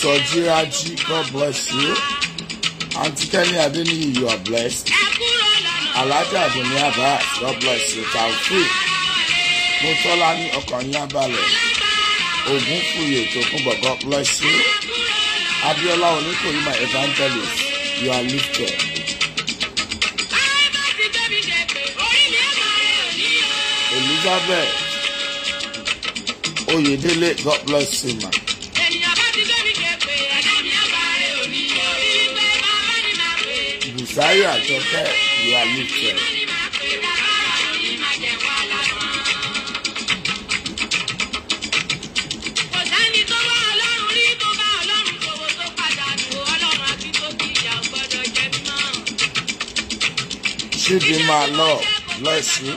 Ìsọjí Rájí, God bless you. Aunty Kenny Adeniyi, you are blessed. Alhaja Adunni Abbas, God bless you. Taofik, Mọ́tọ́lá ní ọkàn yín abalẹ̀. Ògún Fúyè Tòkunbọ̀, God bless you. Abiola Oníkòyí, my evangelist, you are lifted. Elizabeth Oyedele, God bless you, ma. Bùsáyọ̀ Àjọkẹ́, you are lifted. Chidinma Love, bless you.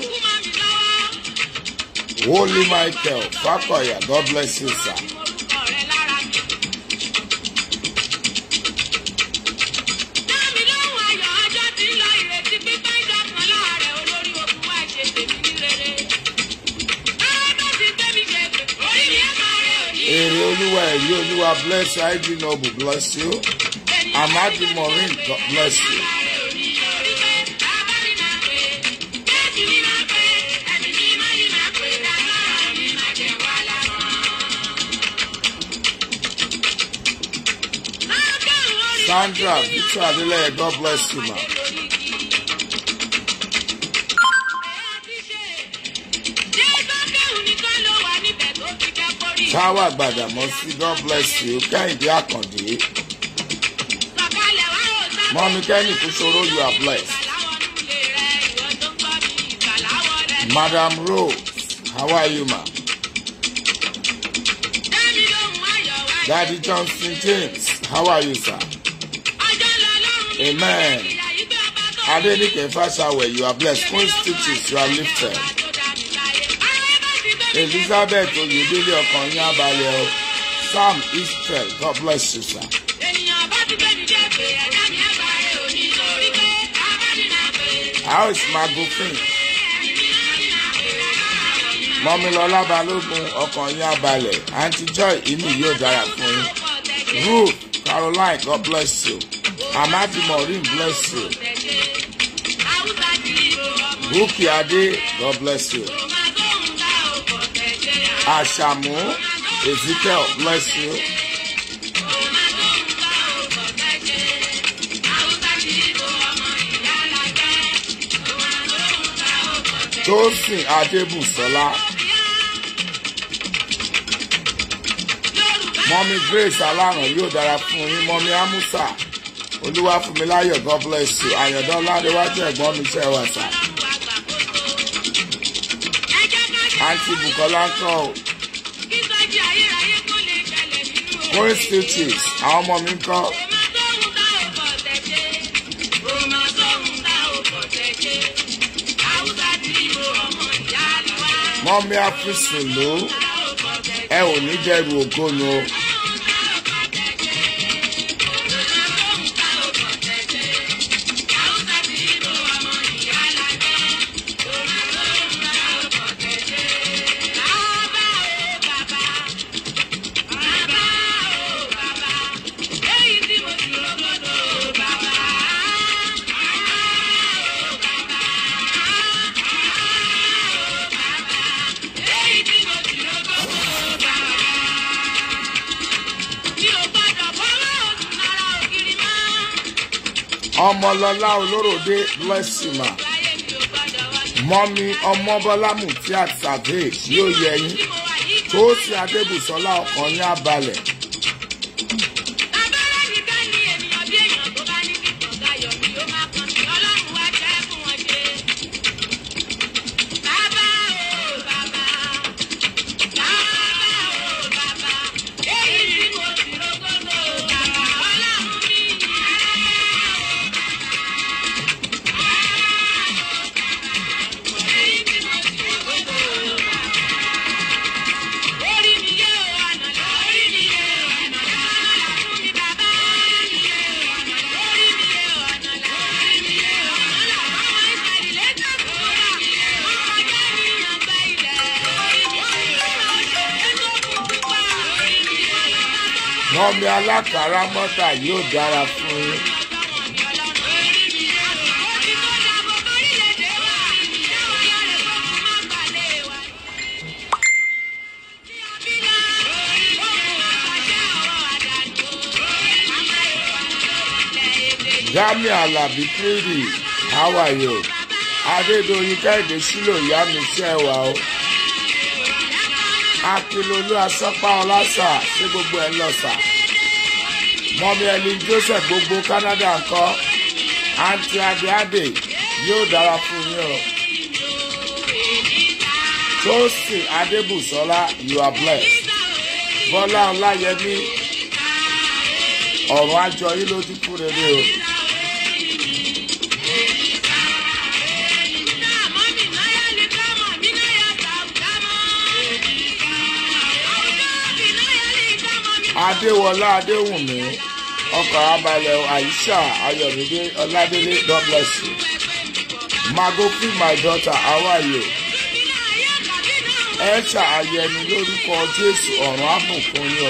Holy Michael Fakoya, God bless you, sir. Èrè Olúwa ẹ̀rí Olúwa bless you. ID Noble bless you. Amadi Maureen God bless you. Sandra Victor Adeleye God bless you ma. Táwa Gbàdàmọ́sí God bless you. Kẹ́hìndé Àkàndé. Mọ́mí Kẹ́hìndé Kúṣoró you are blessed. Madam Rose, how are you ma? Daddy Johnson James, how are you sir? Amen. Adenike Fashawe, you are blessed. Queen Stitches, you are lifted. Elizabeth Oyedele ọkàn yín abalẹ̀ o. Sam Israel, God bless you sir. How is Magofin? Mọ́mílọ́lá Balógun ọkàn yín abalẹ̀. Aunty Joy inú yóò dára fún yín. Ruth Caroline, God bless you. Amadi Maureen, bless you. Buki Ade, God bless you. Ashamu Ezekiel, bless you. Tosin Adebusola. Mọ́mí Grace Aláràn yóò dára fún yín. Mọ́mí Amusa Olúwafúnmiláyọ̀ God bless you. Àyàndán Ládéwájú ẹ̀gbọ́n mi ṣe wà sá. Àǹtí Bùkọ́lá ń kọ́ o. Queen Stitches, àwọn ọmọ mi ń kọ́. Mọ́mí Áfíìsì ló ẹ ò ní jẹ́rù ògónú o. ọmọlọlá olóròdé bless you ma mọ́mí ọmọbọ́lámù tí a tàbí yóò yẹ yín tó sì adébùsọ́lá ọkàn ní abalẹ̀. mọ́mí alákàrà mọ́tà yóò dára fún yín. Jami Alabi Kiri, how are you? Adédoyin Kẹ́hìndé sílò ìyá mi ṣẹ́ wà o. Akilolu Asọ́pá Ọlásà ṣé gbogbo ẹ̀ lọ sà. Mọ́mí ẹni Joseph gbogbo Canada ńkọ́. Àǹtí Adéadé yóò dára fún yín o. Tósìn Adébùsọ́lá you are blessed. Bọ́lá Ọláyẹmí ọ̀rọ̀ àjọ yín lójú fún rere o. Adéwọlá Adéwùnmí ọkọ̀ abalẹ̀ Aisha Ayọ̀mídé Ọládélé God bless you. Magofi my daughter how are you? Ẹ ṣàyẹni lórúkọ Jésù ọ̀run àbùkún yín o.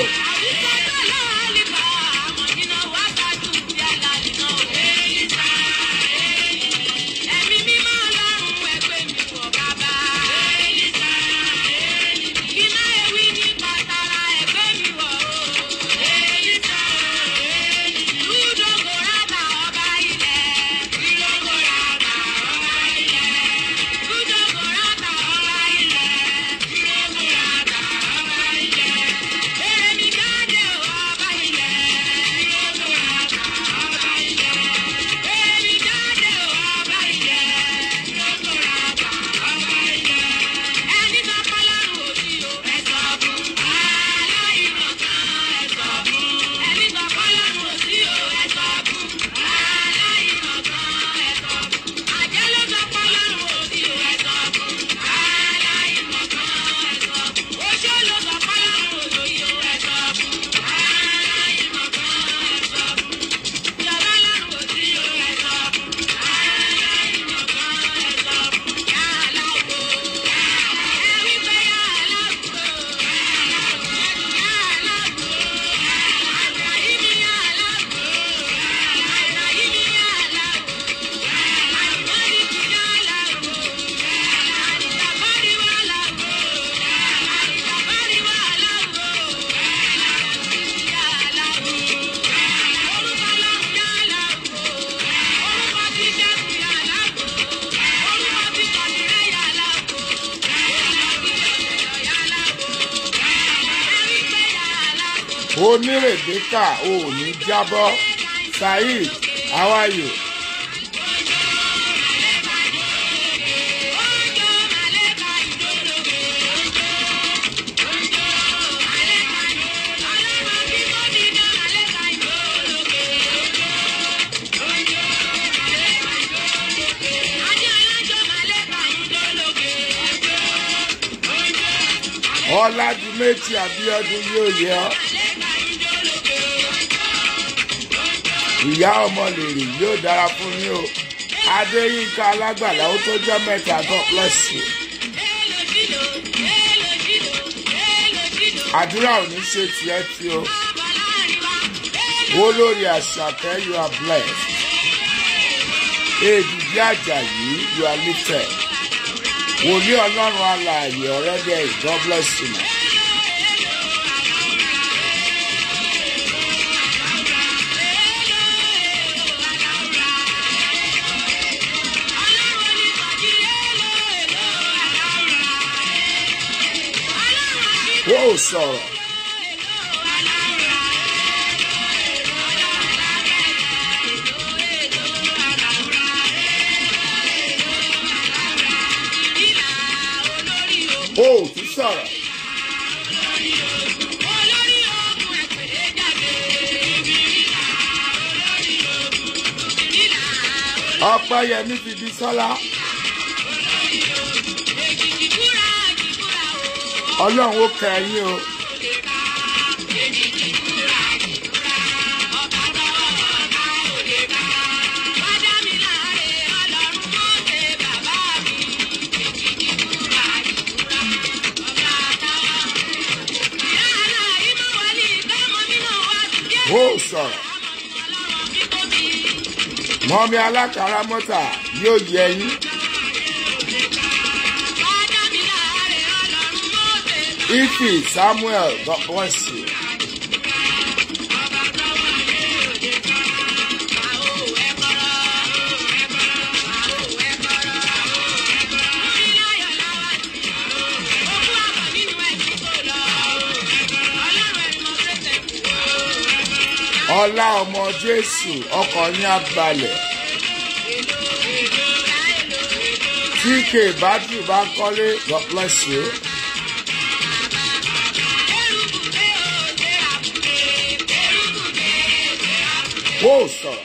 onírèbíkà ò ní jábọ́ saheed how are you. ọlájúméjì àbíọdún yóò yẹ ọ. ìyá ọmọ lèrè yóò dára fún yín o adéyínká alágbàlá ó tó jẹ́ mẹ́ta god bless you. àdúrà ò ní ṣe tiẹ̀ tí o olórí àṣàkẹ́ you are blessed èdìdí àjàyí you are lifted wòlíì ọlọ́run alààyè ọ̀rẹ́dẹ̀ god bless you. Man. ó sọ̀rọ̀. ó tún sọ̀rọ̀. ọpẹ́yẹmí fi bí sọ́lá. ọlọ́run ó kẹ́ ẹ̀yìn o. sọ̀rọ̀ mọ́mí alákàrà mọ́tà yóò yẹ yín. Ifi Samuel God bless you. ọlá ọmọ jésù ọkọ yín á balẹ̀ tk bátìrì bá kọ́lé god bless you. kó o sọ̀rọ̀.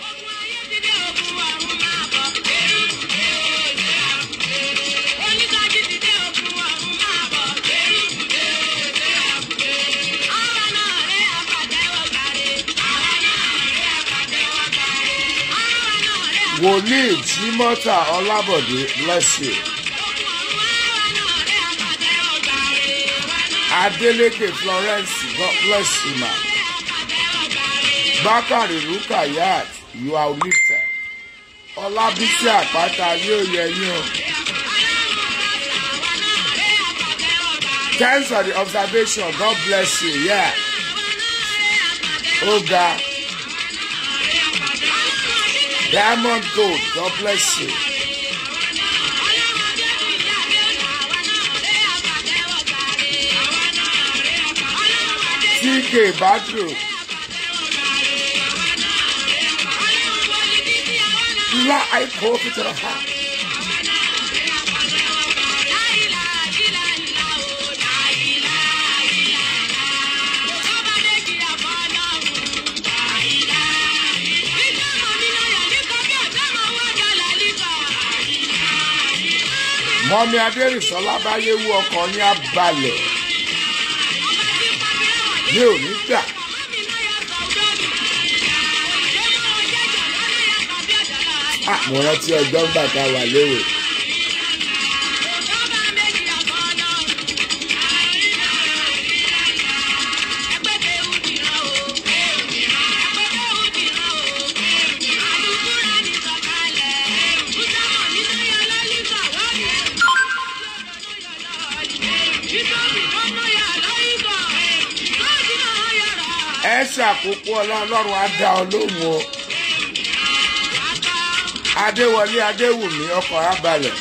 wòlíì jimota ọlábọ̀dé bless you. adeleke florence god bless you ma. bákàrí rukayat you are lifted. ọlábísí àpáta yóò yẹ yín o. thanks for the observation god bless you yeah. ó ga. Diamond Gold, God bless you. TK Badru. La I hope to the heart. mọ́mí adérìsọ́lá báyé wú ọkọ̀ ní abalẹ̀ mi ò ní gbà. mo rántí ọjọ́ ńgbà tá a wà léwe. ẹ ṣàkókò ọlọ́run á dá ọ lóhùn o adéwọlé adéwùmí ọkọ̀ abalẹ̀.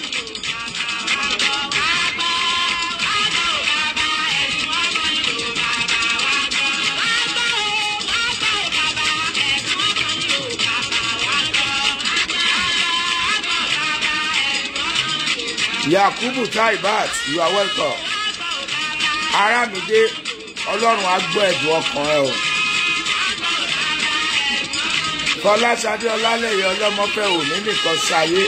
yakubu taibat you are welcome aramide ọlọ́run á gbọ́ ẹ̀dùn ọkàn ẹ o. fọláṣadé ọlálẹyẹ ọlọmọfẹ òní nìkan ṣayé.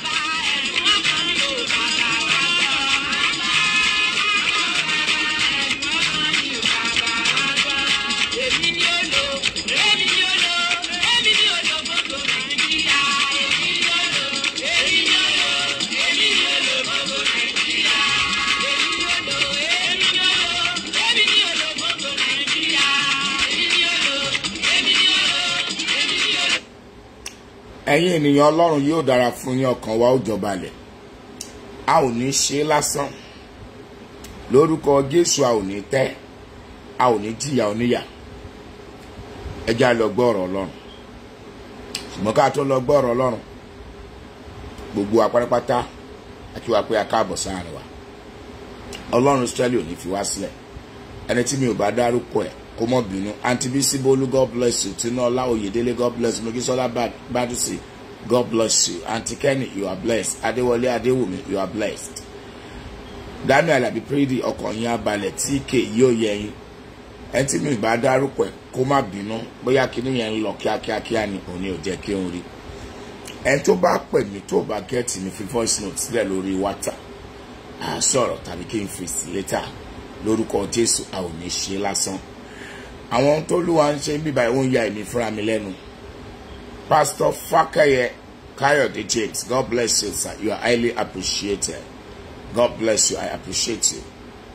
ẹ̀yin ènìyàn ọlọ́run yóò dára fún yín ọkàn wa ó jọba lẹ̀ a ò ní ṣe lásán lórúkọ jésù a ò ní tẹ́ a ò ní jìyà oníyà ẹ já lọ gbọ́ ọ̀rọ̀ ọlọ́run ṣùgbọ́n ká tó lọ gbọ́ ọ̀rọ̀ ọlọ́run gbogbo apárápátá àti wà pé a káàbọ̀ sáàrin wa ọlọ́run sẹ́lẹ̀ ò ní fi wá sílẹ̀ ẹni tí mi ò bá dárúkọ ẹ̀ kó mọ̀ bínú aunty bisi bolu god bless you tinola oyedele god bless you mogisola badusi god bless you aunty kenny you are blessed adewale adewumi you are blessed daniel abipridi ọkàn yín abalẹ̀ tk yóò yẹ yín ẹni tí mi bá dárúkọ ẹ̀ kó má bínú bóyá kíní yẹn ń lọ kíákíákíá ni òní ò jẹ́ kí n rí ẹni tó bá pè mí tó bá gẹ́ẹ̀tì mi fi voice note sílẹ̀ lórí whatsapp à sọ̀rọ̀ tàbí kí n fi sí létà lórúkọ jésù a ò ní ṣe lásán àwọn tó lùwà ń ṣe ń bíbá ìwọ̀n ya èmi fúnra mi lẹ́nu pastor fakeye kayode james god bless you sir you are highly appreciated god bless you i appreciate you.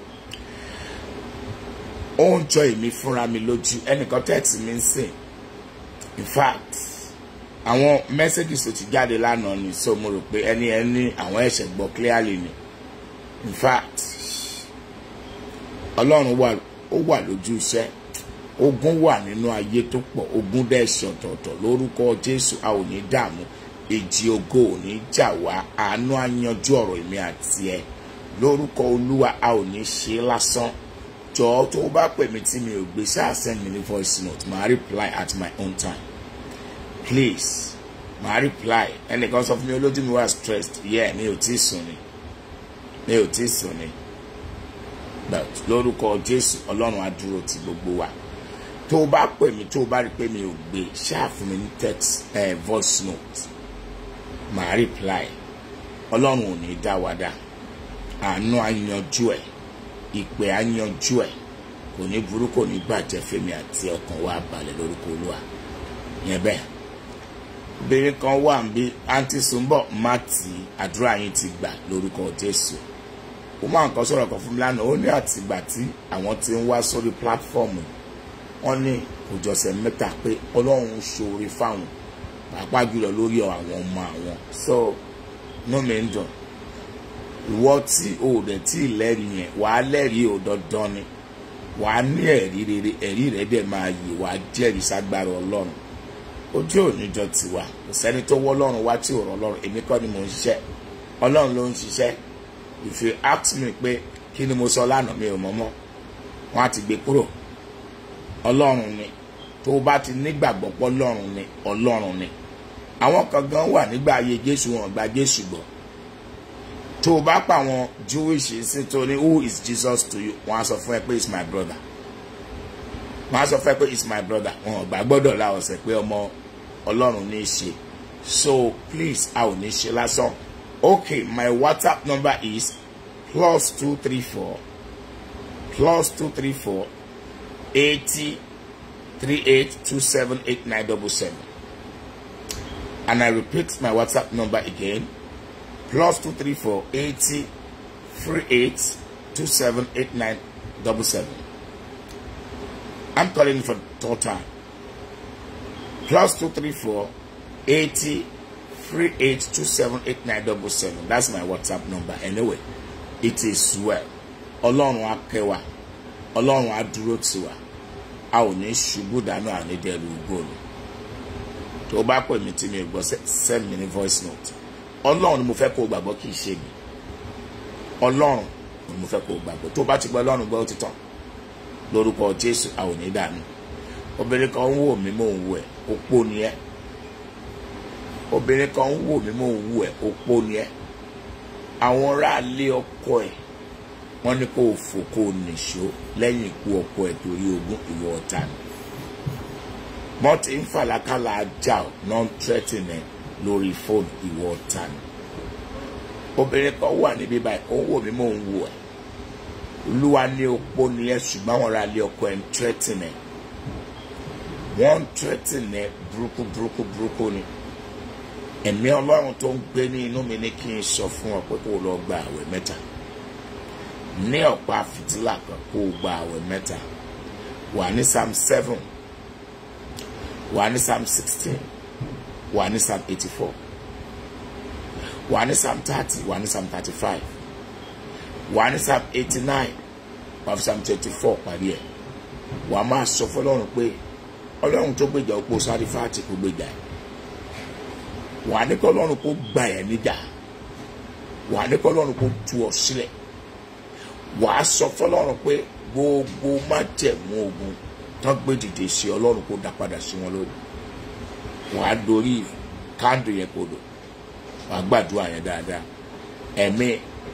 ó ń jọ èmi fúnra mi lójú ẹnìkan tẹ́tì mi ń sìn in fact àwọn messages tó ti jáde lánàá ni so mo rò pé ẹni ẹni àwọn ẹ̀ṣẹ̀ gbọ́ clearly ni in fact ọlọ́run wà ó wà lójú iṣẹ́ ogun wà nínú ayé tó pọ̀ ogun dẹ̀ ṣe ọ̀tọ̀ọ̀tọ̀ lórúkọ jésù a ò ní dààmú èjì ògo ò ní jà wá àánú á yanjú ọ̀rọ̀ èmi àti ẹ lórúkọ olúwa a ò ní ṣe é lásán jọ̀ọ́ tó o bá pè mí tí mi ò gbé ṣáà send me ní voice note màá reply at my own time please màá reply ẹnìkan sọ fún mi olójú mi wà stressed yeah mi ò tí ì sùn ni mi ò tí ì sùn ni but lórúkọ jésù ọlọ́run á dúró ti gbogbo wa tó o bá pè mí tó o bá rí i pé mi ò gbé ṣáà fún mi ní text eh, voice note màá reply ọlọ́run ò ní dá wa dá àánú á yanjú ẹ̀ ìpè á yanjú ẹ̀ kò ní burú kò ní bàjẹ́ fèmi àti ọkàn wa balẹ̀ lórúkọ olúwa yẹn bẹ́ẹ̀ obìnrin kan wà ń bí àǹtí súnbọ̀ má tì í àdúrà yín ti gbà lórúkọ jésù ó máa ń kọ́ sọ̀rọ̀ kan fún mi lánàá ó ní àtìgbà tí àwọn ti ń wá sórí pílátífọ́ọ̀mù wọ́n ní òjọ̀sẹ̀ mẹ́ta pé ọlọ́run ṣoore fáwọn pàápàá jùlọ lórí àwọn ọmọ àwọn so inú mi ń dùn ìwọ tí o ò dẹ̀ tí ì lẹ́rìí yẹn wàá lẹ́rìí ò dandan ni wàá ní ẹ̀rí rere ẹ̀rí rẹ̀ dẹ̀ máa yè wàá jẹ́rìí ságbára ọlọ́run ojú òníjọ tiwa kò sẹ́ni tó wọ́ ọlọ́run wá tí ò rọ ọlọ́run èmi kọ́ ni mò ń ṣiṣẹ́ ọlọ́run ló ń ṣiṣẹ́ if you ask me pé kí ni mo sọ lánàá mi ò mọ̀ mọ́ wọ́n á ti gbé kúrò ọlọ́run ni tó o bá ti nígbàgbọ́ pé ọlọ́run ni ọlọ́run ni àwọn kan gan wà nígbà ayé jésù wọn gba jésù gbọ́ tó o bá pa àwọn jewish sí tó ní who is jesus to you wọ́n á sọ fún ẹ pé is my brother wọ́n á sọ fún ẹ pé is my brother wọn ò gbà gbọ́dọ̀ la ọ̀sẹ̀ pé ọmọ ọlọ́run ní í ṣe so please a ò ní ṣe lásán okay my whatsapp number is plus two three four plus two three four eighty three eight two seven eight nine double seven and i repeat my whatsapp number again plus two three four eighty three eight two seven eight nine double seven i'm calling for third time plus two three four eighty three eight two seven eight nine double seven that's my whatsapp number anyway it is well ọlọ́run á kẹ́ wa ọlọ́run á dúró tì wá a ò ní ṣubú dànù àní dẹrù gbòòrò tó o bá pè mí tí mi ò gbọ́ send me ní voice note ọlọ́run ni mo fẹ́ kó o gbàgbọ́ kì í ṣe mi ọlọ́run ni mo fẹ́ kó o gbàgbọ́ tó o bá ti gbọ́ ọlọ́run gbọ́ ó ti tán lórúkọ jésù a ò ní dànù obìnrin kan ń wò mí mò ń wò ẹ́ opó ni ẹ́ obìnrin kan ń wò mí mò ń wò ẹ́ opó ni ẹ́ àwọn aráalé ọkọ ẹ̀ wọ́n ní kó o fò kó o nìṣó lẹ́yìn ikú ọkọ ẹ̀ torí ogún ìwọ ọ̀tá ni wọ́n ti ń fàlákàlà ajá ọ̀ non threatening lórí fóònù ìwọ ọ̀tá ni obìnrin kan wà níbí báyìí ó ń wò mí mò ń wò ẹ́ olúwa ní opó ni ẹ́ ṣùgbọ́n àwọn aráalé ọkọ ẹ̀ ń threatening wọ́n ń threatening burúkú burúkú burúkú ni ẹ̀mí ọlọ́run tó ń gbé ní inú mi ní kí n sọ fún ọ pé kó o lọ gba àwẹ̀ mẹ́ta ní ọ̀pá fìtílà kan kó o gba àwẹ̀ mẹ́ta wà ní psalm seven wà ní psalm sixteen wà ní psalm eighty four wà ní psalm thirty wà ní psalm thirty five wà ní psalm eighty nine wà ní psalm twenty four parí ẹ̀ wà á máa sọ fọlọ́run pé ọlọ́run tó gbèjà opó sáré fáàtì kó gbèjà ẹ̀ wà á ní kọ́ ọlọ́run kó gbà ẹ̀ níjà wà á ní kọ́ ọlọ́run kó tú ọ sílẹ̀ wà á sọ fọlọ́run pé gbogbo májẹ̀mú ogun tán gbé dìde sí ọlọ́run kó dá padà sí wọn lórí wà á dorí kándù yẹn kodò wà á gbàdúrà yẹn dáadáa ẹ̀mí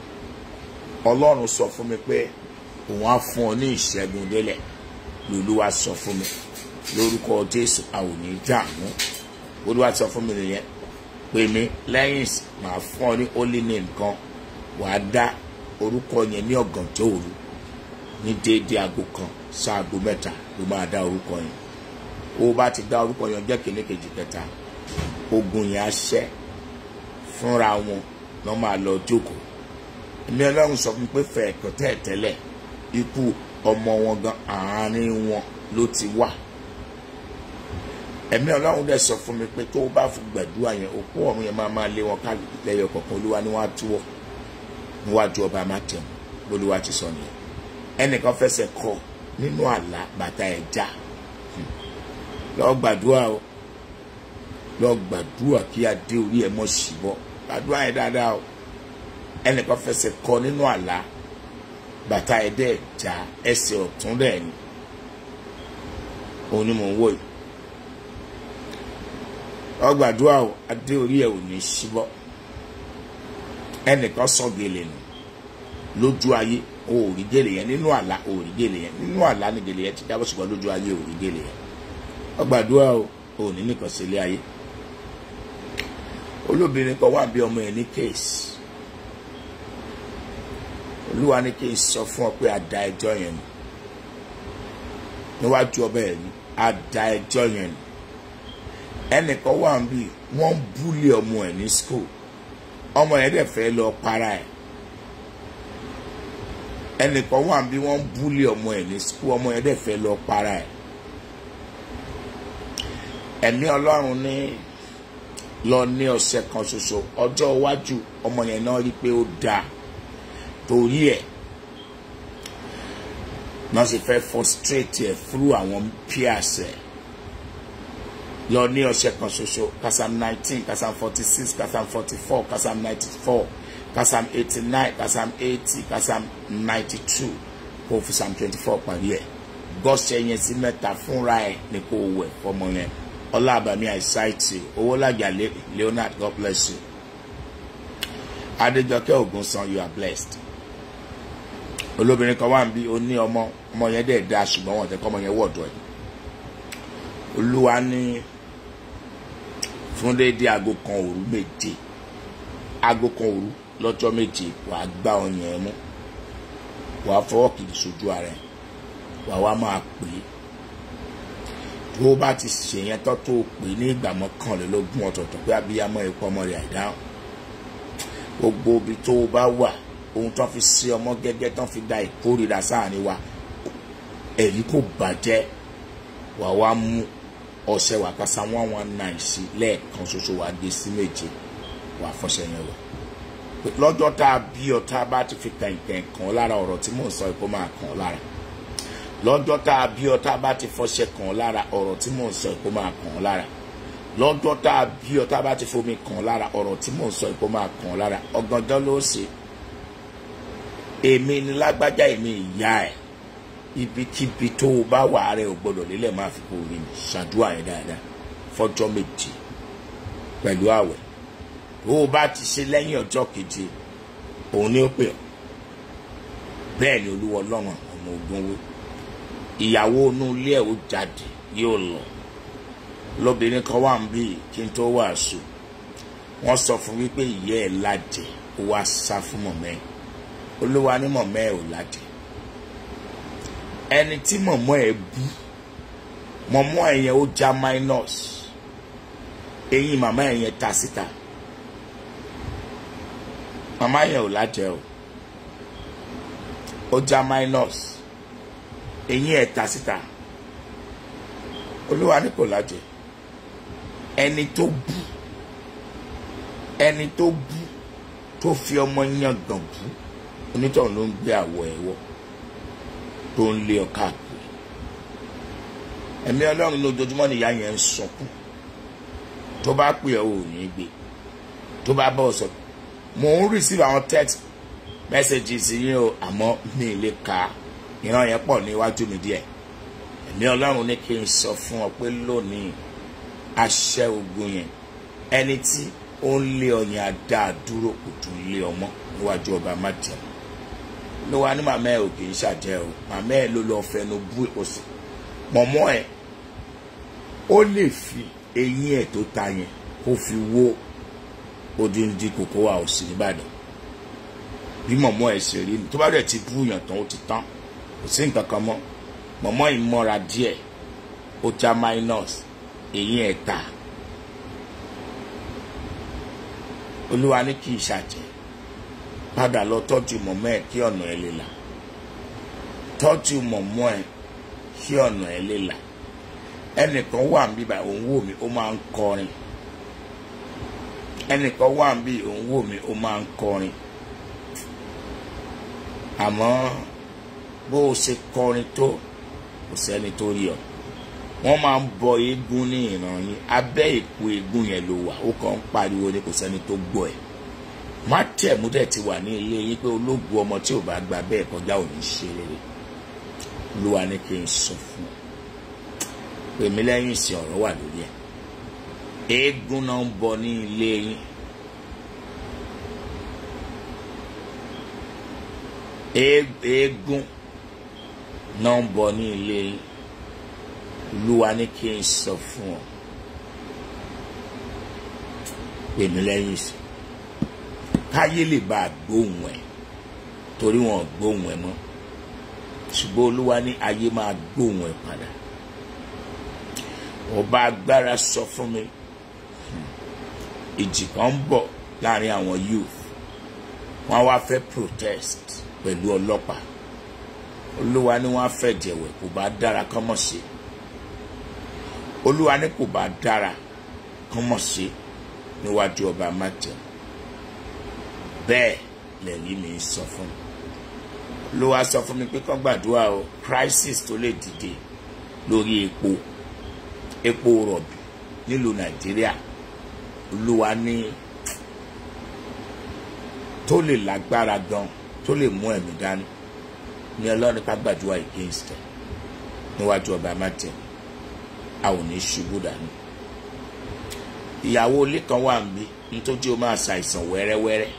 ọlọ́run sọ fún mi pé òun á fún ọ ní ìṣẹ́gun délẹ̀ lolúwa sọ fún mi lórúkọ jésù a ò ní dààmú olúwa sọ fún mi nìyẹn pè mí lẹ́yìn màá fún ọ ní holy name kan wàá dá orúkọ yẹn ní ọ̀gànjọ́ òru ní déédéé aago kan sáago mẹ́ta ló máa dá orúkọ yẹn o bá ti dá orúkọ yẹn jẹ́ kíní kejì kẹta ogun yẹn á ṣẹ́ fúnra wọn lọ́ máa lọ jókòó èmi ọlọ́run sọ fún mi pé fẹ̀ẹ̀kọ́ tẹ̀ tẹ́lẹ̀ ikú ọmọ wọn gan àárín wọn ló ti wà ẹ̀mí ọlọ́run dẹ̀ sọ fún mi pé tó o bá fún gbàdúrà yẹn òkú ọ̀run yẹn máa máa lé wọn ká lẹ́yọ kọ̀ọ̀kan olúwa ni wọ́n á túwọ̀ níwájú ọba mátẹ̀mú lolúwa ti sọ nìyẹn ẹnìkan fẹsẹ̀ kọ nínú àlá bàtà ẹ̀ já lọ gbàdúrà o lọ gbàdúrà kí adé orí ẹ̀ mọ́ sí bọ́ gbàdúrà yẹn dáadáa o ẹnìkan fẹsẹ̀ kọ nínú àlá bàtà ẹ̀ dẹ̀ já ẹsẹ̀ ọ̀tún dẹ̀ ni òun ni mò ń wò yìí lọ gbàdúrà o adé orí ẹ̀ ò ní sí bọ́ ẹnìkan sọ gèlè nù lójú ayé o ò rí gèlè yẹn nínú àlá o ò rí gèlè yẹn nínú àlá ni gèlè yẹn ti jábọ̀ ṣùgbọ́n lójú ayé o ò rí gèlè yẹn ọgbàdúrà o ò ní nìkan sí ilé ayé olóbìnrin kan wà bí ọmọ ẹ ní kéèsì olúwa ní kí n sọ fún ọ pé a da ẹjọ́ yẹn nù níwájú ọba ẹ ní a da ẹjọ́ yẹn nù ẹnìkan wà bí wọ́n ń búlé ọmọ ẹ ní school ọmọ yẹn dẹ̀ fẹ́ lọ para ẹ̀ ẹnìkan wà bí wọ́n ń búlé ọmọ ẹ̀ ní sukú ọmọ yẹn dẹ̀ fẹ́ lọ para ẹ̀ ẹ̀mí ọlọ́run ní lọ ní ọ̀sẹ̀ kan ṣoṣo ọjọ́ iwájú ọmọ yẹn náà rí pé ó dáa torí ẹ̀ náà sì fẹ́ frustrate ẹ̀ through àwọn peers ẹ̀ lọ ní ọ̀sẹ̀ kan ṣoṣo kasam nineteen kasam forty six kasam forty four kasam ninety four kasam eighty nine kasam eighty kasam ninety two kó fi sam twenty four parí ẹ̀ gọ́sẹ̀ yẹn sí mẹ́ta fúnra ẹ̀ ní kó wẹ̀ fọmọ yẹn ọlábàmí àìsáìtì owó làjà leonard god bless you adéjọkẹ́ ògúnsan you are blessed olóbìnrin kan wà ń bí ó ní ọmọ ọmọ yẹn dẹ̀ da ṣùgbọ́n wọn tẹ́ kọ́ ọmọ yẹn wọ̀dọ̀ ẹ̀ olúwa ní fún déédéé aago kan òru méje aago kan òru lọ́jọ́ méje wàá gbá ọyàn ẹ mú wàá fọwọ́ kìí sójú ara ẹ wàá wá máa pè é tó o bá ti ṣèyẹn tó tó o pè ní ìgbà mọ́kànlélógún ọ̀tọ̀ọ̀tọ̀ pé abiyamọ ẹ̀kọ́ ọmọ rẹ̀ àìdáhùn gbogbo ibi tó o bá wà ohun tó fi sí ọmọ gẹ́gẹ́ tó fi da ìkórira sáàrin wa èyí kò bàjẹ́ wàá wá mú ọṣẹ wà kásá one one nine sí lẹ́ẹ̀kan ṣoṣo wàá gé sí méje wàá fọṣẹ yẹn wọ̀ lọ́jọ́ tá a bí ọ tá a bá ti fi kẹ̀kẹ́ kàn lára ọ̀rọ̀ tí mò ń sọ kó máa kàn lára lọ́jọ́ tá a bí ọ tá a bá ti fọṣẹ kàn lára ọ̀rọ̀ tí mò ń sọ kó máa kàn lára lọ́jọ́ tá a bí ọ tá a bá ti fomi kàn lára ọ̀rọ̀ tí mò ń sọ kó máa kàn lára ọ̀gànjọ́ ló ṣe èmi ni lágbájá èmi ìyá ẹ̀ ibikíbi tó o bá wà rẹ ò gbọdọ̀ lélẹ̀ máa fi kó o rí mi ṣàdúrà yẹn dáadáa fọjọ́ méje pẹ̀lú àwẹ̀ tó o bá ti ṣe lẹ́yìn ọjọ́ keje òun ni ó pè ọ́ bẹ́ẹ̀ ni olúwa ọlọ́run ọmọ ogun wí ìyàwó inú ilé ẹ̀ ó jáde yóò lọ lóbìnrin kan wà ń bí kí n tó wàásù wọ́n sọ fún wípé ìyá ẹ̀ lájẹ ó wá sá fún mọ̀mẹ́ olúwa ní mọ̀mẹ́ ẹ̀ ò lájẹ ẹni tí mọ̀mọ́ ẹ̀ bú mọ̀mọ́ ẹ̀ yẹn ó já minus eyín màmá ẹ̀ yẹn ta síta màmá yẹn ò lájẹ o ó já minus eyín ẹ̀ ta síta olúwa ní kò lájẹ ẹni tó bú ẹni tó bú tó fi ọmọ yàn gàn bú onítọ̀hún ló ń gbé àwọ̀ ẹ̀ wọ̀ tó ń lé ọ káàkiri ẹ̀mí ọlọ́run lójoojúmọ́ nìyá yẹn ń sọkún tó bá pè ọ́ ò ní gbé tó bá bọ̀ sọ mò ń receive àwọn text messages yín o àmọ́ mi ì lè ka ìran yẹn pọ̀ níwájú mi díẹ̀ ẹ̀mí ọlọ́run ní kí n sọ fún ọ pé lónìí aṣẹ́ ogun yẹn ẹni tí ó ń lé ọyàn adá dúró kò tún lé ọmọ níwájú ọba májèm ló wá ní màmá ẹ ò kì í ṣàjẹ́ o màmá ẹ ló lọ fẹnu bú òsì mọ̀mọ́ ẹ ó lè fi eyín ẹ̀ tó ta yẹn kó fi wó odindi kòkó wa òsì nìbàdàn bí mọ̀mọ́ ẹ ṣe rí ni tó bá dẹ̀ ti bú yàn tán ó ti tán kò sí nǹkan kan mọ́ mọ̀mọ́ ìmọ̀ra díẹ̀ ó já minus eyín ẹ̀ ta olúwa ní kì í ṣàjẹ́ padà lọ tọ́jú mọ̀mọ́ ẹ̀ kí ọ̀nà ẹ̀ lè là tọ́jú mọ̀mọ́ ẹ̀ kí ọ̀nà ẹ̀ lè là ẹnìkan wà ń bí báyìí òun wò mí ó máa ń kọrin ẹnìkan wà ń bí òun wò mí ó máa ń kọrin àmọ́ bó o ṣe kọrin tó kò sẹ́ni tó rí ọ wọ́n máa ń bọ eégún ní ìran yín abẹ́ ìpò eégún yẹn ló wà ó kàn ń pariwo ní kò sẹ́ni tó gbọ́ ẹ̀ má tẹ̀mú dẹ̀ ti wà ní ilé yín pé ológun ọmọ tí ò bá gba bẹ́ẹ̀ kọjá ò ní ṣe rere olúwa ní kí n sọ fún ọ pèmí lẹ́yìn ìsìn ọ̀rọ̀ wà lórí ẹ̀ eégún náà ń bọ ní ilé yín eégún náà ń bọ ní ilé yín olúwa ní kí n sọ fún ọ pèmí lẹ́yìn ìsìn káyé lè bá a gbóhùn ẹ̀ torí wọn ò gbóhùn ẹ̀ mọ́ ṣùgbọ́n olúwa ní ayé máa gbóhùn ẹ̀ padà ọba agbára sọ fún mi ìjì kan ń bọ̀ láàrin àwọn youth wọ́n wá fẹ́ protest pẹ̀lú ọlọ́pàá olúwa ní wọ́n á fẹ́ jẹ̀wẹ̀ kò bá dára kán mọ̀ sí olúwa ní kò bá dára kán mọ̀ sí níwájú ọba májẹ̀mú bẹ́ẹ̀ lẹ́yìn mi sọ fún mi olúwa sọ fún mi pé kán gbàdúrà o crisis tó lè dìde lórí epo epo rọ̀bì nílùú nàìjíríà olúwa ní tó lè lágbára gan tó lè mú ẹ̀mí dání ní ọlọ́run ká gbàdúrà against ẹ̀ níwájú ọba mátẹ̀ a ò ní ṣubú dání ìyàwó ilé kan wà níbí nítorí o máa ṣàìsàn wẹ́rẹ́wẹ́rẹ́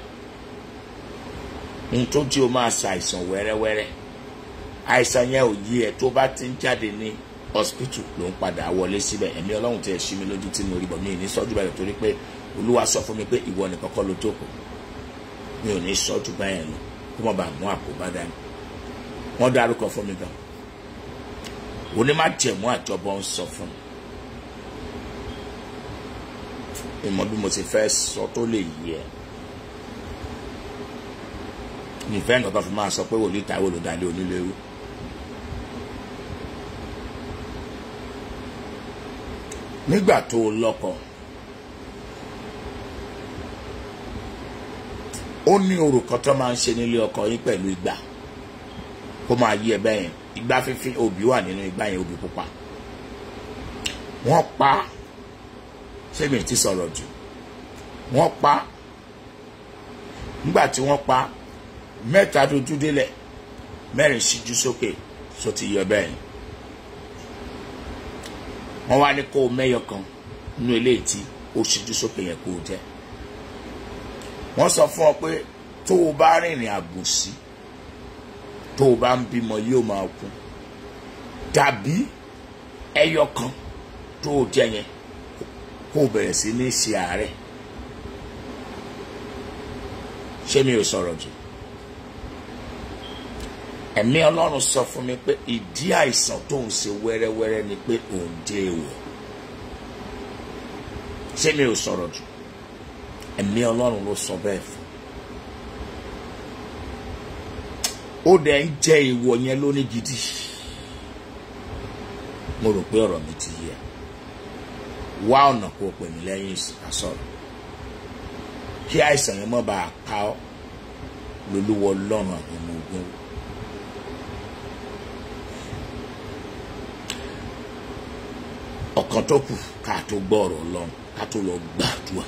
nítorí o máa ṣàìsàn wẹ́rẹ́wẹ́rẹ́ àìsàn yẹn ò yí ẹ tó bá ti ń jáde ní hospital ló ń padà wọlé síbẹ̀ ẹ̀mí ọlọ́run tẹ̀ ṣí mi lójú tí mo rí bọ̀ mi ò ní sọ́jú báyìí torí pé olúwa sọ fún mi pé ìwọ nìkan kọ́ ló jókòó mi ò ní sọ́jú báyìí lọ kó má bàa mú àkóbá dání wọ́n dárúkọ fún mi gan onímọ̀jẹ̀mú àjọbọ ń sọ fún mi ìmọ̀ bí mo ti fẹ́ sọ tó lè yí ẹ ìfẹ́ nǹkan kan fi máa sọ pé wòlíì táwọn olùdarí onílé-ewu. nígbà tó o lọ́kọ ó ní orò kan tó máa ń ṣe nílé ọkọ yín pẹ̀lú ìgbà kó máa yí ẹ bẹ́yẹn ìgbà fífi obì wà nínú ìgbà yẹn obì pupa wọ́n pa ṣé mi ti sọ̀rọ̀ jù wọ́n pa nígbà tí wọ́n pa mẹ́ta dojú délẹ̀ mẹ́rin síjú sókè só ti yọ bẹ́ẹ̀ wọ́n wá ní kó o mẹ́yọ kan nínú eléyìí tí ó síjú sókè yẹn kó o jẹ́ wọ́n sọ fún ọ pé tó o bá rìnrìn àbòsí tó o bá ń bímọ yóò máa kú tàbí ẹyọ kan tó o jẹ yẹn kó o bẹ̀rẹ̀ sí ní ṣe àárẹ̀ ṣé mi ò sọ̀rọ̀ jù ẹ̀mí ọlọ́run sọ fún mi pé ìdí àìsàn tó ń ṣe wẹ́rẹ́wẹ́rẹ́ ni pé òun dé èèwọ̀ ṣé mi ò sọ̀rọ̀ jù ẹ̀mí ọlọ́run ló sọ bẹ́ẹ̀ fún ó dẹ̀ ń jẹ́ ìwọ yẹn lóní gidi mo rò pé ọ̀rọ̀ mi ti yẹ wá ọ̀nà kó o pè mí lẹ́yìn àsọ̀rọ̀ kí àìsàn yẹn má bàa pa ọ́ lolúwọ lọ́rùn àwọn ọmọ ogun ọ̀kan tó kù ká tó gbọ́ ọ̀rọ̀ ọlọ́run ká tó lọ gbàdúrà.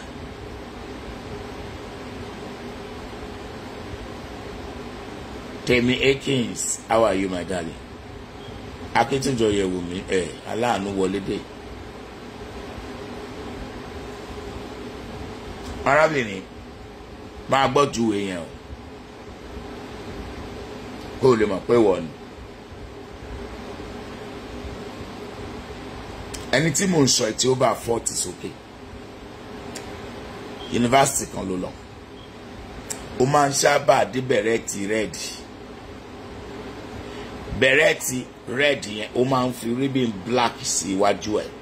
Temi Akins, how are you, my darling? Akíntúnjọ yẹ̀wò mi ẹ̀ aláàánú wọlé dé. Arábìnrin máa gbọ́ ju èèyàn o. Kó o lè mọ̀ pé wọ̀ ni. Ẹni tí mò ń sọ ẹ̀ tí ó bá fọ́ọ̀tì sókè. Yunifásitì kan ló lọ. Ó máa ń sábà dé bẹ̀rẹ̀ ti rẹ́ẹ̀dì bẹ̀rẹ̀tì red yẹn ó máa ń fi ribbon black sí iwájú ẹ̀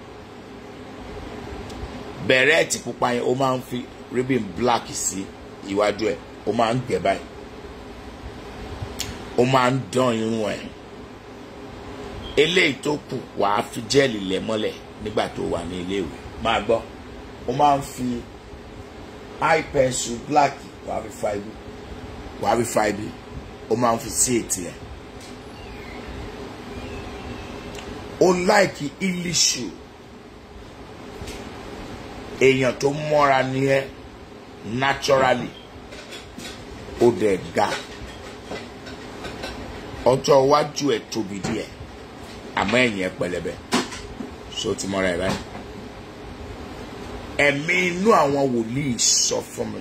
bẹ̀rẹ̀tì pupa yẹn ó máa ń fi ribbon black sí iwájú ẹ̀ ó máa ń gbẹ báyìí ó máa ń dán irun ẹ̀ eléyìí tó kù wàá fi jẹ́ẹ̀lì lẹ̀ mọ́lẹ̀ nígbà tó wà ní iléèwé máa gbọ́ ó máa ń fi eye pencil black wàá fi fa ibi wàá fi fa ibi ó máa ń fi sí ètì ẹ̀ ó láìkí ilishu èèyàn tó mọ́ra ní ẹ́ naturally ó dẹ̀ ga ọjọ́ iwájú ẹ̀ tóbi díẹ̀ àmọ́ ẹ̀yìn ẹ̀ pẹlẹbẹ so ti mọ́ra ẹ̀ báyìí ẹ̀mí inú àwọn wòlíì sọ fún mi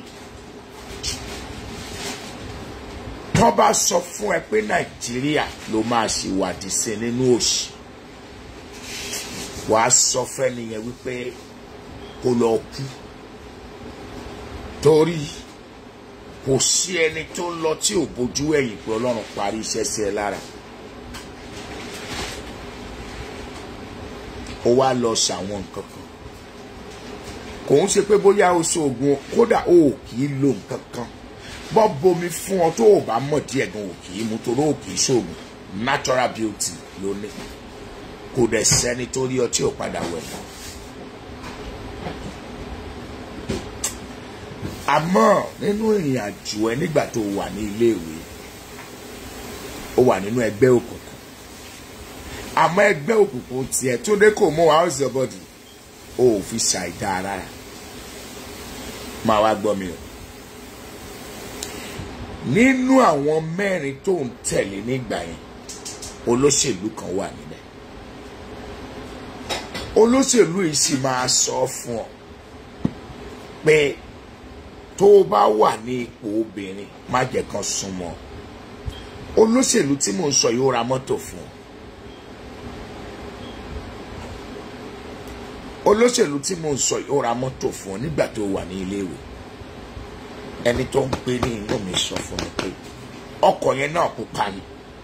tọ́ bá sọ fún ẹ pé nàìjíríà ló máa ṣe wádìí sí nínú òṣì wàá sọ fẹ́ni yẹn wípé kó lọ kú torí kò sí ẹni tó ń lọ tí ò bójú ẹ̀yìn pé ọlọ́run parí iṣẹ́ sí ẹ lára ó wá lọ ṣàwọn nǹkan kan kò ń ṣe pé bóyá o ṣe oògùn kódà o ò kì í lo nǹkan kan bọ́ bomi fún ọ tó o bá mọ̀ díẹ̀ gan o kì í mu torí o kì í ṣoògùn natural beauty ló ní kò dẹ̀ sẹ́ni tó rí ọ tí ò padà wẹ̀ mọ́. àmọ́ nínú ìrìn àjò ẹ nígbà tó wà ní iléèwé ó wà nínú ẹgbẹ́ òkùnkùn àmọ́ ẹgbẹ́ òkùnkùn tiẹ̀ tó dé kò mú house your body ó ò fi ṣàìdá ara rẹ̀ máa wá gbọ́ mi o nínú àwọn mẹ́rin tó ń tẹ̀lé nígbà yẹn olóṣèlú kan wà níbẹ̀ olóṣèlú yìí sì máa sọ fún ọ pé tó o bá wà ní ipò obìnrin má jẹ́ kan súnmọ́ olóṣèlú tí mò ń sọ yóò ra mọ́tò fún ọ olóṣèlú tí mò ń sọ yóò ra mọ́tò fún ọ nígbà tó wà ní iléèwé ẹni tó ń gbé ní inú mi sọ fún mi pé ọkọ̀ yẹn náà pupa ni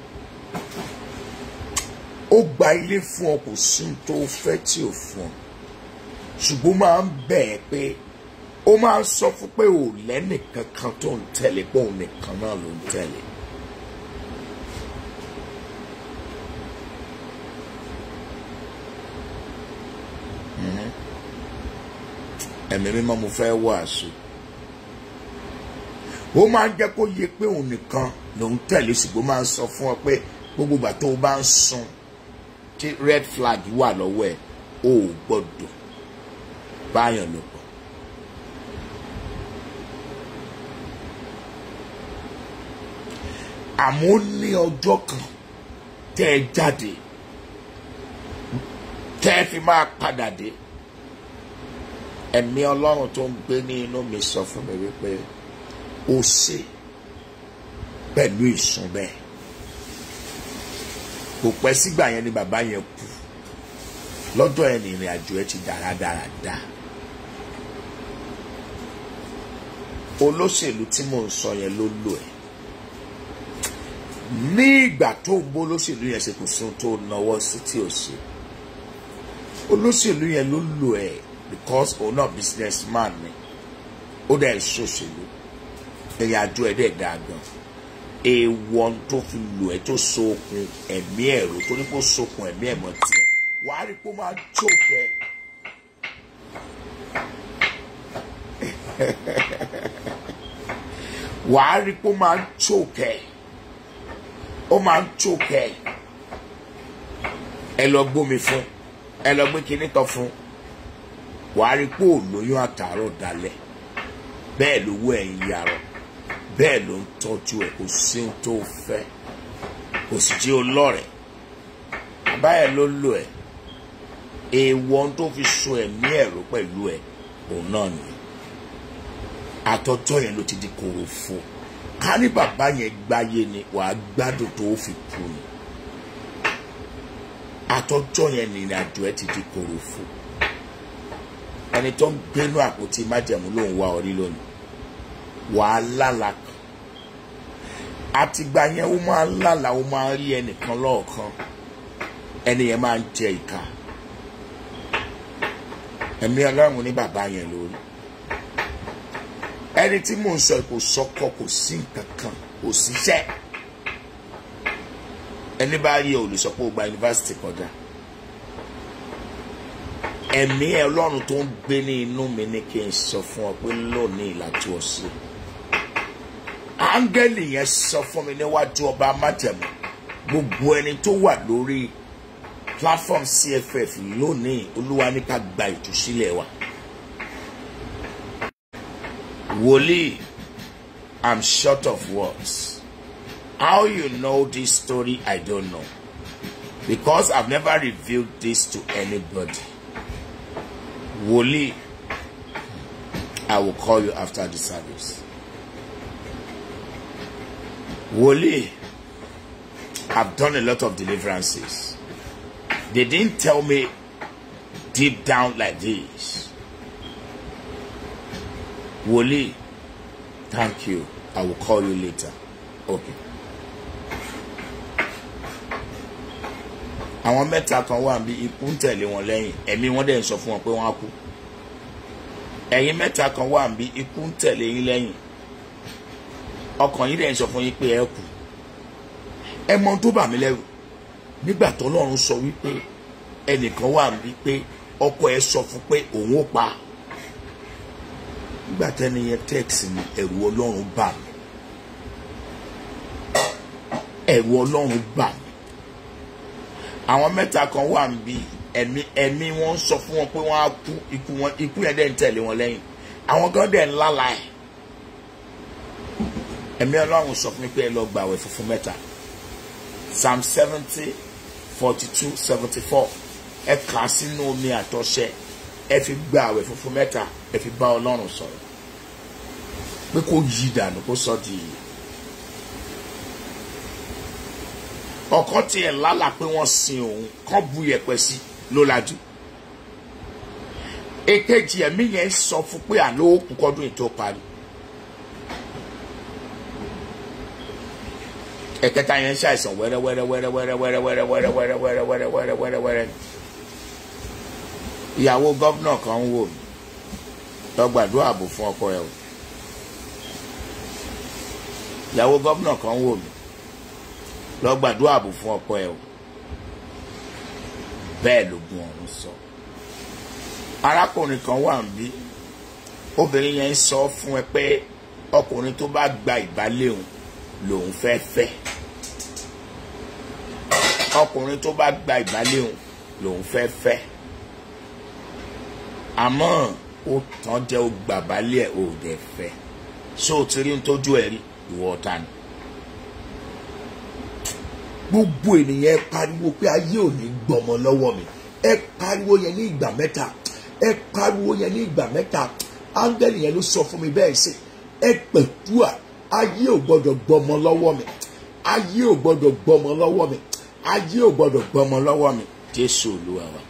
ó gba ilé fún ọ kò sí tó fẹ́ tí ò fún ọ ṣùgbọ́n máa ń bẹ̀ ẹ́ pé ó máa ń sọ fún pé ò lẹ́nìkan kan tó ń tẹ̀lé pé òun nìkan náà ló ń tẹ̀lé. ẹ̀mí mímọ́ mo fẹ́ wàásù ó máa ń jẹ́ kó yẹ pé òun nìkan ló ń tẹ̀lé ṣùgbọ́n máa ń sọ fún ọ pé gbogbo ìgbà tó o bá ń sun tí red flag wà lọ́wọ́ ẹ̀ o ò gbọ́dọ̀ báyọ̀ lò pọ̀. àmọ́ ó ní ọjọ́ kan tẹ́ ẹ jáde tẹ́ ẹ fi máa padà dé ẹ̀mí ọlọ́run tó ń gbé ní inú mi sọ fún mi wípé ó ṣe pẹ̀lú ìsún bẹ́ẹ̀ kò pẹ́ sígbà yẹn ni bàbá yẹn kú lọ́dọ̀ ẹ̀ ní ìrìn àjò ẹ̀ ti dára dára dá olóṣèlú tí mò ń sọ yẹn ló lò ẹ̀ ní ìgbà tó ń bó olóṣèlú yẹn ṣe kò sí ohun tó náwó sí tí ò ṣe olóṣèlú yẹn ló lò ẹ̀ because òun náà business man ni ó dẹ̀ ṣòṣèlú ìrìn àjò ẹ̀ dẹ̀ dáa gan èèwọ̀ tó fi lò ẹ́ tó so okùn ẹ̀mí ẹ̀rọ torí pé ó sokùn ẹ̀mí ẹ̀mọ́ tiẹ̀ wàá rí pé ó máa jókè. wàá rí pé ó máa jókè ó máa jókè ẹ lọ gbómi fún ẹ lọ gbé kinní kan fún wàá rí pé ò lóyún àtàárọ̀ dalẹ̀ bẹ́ẹ̀ lówó ẹ̀ ń yarọ̀ bẹ́ẹ̀ ló ń tọ́jú ẹ̀ kò sí ohun tó fẹ́ kò sì jẹ́ olọ́rẹ̀ báyẹ̀ ló lò ẹ̀ èèwọ̀ ohun tó fi so ẹ̀mí ẹ̀rọ pẹ̀lú ẹ̀ òun náà ni àtọ́jọ́ yẹn ló ti di korofo ká ní bàbá yẹn gbáyé ni wàá gbádùn tó fi kú ni àtọ́jọ́ yẹn ní ìrìnàjò ẹ̀ ti di korofo ẹni tó ń gbénú àpótí májẹ̀mú ló ń wá orí lónìí wàá lálà kan àtìgbà yẹn ó máa ń lálà ó máa ń rí ẹnìkan lọ́ọ̀kan ẹni yẹn máa ń jẹ ìka ẹ̀mí ọlọ́run ní bàbá yẹn lórí ẹni tí mò ń sọ kò sọkọ kò sí nǹkan kan kò síṣẹ́ ẹni bá rí ẹ ò lè sọ pé o gba yunifásitì kọjá ẹ̀mí ẹ ọlọ́run tó ń gbé ní inú mi ní kí n sọ fún ọ pé lónìí ìlàjú ọ̀sẹ̀ áńgẹ́lì yẹn sọ fún mi níwájú ọba májẹ̀mú gbogbo ẹni tó wà lórí platform cff lónìí olúwa ní ká gba ìtúsílẹ̀ wa wòlíì i'm short of words how you know this story i don't know because i've never revealed this to anybody wòlíì i will call you after the service wòlíì i've done a lot of deliverances they didn't tell me deep down like this wòlíì thank you i will call you later okay. àwọn mẹ́ta kan wà bí ikú ń tẹ̀lé wọn lẹ́yìn ẹ̀mí wọn dẹ̀ ń sọ fún wọn pé wọ́n á kú ẹ̀yin mẹ́ta kan wà bí ikú ń tẹ̀lé yín lẹ́yìn ọkàn yín dẹ̀ ń sọ fún yín pé ẹ kú ẹ mọ tó bà mí lẹ́rù nígbà tó lọ́run sọ wípé ẹnìkan wà bí pé ọkọ ẹ sọ fún pé òun ó pa nígbà tẹ́ni yẹn tẹ́ẹ̀sì mi ẹ̀rù ọlọ́run bà mí ẹ̀rù ọlọ́run bà mí àwọn mẹ́ta kan wà níbí ẹ̀mí ẹ̀mí wọn sọ fún wọn pé wọ́n á kú ikú wọn ikú yẹn dẹ̀ ń tẹ̀lé wọn lẹ́yìn àwọn kan dẹ̀ ń lálà ẹ̀ ẹ̀mí ọlọ́run sọ fún mi pé ẹ lọ gbàwẹ̀ funfun mẹ́ta psalm seventy forty two seventy four ẹ kà á sínú omi àtọ̀ṣẹ ẹ fi gbàwẹ̀ funfun mẹ́ta ẹ fi bá ọlọ́run sọ̀rọ̀ pé kó yí dànù kó sọ di yìí. ọ̀kan tiẹ̀ lálà pé wọ́n sin òun kán bu yẹ̀pẹ̀ sí ló lajú. èkejì ẹ̀mí yẹn sọ fún pé àlọ́ òkú kọ́dún ètò parí. ẹ̀kẹta yẹn ṣàìsàn wẹ́rẹ́ wẹ́rẹ́ wẹ́rẹ́ wẹ́rẹ́ wẹ́rẹ́ wẹ́rẹ́ wẹ́rẹ́ wẹ́rẹ́ wẹ́rẹ́ wẹ́rẹ́ wẹ́rẹ́ wẹ́rẹ́ wẹ́rẹ́. ìyàwó gọ́vnà kan ń wò mí lọ gbàdúrà ààbò fún ọkọ ẹ o. ìyàwó gọ́vnà kan ń wò mí lọ gbàdúrà ààbò fún ọkọ ẹ o bẹ́ẹ̀ lógun ọ̀run sọ arákùnrin kan wà ń bí obìnrin yẹn ń sọ fún ẹ pé ọkùnrin tó bá gba ìbálẹ̀ òun lòun fẹ́ fẹ́ ọkùnrin tó bá gba ìbálẹ̀ òun lòun fẹ́ fẹ́ àmọ́ ó tán jẹ́ ó gbà balẹ̀ ò dẹ̀ fẹ́ ṣé o ti rí ń tójú ẹ̀ rí ìwọ ọ̀tá ni gbogbo ènìyàn ẹ pariwo pé ayé ò ní gbọmọ lọ́wọ́ mi ẹ pariwo yẹn ní ìgbà mẹ́ta ẹ pariwo yẹn ní ìgbà mẹ́ta áńgẹ́lì yẹn ló sọ fún mi bẹ́ẹ̀ ṣe ẹ pẹ̀tùà ayé ò gbọdọ̀ gbọmọ lọ́wọ́ mi ayé ò gbọdọ̀ gbọmọ lọ́wọ́ mi ayé ò gbọdọ̀ gbọmọ lọ́wọ́ mi jésù olúwa wa.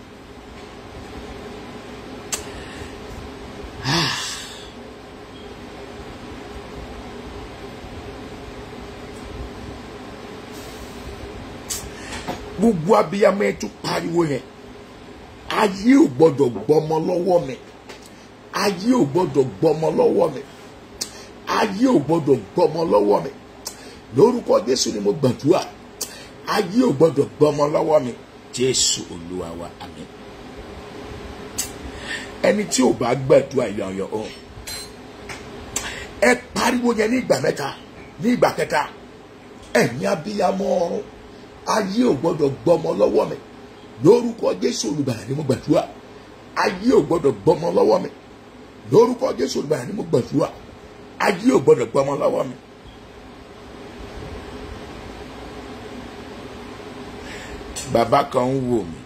gbogbo abiyamọ ẹ tún pariwo yẹn ayé ò gbọdọ̀ gbọmọ lọ́wọ́ mi ayé ò gbọdọ̀ gbọmọ lọ́wọ́ mi ayé ò gbọdọ̀ gbọmọ lọ́wọ́ mi lórúkọ jésù ni mo gbàdúrà ayé ò gbọdọ̀ gbọmọ lọ́wọ́ mi jésù olúwa wa àmín ẹni tí ò bá gbàdúrà yọ̀yọ̀ o ẹ pariwo yẹn ní ìgbà mẹ́ta ní ìgbà kẹta ẹ̀yin abiyamọ ọ̀run ayé ò gbọdọ̀ gbọmọ lọ́wọ́ mi lórúkọ jésù olùbàdàn ni mo gbàdúrà ayé ò gbọdọ̀ gbọmọ lọ́wọ́ mi lórúkọ jésù olùbàdàn ni mo gbàdúrà ayé ò gbọdọ̀ gbọmọ lọ́wọ́ mi. bàbá kan ń wò mí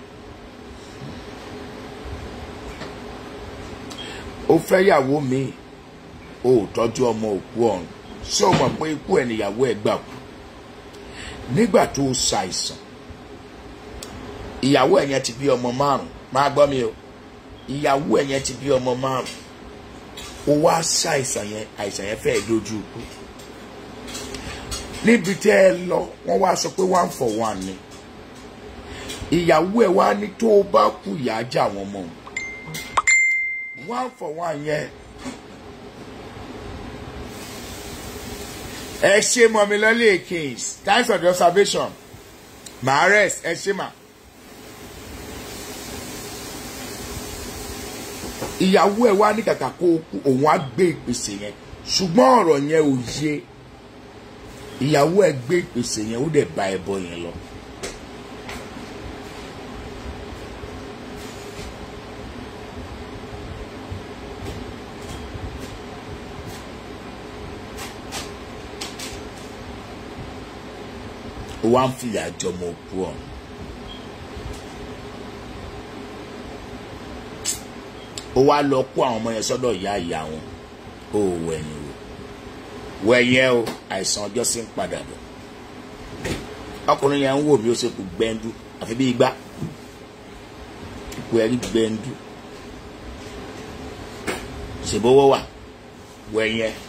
ó fẹ́ yàwó mi ó tọ́jú ọmọ òkú ọ̀run ṣé o mọ̀ pé ikú ẹ̀ níyàwó ẹ̀ gbà kú nígbà tó o ṣàìsàn ìyàwó ẹ̀ yẹn ti bí ọmọ márùn máa gbọ́ mi o ìyàwó ẹ̀ yẹn ti bí ọmọ márùn ó wá ṣàìsàn yẹn àìsàn yẹn fẹ́ẹ́ dojú ikú níbi tẹ́ ẹ lọ wọ́n wá sọ pé one for one ni ìyàwó ẹ̀ wá ní tó o bá kú ìyá ajá àwọn ọmọ one for one yẹn ẹ ṣe mọ̀mí lọ́lẹ̀ kings times of the observation màá rest ẹ ṣe mà. ìyàwó ẹ wá ní kàkà kó o kú òun á gbé ìpèsè yẹn ṣùgbọ́n ọ̀rọ̀ yẹn ò yé ìyàwó ẹ gbé ìpèsè yẹn ó dẹ̀ bá ẹbọ yẹn lọ. ó wá ń fìyà jọmọ òkú ọ̀hún. ó wá lọ kó àwọn ọmọ yẹn sọ́dọ̀ ìyá ìyá wọn ó wẹ̀yìn o wẹ̀yìn o àìsàn ọjọ́ sí ń padà bọ̀ ọkùnrin yẹn ń wò bí ó ṣe kú gbẹ́ndú àfi bí igbá ipò ẹ̀rí gbẹ́ndú ṣèbówó wà wẹ̀yìn ẹ̀.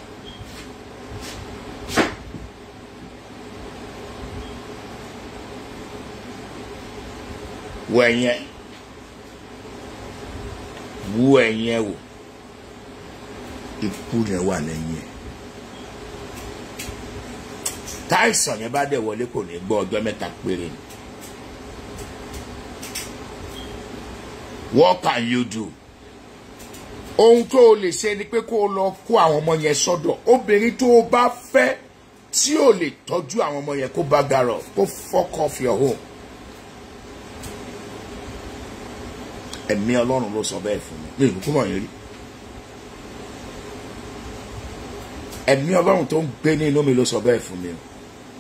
wọ ẹ̀yìn ẹ̀ wú ẹ̀yìn ẹ̀ wò ikú yẹn wà lẹ́yìn ẹ̀ táìsàn yẹn bá dẹ̀ wọlé kò ní gbọ́ ọjọ́ mẹ́ta péré ni what can you do ohun tó o lè ṣe ni pé kó o lọ kó àwọn ọmọ yẹn sọ́dọ̀ obìnrin tó o bá fẹ́ tí o lè tọ́jú àwọn ọmọ yẹn kó bá garọ̀ kó fuck off your home. ẹ̀mí ọlọ́run ló sọ bẹ́ẹ̀ fún mi ní ìbùkún mọ̀ yẹn rí ẹ̀mí ọlọ́run tó ń gbé ní inú mi ló sọ bẹ́ẹ̀ fún mi o.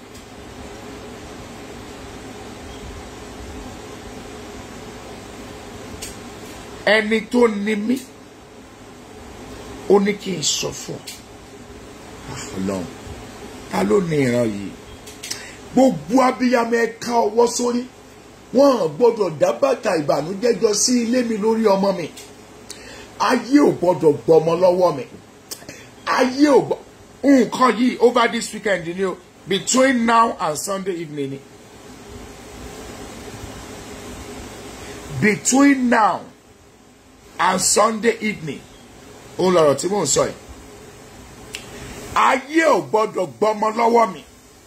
ẹni tó ní mí ó ní kí n sọ fún ọ ọlọ́run ta ló ní ìran yìí gbogbo abiyamọ ẹ ká ọwọ́ sórí wọn gbọ́dọ̀ dá bàtà ìbànújẹ́ jọ sí ilé mi lórí ọmọ mi ayé ò gbọ́dọ̀ gbọmọ lọ́wọ́ mi ayé ò gbọ́ nǹkan yìí over this weekend ni o between now and Sunday evening ni between now and Sunday evening òun lọ̀rọ̀ tí mò ń sọ yìí ayé ò gbọ́dọ̀ gbọmọ lọ́wọ́ mi.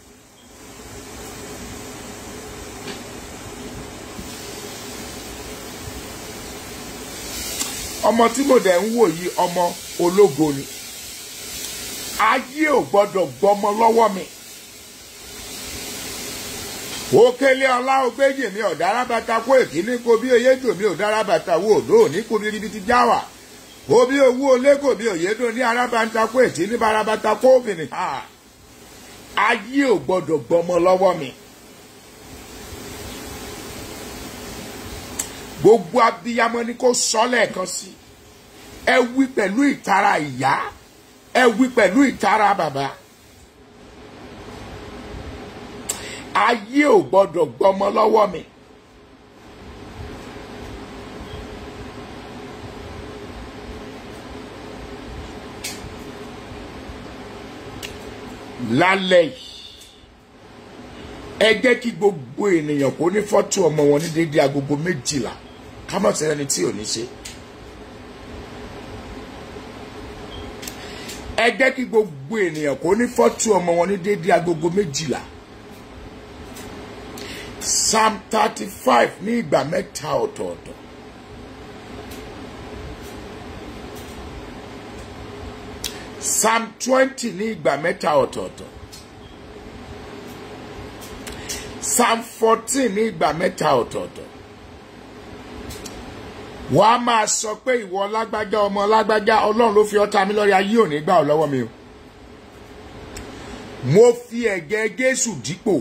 ọmọ tí mo dẹ̀ ń wò yìí ọmọ ológo ni ayé ò gbọ́dọ̀ gbọmọ lọ́wọ́ mi òkèlè ọlá ògbéjì mi ò dára bàtà kó èkíní kó bí oyédò mi ò dára bàtà wo òdó òní kó bí ríbi ti já wà kó bí owó olégò mi òyédò ní arábàtà kó ètí ní barabàtà kó òfìní ayé ò gbọ́dọ̀ gbọmọ lọ́wọ́ mi. gbogbo abiyamọ ni kò sọ lẹ́ẹ̀kan sí ẹ wí pẹ̀lú ìtara ìyá ẹ wí pẹ̀lú ìtara bàbá ayé ò gbọ́dọ̀ gbọmọ lọ́wọ́ mi. lálẹ́ yìí ẹ jẹ́ kí gbogbo ènìyàn kó ní fọ́tò ọmọ wọn ní dédé agogo méjìlá ká má sí ẹni tí ò ní ṣe. ẹ jẹ́ kí gbogbo ènìyàn kó ní fọ́tò ọmọ wọn ní dédé agogo méjìlá. psalm thirty five ní ìgbà mẹ́ta ọ̀tọ̀ọ̀tọ̀. psalm twenty ní ìgbà mẹ́ta ọ̀tọ̀ọ̀tọ̀. psalm fourteen ní ìgbà mẹ́ta ọ̀tọ̀ọ̀tọ̀ wọ́n á máa sọ pé ìwọ lágbájá ọmọ lágbájá ọlọ́run ló fi ọ́ ta mí lọ́rẹ ayé ò ní gbà ọ́ lọ́wọ́ mi o mo fi ẹ̀gẹ́ Jésù dípò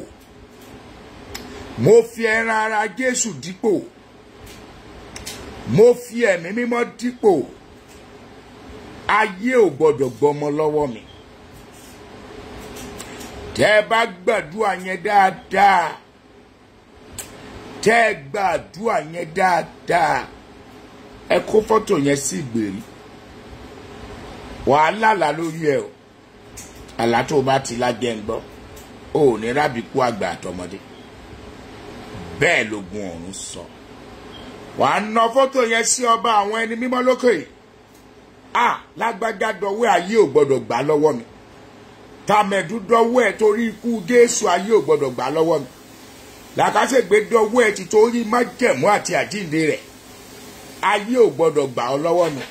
mo fi ẹran ara Jésù dípò mo fi ẹ̀mí mímọ́ dípò ayé ò gbọ́dọ̀ gbọmọ lọ́wọ́ mi tẹ́ ẹ bá gbàdúrà yẹn dáadáa tẹ́ ẹ gbàdúrà yẹn dáadáa ẹ kó fọ́tò yẹn sí ìgbèrí wàhálà là lórí ẹ o àlá tó o bá ti lájẹ ń gbọ́ o ò ní rábìkú àgbà àtọmọdé bẹ́ẹ̀ lógun ọ̀run sọ wàá na fọ́tò yẹn sí ọba àwọn ẹni mímọ́ lókè à lágbájá dọwọ́ ayé ò gbọ́dọ̀ gbà lọ́wọ́ mi tàmẹ̀dú dọwọ́ ẹ̀ torí ikú Jésù ayé ò gbọ́dọ̀ gbà lọ́wọ́ mi làkàṣègbè dọwọ́ ẹ ti torí májẹ̀mú àti àjíǹde rẹ̀ ayé ò gbọ́dọ̀ gbà ọ́ lọ́wọ́ mi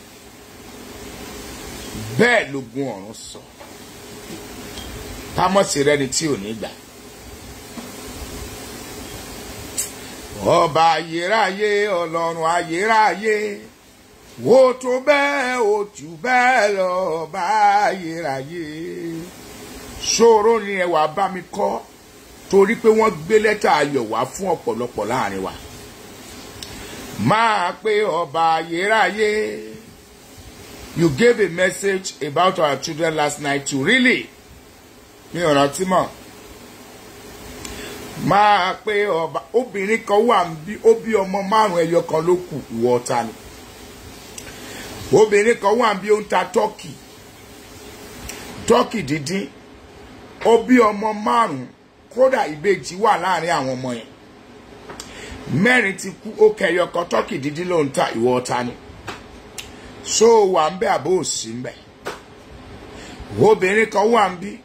bẹ́ẹ̀ lógun ọ̀run sọ támọ̀sí rẹni tí ò ní gbà. ọba ayérayé ọlọ́run ayérayé wo tó bẹ́ẹ̀ o jù bẹ́ẹ̀ lọ ọba ayérayé ṣòro ni ẹ wàá bá mi kọ́ torí pé wọ́n gbé lẹ́tà ayọ̀ wá fún ọ̀pọ̀lọpọ̀ láàrin wa máa pé ọba ayérayé you gave a message about our children last night to really mi ò rántí mọ́ máa pé ọba obìnrin kan wà bí ó bí ọmọ márùn ẹyọ kan ló kù ìwọ ọ̀tá ni obìnrin kan wà bí ó ń ta tọ́kì tọ́kì dídín ó bí ọmọ márùn kódà ìbejì wà láàrin àwọn ọmọ yẹn mẹ́rin ti kú ó kẹyọ kan tọ́kì dídín ló ń ta ìwọ ọ̀tá ni so wà ń bẹ àbó òsì ń bẹ obìnrin kan wà ń bí.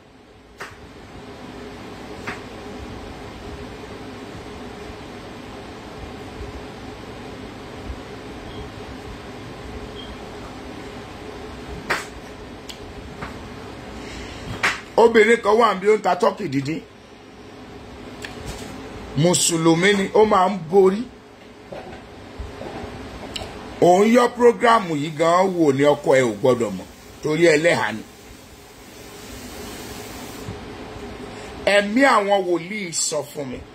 obìnrin kan wà bí ó ń ta tọ́kì dídín mùsùlùmí ni ó máa ń borí òun yọ prógrámù yìí gan wò ní ọkọ ẹ ò gbọdọ̀ mọ̀ torí ẹlẹ́hàá ni ẹ̀mí àwọn wòlíì sọ fún mi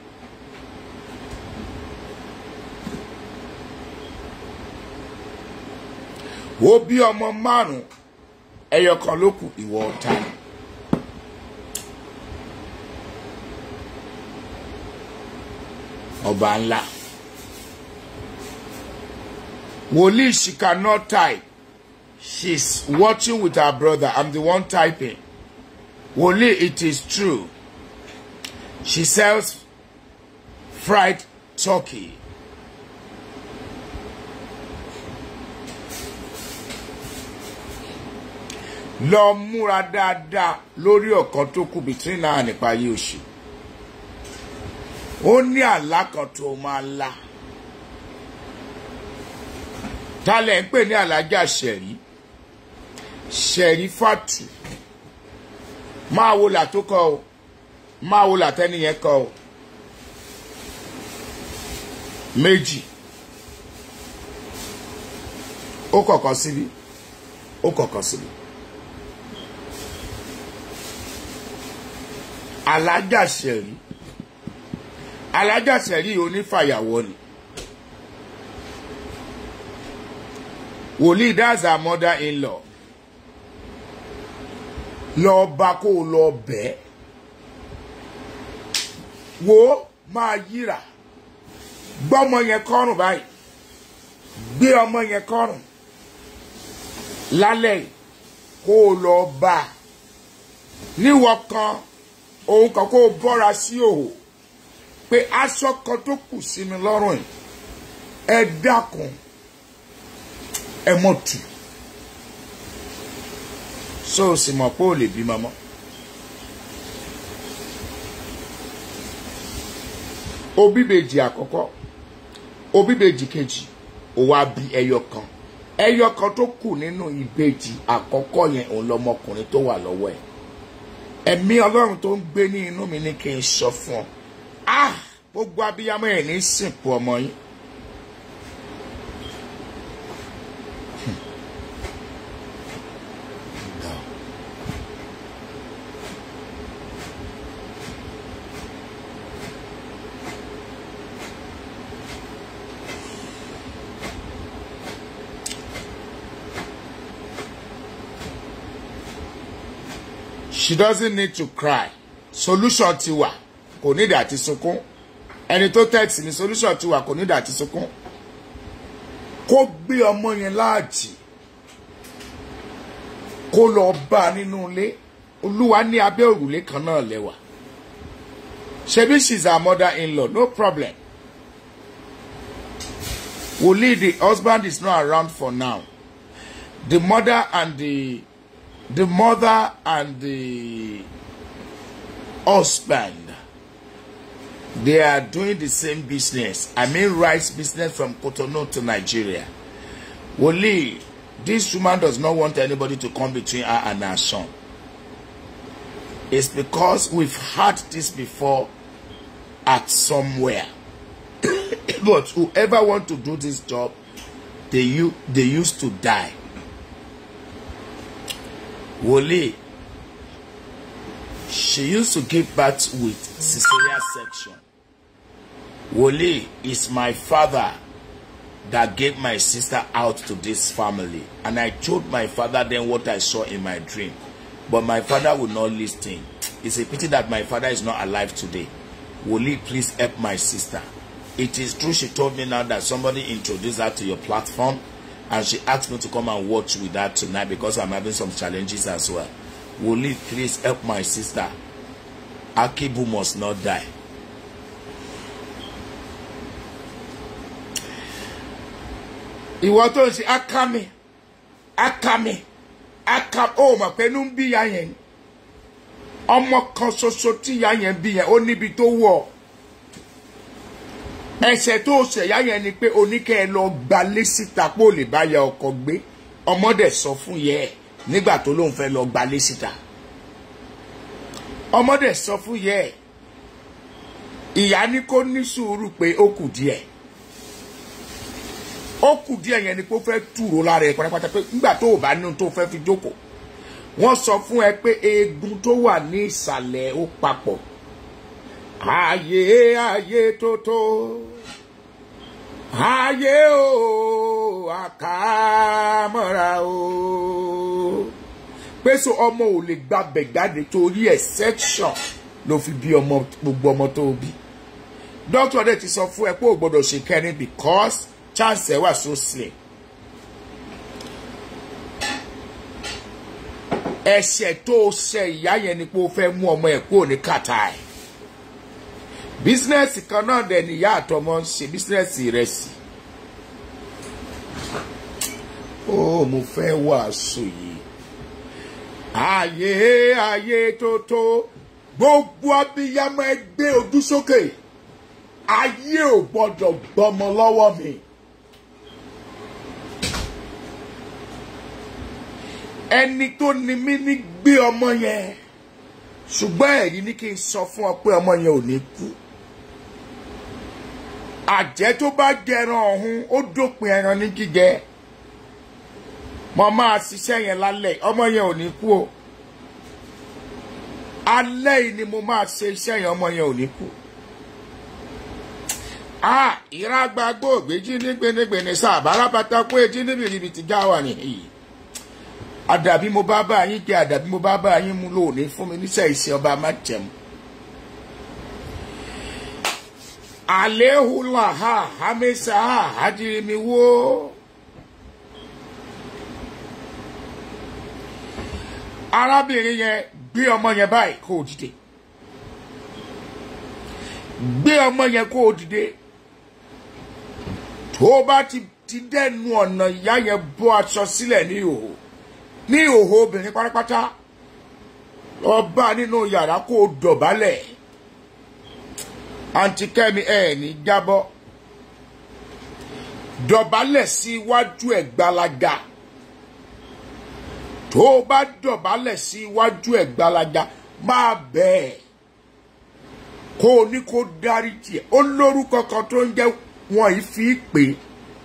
wo bí ọmọ márùn ẹyọ kan ló kù ìwọ ọ̀tá ni. ọba ńlá wòlíì she cannot type she's watching with her brother i'm the one typing wòlíì it is true she sells fried turkey lọ múra dáadáa lórí ọ̀kan tó kù between náà nípa ayé òṣì ó ní àlá kan tó máa la talẹ̀ ń pè ní alájà ṣẹ̀rí ṣẹ̀rí fàtù máa wo là tó kọ o máa wo là tẹ́niyẹn kọ o méjì ó kọ̀kan síbi ó kọ̀kan síbi alájà ṣẹ̀rí alájàsẹ̀rí onífàyàwọ́ ni wòlíì that's her mother in law lọ bá kó o lọ bẹ́ẹ̀ wo máa yíra gbọ́mọ yẹn kọ́rùn báyìí gbé ọmọ yẹn kọ́rùn lálẹ́ kó o lọ bá a níwọ̀ kan òun kan kó o bọ́ra sí òhò pé aṣọ kan tó kù sí mi lọ́rùn yìí ẹ dákun ẹ mọ̀ tù so o sì mọ̀ pé o lè bí mọ́mọ́. obíbejì àkọ́kọ́ obíbejì kejì ó wá bí ẹyọ kan ẹyọ kan tó kù nínú ìbejì àkọ́kọ́ yẹn òun lọmọkùnrin tó wà lọ́wọ́ ẹ̀ ẹ̀mí ọlọ́run tó ń gbé ní inú mi ní kí n sọ fún ọ ah gbogbo abiyamọ ẹ̀ ní sìnkú ọmọ yín. she doesn't need to cry solution ti wà kò nídìí àti sunkún ẹni tó text ní solution ti wà kò nídìí àti sunkún kó gbé ọmọ yẹn láàjì kó lọ bá a nínú ilé olúwa ní abẹ́ òrùlé kan náà lẹ́wà ṣebí she's her mother in law no problem wòlíì the husband is not around for now the mother and the the mother and the husband They are doing the same business. I mean rice business from Cotonou to Nigeria. Woli, this woman does not want anybody to come between her and her son. It's because we've had this before at somewhere. but whoever want to do this job, they, u- they used to die. Woli, she used to give birth with cesarean section. Woli is my father that gave my sister out to this family. And I told my father then what I saw in my dream. But my father would not listen. It's a pity that my father is not alive today. Woli, please help my sister. It is true she told me now that somebody introduced her to your platform and she asked me to come and watch with her tonight because I'm having some challenges as well. Woli, please help my sister. Akibu must not die. ìwọ tó ń ṣe akami akami aka ó mọ̀ pé inú ń bí ya yẹn ọmọ kan ṣoṣo tí ya yẹn bí yẹn ó níbi tó wọ̀ ẹsẹ̀ tó ṣẹ̀yà yẹn ni pé oníkẹ́ ẹ lọ gbalé síta pé ó lè bá ya ọkọ gbé ọmọdé sọ fún yẹ ẹ nígbà tó lóun fẹ́ lọ gbalé síta ọmọdé sọ fún yẹ ẹ ìyá ní kó ní sùúrù pé ó kù díẹ̀ ó kù díẹ̀ yẹn ni pé ó fẹ́ túrò lára ẹ̀ pátápátá pé nígbà tó o bá nínú tó fẹ́ fi jókòó wọ́n sọ fún ẹ pé eegun tó wà ní ìsàlẹ̀ ó papọ̀ ayé ayé tó tó ayé o àkàmọ́ra o pé so ọmọ ò lè gbàbẹ̀ jáde torí ẹ̀ section ló fi bí ọmọ gbogbo ọmọ tó bí dókítà dẹ̀ ti sọ fún ẹ pé o gbọ́dọ̀ ṣe kẹrin because chance ẹ wà so slim ẹ̀ṣẹ̀ tó o ṣe ìyá yẹn ni pé o fẹ́ mú ọmọ ẹ̀ kúrò ní kàtà ẹ̀ bísínẹ́sì kan náà dẹ̀ ni ìyá àtọmọ ń ṣe bísínẹ́sì ìrẹsì ó mo fẹ́ wàásù yìí ayé ayé tó tó gbogbo abiyamọ ẹgbẹ́ ojú sókè ayé ò gbọ́dọ̀ gbọ́mọ lọ́wọ́ mi. ẹni tó ni mí ní gbé ọmọ yẹn ṣùgbọ́n ẹ̀yin ní kí n sọ fún ọ pé ọmọ yẹn ò ní kú àjẹ́ tó bá jẹran ọ̀hún ó dópin ẹran ní jíjẹ mo máa ṣiṣẹ́ yẹn lálẹ́ ọmọ yẹn ò ní kú o alẹ́ yìí ni mo máa ṣe iṣẹ́ yẹn ọmọ yẹn ò ní kú ah ìrágbàgbọ́ ògbéjì ní gbénégbéné sáà bárabàtà kó etí níbi ibi tí já wà nìyí àdàbí mo bá bá yín jẹ àdàbí mo bá bá yín mú lónìí fún mi níṣẹ́ ìsìn ọba má jẹun. àléhùlà ha hamisa ha hajirimi wo. arábìnrin yẹn gbé ọmọ yẹn báyìí kó o dìde gbé ọmọ yẹn kó o dìde tó o bá ti ti dẹnu ọ̀nà ìyá yẹn bọ́ aṣọ sílẹ̀ ní ìhòòhò ní ìhòòhò obìnrin pátápátá lọ bá nínú yàrá kó o dọ̀bálẹ̀ àǹtí kẹ́mi ẹ̀ ní jábọ́ dọ̀bálẹ̀ sí iwájú ẹ̀ gbalaga tó o bá dọ̀bálẹ̀ sí iwájú ẹ̀ gbalaga máa bẹ́ẹ̀ kó o ní kó dárí tiẹ̀ ó lórúkọ kan tó ń jẹ́ wọn yìí fi pè é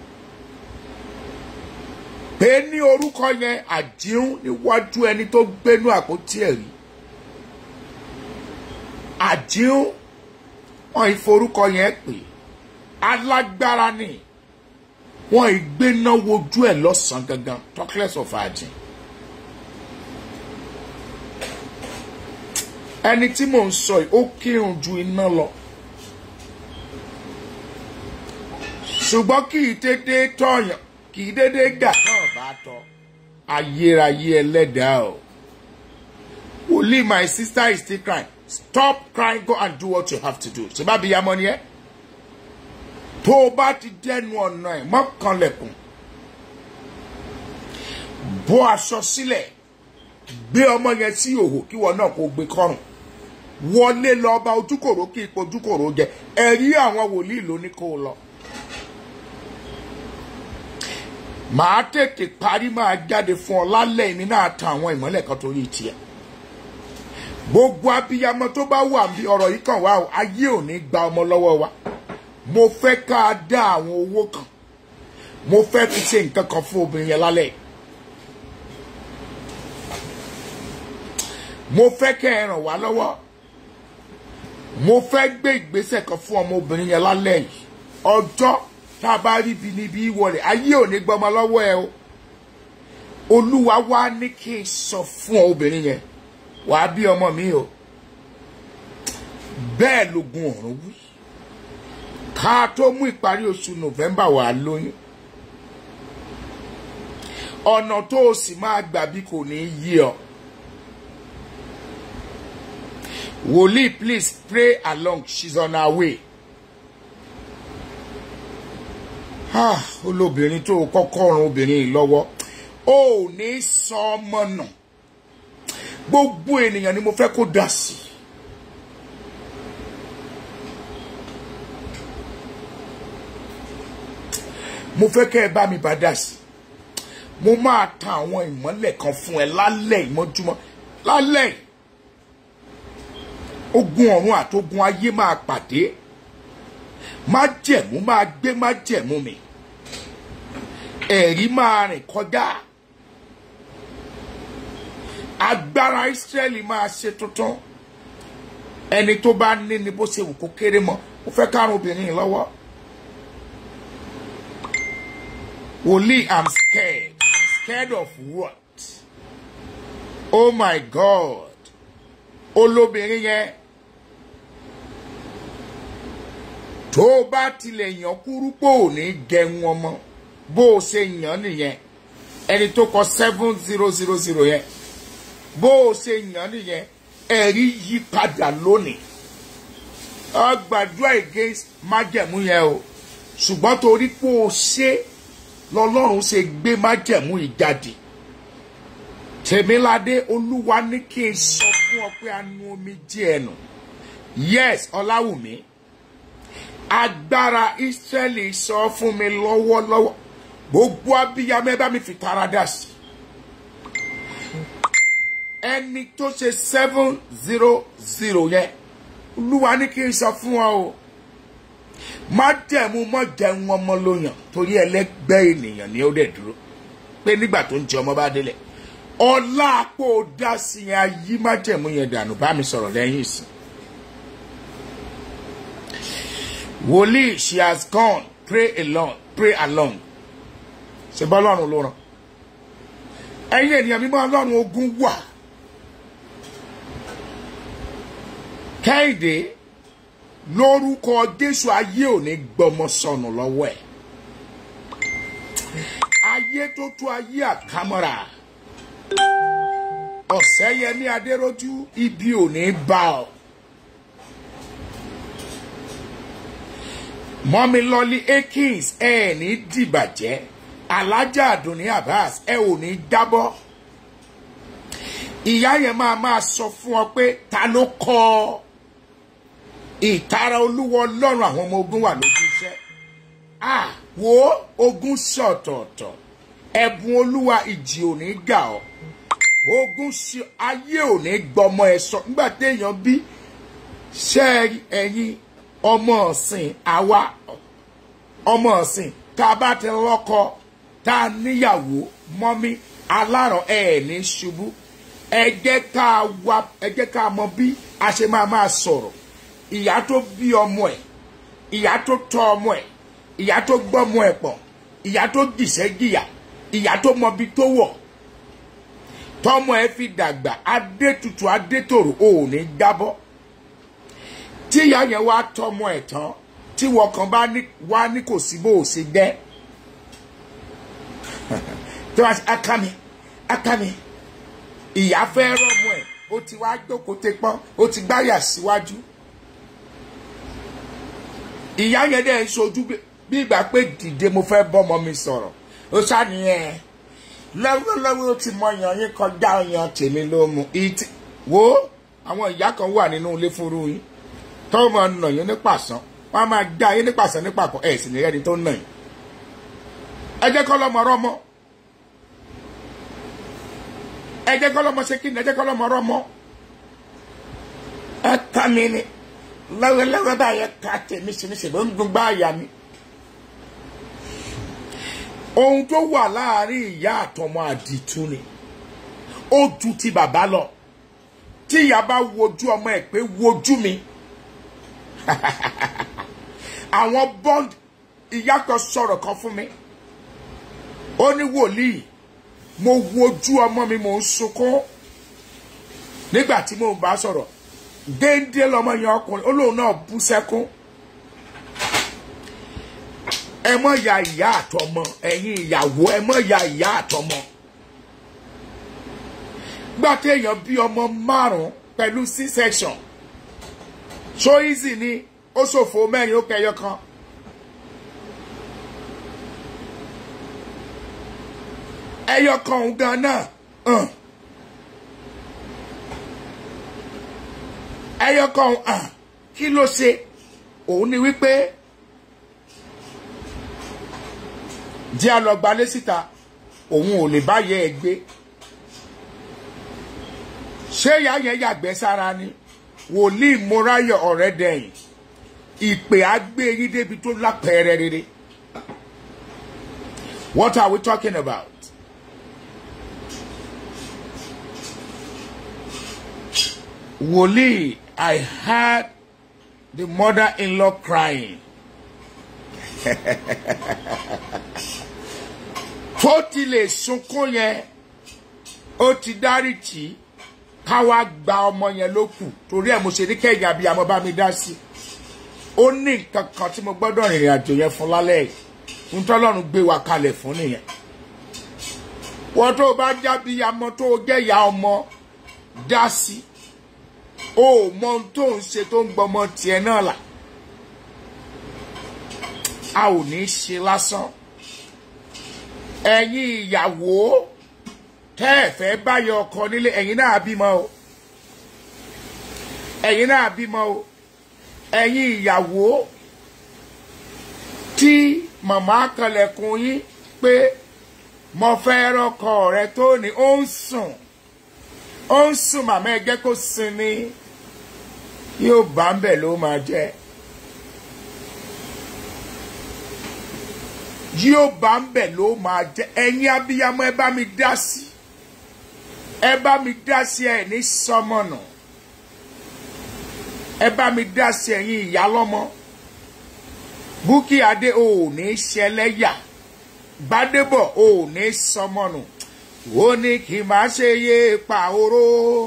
pé ní orúkọ yẹn àdíhùn níwájú ẹni tó gbénú àpótí ẹ̀rí àdíhùn wọn ìforúkọ yẹn pè alágbára ni wọn ìgbéná wojú ẹ lọ́sàn gangan talkless of àdín ẹni tí mò ń sọ yìí ó kírun ju iná lọ ṣùgbọ́n kì í dédé tọ̀yàn kì í dédé gà náà bá tọ́ ayérayé ẹlẹ́dàá o wòlíì my sister is still crying stop crying go and do what you have to do ṣe bá bí yamọ ni ẹ tó o bá ti dẹnu ọ̀nà ẹ̀ mọ́kànlẹ̀kùn bọ́ aṣọ sílẹ̀ gbé ọmọ yẹn sí òhò kí wọn náà kó gbé kọrùn wọlé lọ bá ojúkòrò kí ipò ojúkòrò jẹ ẹ̀rí àwọn wòlíì ló ní kó lọ. màá tètè parí máa jáde fún ọ lálẹ́ ìní náà tan àwọn ìmọ́lẹ̀ kan torí tiẹ̀. gbogbo abiyamọ tó bá wà bí ọ̀rọ̀ yìí kàn wá o ayé ò ní gba ọmọ lọ́wọ́ wa. mo fẹ́ ká a dá àwọn owó kan mo fẹ́ fi ṣe nǹkan kan fún obìnrin yẹn lálẹ́ yìí. mo fẹ́ kẹ́ ẹ ràn wá lọ́wọ́ mo fẹ́ gbé ìgbésẹ̀ kan fún ọmọbìnrin yẹn lálẹ́ yìí ọjọ́ tá a bá rí ibi níbi ìwọlẹ̀ ayé ò ní gbọmọ lọ́wọ́ ẹ o olúwa wá ní kí n sọ fún obìnrin yẹn wàá bí ọmọ mi o bẹ́ẹ̀ lógun ọ̀run wí ká tó mú ìparí oṣù november wàá lóyún ọ̀nà tó o sì máa gbà bí kò ní yí ọ. Wòlíì please pray along she's on her way. Ah, olóbìnrin tó kọ́kọ́ ran obìnrin yìí lọ́wọ́ ó ní sọ ọmọ nà gbogbo ènìyàn ni mo fẹ́ kó dà sí. mo fẹ́ kẹ́ ẹ bá mi bá dà sí mo máa tan àwọn ìmọ́lẹ̀ kan fún ẹ lálẹ́ ìmọ́júmọ́ lálẹ́ yìí ogun ọ̀run àtogun ayé máa pàdé májẹ̀mú máa gbé májẹ̀mú mi ẹ̀rí máa rìn kọjá agbára Ísírẹ́lì máa ṣe tuntun ẹni tó bá ní ni bó ṣe wù kó kéré mọ́ ó fẹ́ kárùn obìnrin yìí lọ́wọ́ wòlíì i'm scared scared of what oh my god olóbìnrin yẹn tó o bá tilẹ̀ yàn kúrú pò ní gẹ̀hún ọmọ bó o ṣe yàn nìyẹn ẹni tó kọ seven zero zero zero yẹn bó o ṣe yàn nìyẹn ẹ̀rí yí padà lónìí ọ gbàdúrà against májẹ̀mú yẹn o ṣùgbọ́n torí pé o ṣe lọ́lọ́run ṣe gbé májẹ̀mú yìí jáde tèmíládé olúwa ní kí n sọ fún ọ pé a nu omi díẹ̀ nù yes ọláwùmí agbára israẹli sọ fún mi lọ́wọ́lọ́wọ́ gbogbo abiyamọ ẹ bá mi fi tara dà sí ẹni tó ṣe seven zero zero yẹn olúwa ní kí n sọ fún ọ o má dẹ̀mú mọ́ jẹun ọmọ lóyàn torí ẹlẹ́gbẹ́ ènìyàn ni ó dẹ̀ dúró pé nígbà tó ń jẹ ọmọ bá délẹ̀ ọlá àpò dá sí yẹn ayé má jẹ̀mú yẹn dànù bá mi sọ̀rọ̀ lẹ́yìn ìsìn. wòlíì she has gone pray along pray along ṣe bọ́ ọlọ́run ló ràn ẹ̀yin ènìyàn mímọ́ ọlọ́run ogun wà kẹ́hìndé lórúkọ jésù ayé ò ní gbọmọ sọnù lọ́wọ́ ẹ̀ ayé tó tó ayé àkámọ́ra ọ̀sẹ́yẹmí adéròjú ibi ò ní bá ọ. mọ́milọ́lí akins ẹ ẹ̀ ní dìbàjẹ́ alájà àdùnní abbas ẹ ò ní jábọ́ ìyá yẹn máa máa sọ fún ọ pé ta ló kọ́ ọ ìtara olúwa ọlọ́run àwọn ọmọ ogun wà lójú iṣẹ́ ah wo ogun ṣọ̀tọ̀ọ̀tọ̀ ẹ̀bùn olúwa ìjì ò ní gà ọ́ ogun ṣe ayé ò ní gbọmọ ẹ sọ nígbà téèyàn bí ṣe ẹyin ọmọ ọ̀sìn àwa ọmọ ọ̀sìn tá a bá ti lọ́kọ tá a níyàwó mọ́mí aláràn ẹ̀ ní ṣubú ẹ jẹ́ ká wá ẹ jẹ́ ká mọ bí a ṣe máa máa sọ̀rọ̀ ìyá tó bí ọmọ ẹ̀ ìyá tó tọ́ ọmọ ẹ̀ ìyá tó gbọ́mọ ẹ̀ pọ̀ ìyá tó jìṣẹ́ jìyà ìyá tó mọbi tó wọ̀ tọmọ ẹ fi dàgbà adétutù adétòrò ò ní jábọ́ tí ìyá yẹn wá tọmọ ẹ̀ tán tí wọn kan bá ní wá ní kò sí bó o ṣe jẹ́ tí wọ́n á ká mi á ká mi ìyá fẹ́ rọ́mọ ẹ̀ ó ti wá jókòó tẹ pọ́n ó ti gbáyà síwájú ìyá yẹn dẹ̀ ń sojú bí ìgbà pé dìde mo fẹ́ bọ́mọ mi sọ̀rọ̀ ó ṣàníyàn lọ́wọ́lọ́wọ́ ó ti mọ yan yín kọjá yan tèmi ló mu ìtì wo àwọn ìyá kan wà nínú ilé fúnru yín tọ́wọ́ máa nà yín nípasán wọ́n á máa gbá yín nípasán nípapọ̀ ẹ̀ sì ní ẹni tó nà yín ẹ jẹ́ kọ́ lọ́mọ rọ́mọ ẹ jẹ́ kọ́ lọ́mọ ṣe kí ni ẹ jẹ́ kọ́ lọ́mọ rọ́mọ ẹ ta mi ni lọ́wọ́lọ́wọ́ báyẹn ká tèmi sí ní ṣèlú ń dùn gbá àyà mi ohun tó wà láàrin ìyá àtọmọ àdìtú ni ó ju ti bàbá lọ tí ìyá bá wojú ọmọ ẹ pé wojú mi àwọn bond ìyá kan sọ̀rọ̀ kan fún mi ó ní wòlíì mo wojú ọmọ mi mò ń sunkún nígbà tí mo bá sọ̀rọ̀ déédé lọmọ yẹn ọkùnrin ó lóun náà bú sẹ́kún ẹ mọ̀ ya ìyá àtọmọ ẹ̀yin ìyàwó ẹ mọ̀ ya ìyá àtọmọ gbà téèyàn bí ọmọ márùn pẹ̀lú c section so easy ni ó ṣòfò mẹ́rin ó kẹyọ kan. ẹyọ kan òun gan náà hàn ẹyọ kan òun hàn kí ló ṣe òun ni wípé jẹ́ alọ́gbalé síta òun ò lè bá yẹ ẹ gbé ṣé ìyá yẹn yàgbẹ́ sára ni wòlíì moráyọ̀ ọ̀rẹ́ dẹ̀yìn ìpè àgbé yín débi tó lápẹẹrẹ rere what are we talking about? wòlíì I heard the mother-in-law crying. tó ti lè sunkún yẹn ó ti dáríjì káwá gba ọmọ yẹn ló kù torí ẹ̀ mo ṣe ní kẹ́yìn àbí àmọ́ bá mi dá sí ó ní nǹkan kan tí mo gbọ́dọ̀ rìnrìn àjò yẹn fún lálẹ́ yìí ń tọ́lọ́run gbé wa kalẹ̀ fún nìyẹn wọ́n tó bá jábí amọ́ tó jẹ́ ìyá ọmọ dá sí o mọ ohun tó ń ṣe tó ń gbọmọ tiẹ̀ náà là a ò ní ṣe lásán ẹ̀yin ìyàwó tẹ́ ẹ̀ fẹ́ báyọ̀ ọkọ nílé ẹ̀yin náà bímọ o ẹ̀yin náà bímọ o ẹ̀yin ìyàwó tí màmá kanlẹ̀kùn yín pé mo fẹ́ rọ́kọ rẹ tó ní ó ń sùn ó ń sùn màmá ẹ jẹ́ kó sinmi yóò bá ń bẹ̀ ló máa jẹ́ yóò bá ń bẹ̀ ló máa jẹ́ ẹ̀yin abiyamọ ẹ bá mi dá sí ẹ bá mi dá sí ẹ ní sọmọnà ẹ bá mi dá sí ẹ̀yin ìyálọ́mọ Bukky Adé ò ní ṣẹlẹ́yà Gbádébọ̀ ò ní sọmọnù ó ní kí n máa ṣe yé pàhóró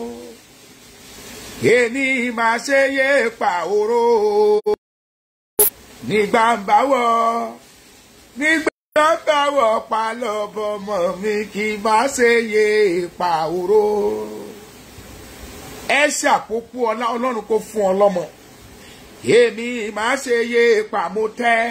èmi máa ṣe yé pàhóró nígbà ń báwọ̀ nígbà ń báwọ̀ palọ̀bọmọ mi kí n máa ṣe yé pàhóró ẹ ṣàpòpò ọlá ọlọ́run kó fún ọ lọ́mọ èmi máa ṣe yé pàmòtẹ́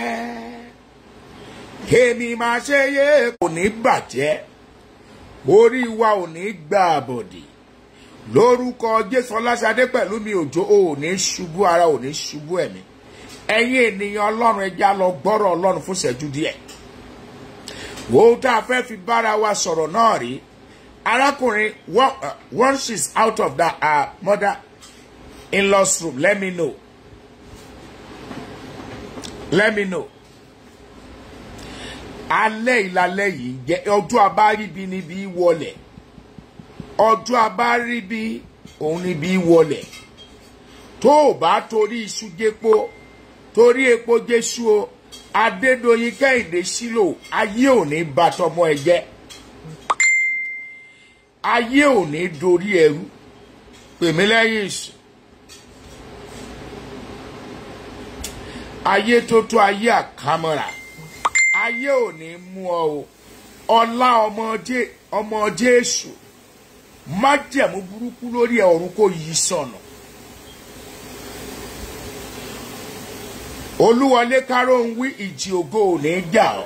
èmi máa ṣe yé kò ní bàjẹ́ orí wa ò ní gbà àbọ̀dì lórúkọ jésù ọlásàdé pẹ̀lú mi òjò ò ní ṣubú ara ò ní ṣubú ẹ̀mí ẹ̀yin ènìyàn ọlọ́run ẹja lọ gbọ́rọ̀ ọlọ́run fún ṣẹ́jú díẹ̀ wo tá a fẹ́ fi bára wa sọ̀rọ̀ náà rí arákùnrin once she's out of that uh, mother in-laws room let me know let me know alẹ́ ìlàlẹ́ yìí jẹ́ ọjọ́ abáríbi níbi wọlẹ̀ ọjọ́ abáríbi òun níbi wọlẹ̀ tó o bá torí iṣu jẹ́po torí epo jésù o adédọ̀yìn kẹ́hìndé sílò ayé ò ní ba tọmọ ẹ jẹ́ ayé ò ní dorí ẹrú pèmí lẹ́yìn ìsìn ayé tó tó ayé àkámọ́ra ayé ò ní mú ọ o ọlá ọmọ jésù májẹ̀mú burúkú lórí ẹ̀ ọ̀run kò yí sọ̀nà olúwọlé káró ń wí ìjì ògo ò ní jà ọ́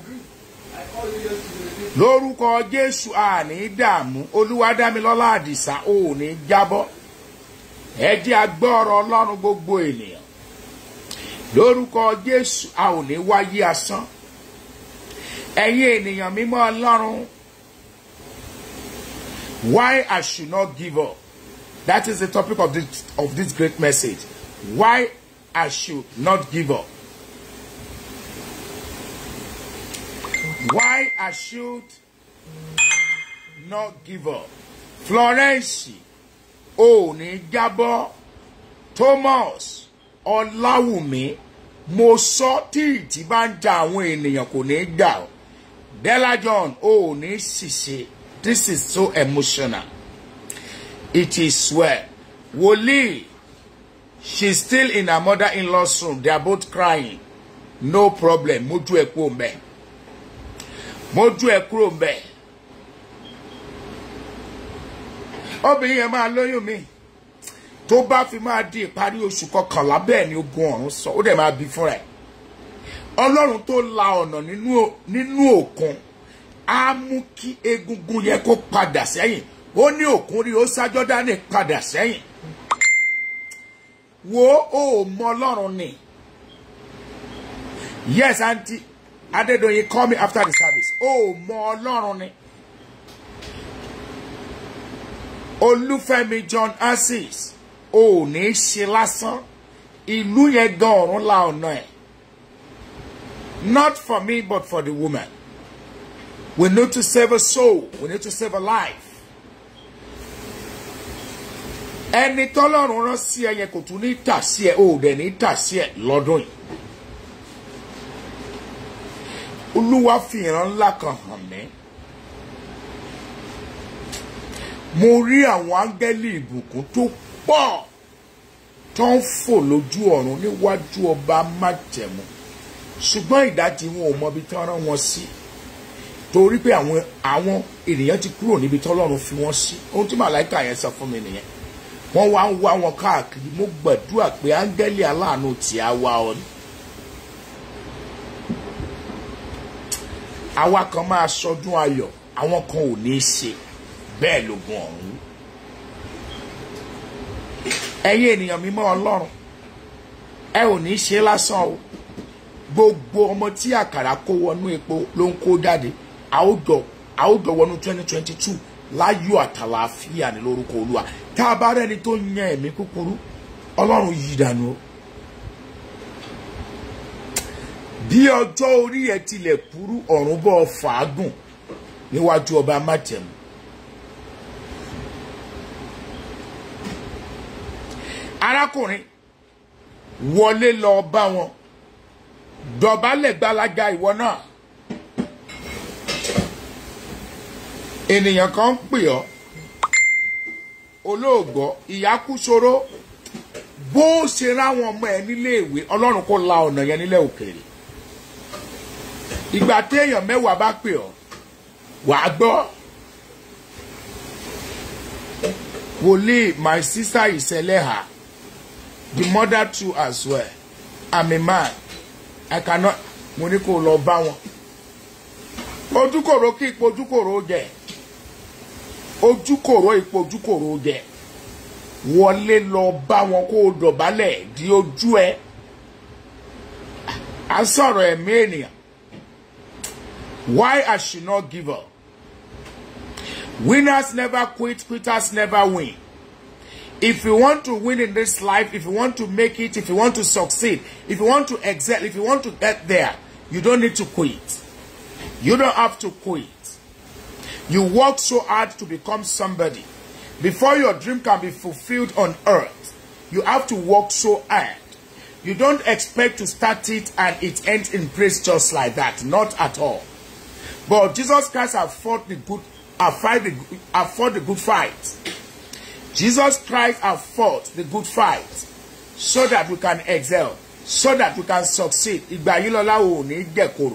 lórúkọ jésù àní dààmú olúwadámilọ́lá àdìsá ò ní jábọ́ ẹ jẹ́ agbọ́rọ̀ ọlọ́run gbogbo ènìyàn lórúkọ jésù a ò ní wáyé asán ẹ̀yin ènìyàn mímọ́ ọlọ́run why i should not give up that is the topic of this of this great message why i should not give up why i should not give up florence ò ní jábọ́ thomas ọláwùmí mo sọ tí ìtì bá ń ja àwọn ènìyàn kò ní gbà ọ della john ò ní ṣìṣe this is so emotional it is well wòlíì she still in her mother-in-law's room they are both crying no problem mójú ẹ kúrò mbẹ mójú ẹ kúrò mbẹ obìnrin yẹn máa lóyún mi tó bá fi máa di ìparí oṣù kọkànlá bẹ́ẹ̀ ni ogun ọ̀run sọ ó dẹ̀ máa bí fúnra ẹ̀ ọlọ́run tó la ọ̀nà nínú òkun á mú kí egungun yẹn kó padà sẹ́yìn ó ní òkun rí ó sájọ́ dání padà sẹ́yìn wo ó mọ ọlọ́run ni yes aunty adédọ̀yìn call me after the service ó mọ ọlọ́run ni olúfẹ́mi john assis ò ní ṣe lásán ìlú yẹn gan ọ̀run la ọ̀nà ẹ̀ not for me but for the woman we need to save a soul we need to save a life ẹni tọ́lọ́run rán sí ẹ yẹn kò tún ní tà sí ẹ ò dẹ̀ ní tà sí ẹ lọ́dún yìí olúwa fi ìran ńlá kan hàn mí mo rí àwọn áńgẹ́lì ìbùkún tó pọ̀ tó ń fò lójú ọ̀run níwájú ọba májẹ̀mú ṣùgbọ́n ìdájí wọn ò mọbi tí wọ́n rán wọn sí torí pé àwọn àwọn ènìyàn ti kúrò níbi tọ́lọ́run fi wọ́n sí ohun tí màláìka yẹn sọ fún mi nìyẹn wọ́n wá ń wá wọn káàkiri mo gbàdúrà pé áńgẹ́lì aláàánú tí a wá ọ ni. àwa kan máa sọdún ayọ̀ àwọn kan ò ní í ṣe bẹ́ẹ̀ lógun ọ̀run ẹ̀yin ènìyàn mímọ́ ọlọ́run ẹ ò ní ṣe lásán o gbogbo ọmọ tí àkàrà kó wọnú epo ló ń kó jáde àwùjọ àwùjọ wọnú twenty twenty two láyọ̀ àtàlàáfíà ní lórúkọ olúwa tá a bá rẹ́ni tó yan ẹ̀mí kúkúrú ọlọ́run yìí dànù o bí ọjọ́ orí ẹ tilẹ̀ kúrú ọ̀run bọ́ fàágùn níwájú ọba májẹ̀mú arákùnrin wọlé lọ bá wọn dọ̀bálẹ̀ gbalaga ìwọ náà ènìyàn kan ń pè ọ́ olóògbọ́ ìyá kú ṣòro bó ṣe ráwọn ọmọ ẹ nílé ìwé ọlọ́run kò la ọ̀nà yẹn nílẹ̀ òkèèrè ìgbà téèyàn mẹ́wàá bá pè ọ́ wàá gbọ́ wòlíì my sister ìṣẹ̀lẹ̀ ha the mother too as well i'm a man i cannot mo ní kó lọ bá wọn ojúkòrò kí ipò ojúkòrò jẹ ojúkòrò ipò ojúkòrò jẹ wọlé lọ bá wọn kó o dọ̀bálẹ̀ di ojú ẹ à ń sọ̀rọ̀ ẹ̀mí ènìyàn why i should not give up winners never quit quitters never win if you want to win in this life, if you want to make it, if you want to succeed, if you want to excel, if you want to get there, you don't need to quit. You don't have to quit. You work so hard to become somebody. Before your dream can be fulfilled on earth, you have to work so hard. You don't expect to start it and it ends in praise just like that. Not at all. But Jesus Christ has fought the good, have fight the, have fought the good fight. Jesus Christ has fought the good fight so that we can excel, so that we can succeed. Ìgbà yìí lọ́la ò ní dẹ̀koro.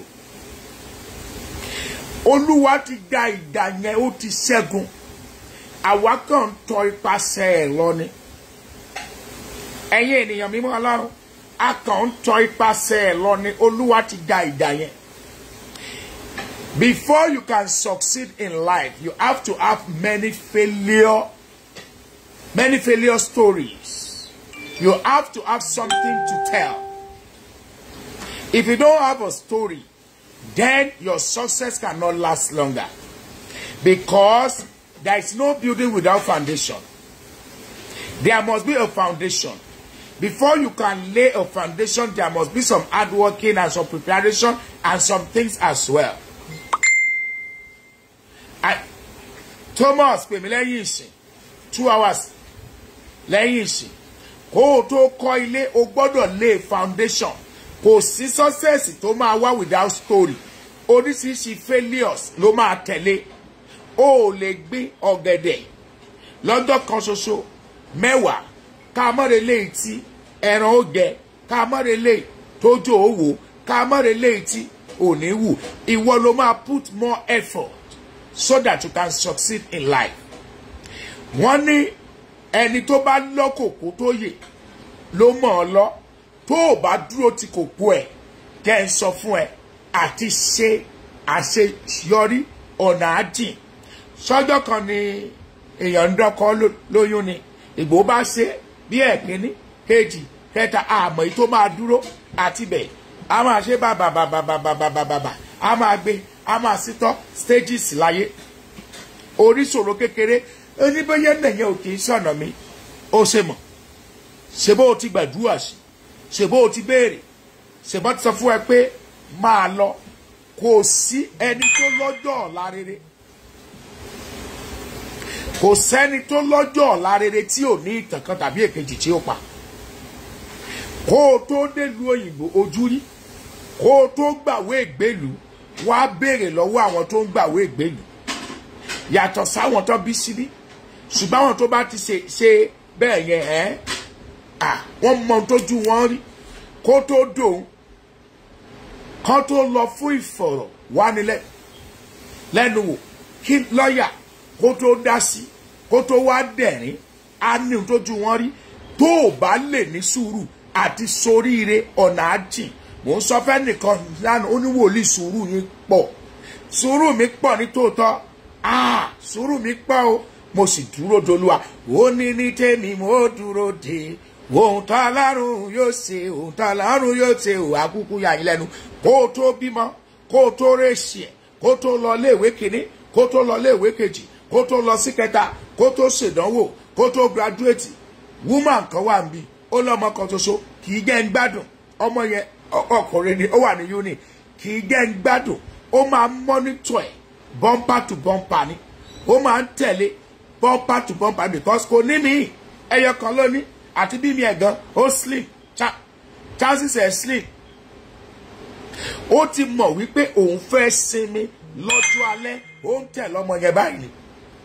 Olúwa ti gba ìdá yẹn ó ti ṣẹ́gun. Àwa kàn ń tọ ipasẹ̀ ẹ̀ lọ ni. Ẹ̀yin ènìyàn mímọ́ ọlọ́run, a kàn ń tọ ipasẹ̀ ẹ̀ lọ ni. Olúwa ti gba ìdá yẹn. Before you can succeed in life, you have to have many failure many failure stories. You have to have something to tell. If you don't have a story, then your success cannot last longer. Because there is no building without foundation. There must be a foundation. Before you can lay a foundation, there must be some hard working and some preparation and some things as well. I, Thomas pè mí lẹ́yìn ìsìn two hours lẹ́yìn ìsìn kó o tó kọ́ ilé o gbọ́dọ̀ lay foundation kò sí success tó máa wá without story oríṣiríṣi failures ló máa tẹ̀lé o ò lè gbé ọ̀gẹ̀dẹ̀ lọ́jọ́ kan ṣoṣo mẹ́wàá ká mọ́re léyìí tí ẹran ó jẹ ká mọ́re léyìí tójú ó wò ká mọ́re léyìí tí ò ní wù ìwọ ló máa put more effort so that you can succeed in life. wọ́n ní ẹni tó bá lọ́kòkó tó yè ló mọ̀ ọ́ lọ tó o bá dúró ti kòkó ẹ̀ kẹ́ ẹ sọ fún ẹ àti ṣe àṣeyọrí ọ̀nà àjìn sọ́jọ́ kan ni èèyàn ń dọ́kọ́ lóyún ni ìgbò bá ṣe bí ẹ̀kíní kejì kẹta àmọ́ èyí tó máa dúró àti bẹ̀ a máa ṣe bàbàbàbàbàbàbà a máa gbé a máa sítọ́ stages láyé oríṣòro kékeré oníbẹ̀yẹ nìyẹn ò kì í sọ̀nà mi ó ṣe mọ̀ ṣe bó o ti gbàdúrà sí ṣe bó o ti béèrè ṣe bó ti sọ fún ẹ pé máa lọ kò sí ẹni tó lọ́jọ́ ọ̀la rere kò sẹ́ni tó lọ́jọ́ ọ̀la rere tí ò ní ìtàn kan tàbí èkejì tí ó pa kó o tó délùú òyìnbó ojú rí kó o tó gbàwé ìgbélùú wá béèrè lọ́wọ́ àwọn tó ń gbàwé ìgbélùú yàtọ̀ sáwọn tó bí síbí ṣùgbọ́n àwọn tó bá ti ṣe ṣe bẹ́ẹ̀ yẹn ẹ́ à wọ́n mọ tójú wọn rí kó tó dòun kó tó lọ fún ìfọ̀rọ̀ wánilẹ̀ lẹ́nu wò kí lọ́ọ̀yà kó tó dá sí kó tó wá dẹ̀rín á ní tójú wọn rí tó o bá lè ní sùúrù àti soríire ọ̀nà àjìn mò ń sọ fẹ́ nìkan lánàá ó ní wòlíì sùúrù yín pọ̀ sùúrù mi pọ̀ ní tòótọ́ ah sùúrù mi pọ̀ o mo sì dúró dolúwa ó ní ní tèmi mo dúró de ohun tá a lárùn yóò ṣe ohun tá a lárùn yóò ṣe ò àkúkú yà yín lẹ́nu kó o tó bímọ kó o tó rèsì ẹ̀ kó o tó lọ léèwé kínní kó o tó lọ léèwé kejì kó tó lọ sí kẹta kó tó ṣèdánwò kó tó graduate woman kan wà níbí ó lọ́mọ kan ṣoṣo kì í jẹ́ ń gbádùn ọmọ yẹn ọkùnrin ni ó wà ní uni kì í jẹ́ ń gbádùn ó máa ń monitor ẹ̀ bumper to bumper ni ó máa ń tẹ̀lé bumper to bumper because kò ní mi ẹyọ kan lónìí àti bí mi ẹ̀ gan ó slim chances ẹ̀ slim ó ti mọ̀ wípé òun fẹ́ sinmi lọ́jọ́ alẹ́ ó ń tẹ̀ lọ́mọ yẹn báyìí ni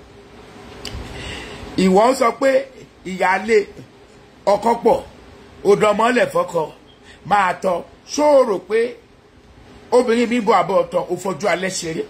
ìwọ ń sọ pé ìyáálé ọkọ pọ̀ òdòmọ́lẹ̀ fọkọ máa tọ ṣóòrò pé obìnrin mi bọ àbọ̀ ọ̀tọ̀ ó fojú alẹ́ ṣeré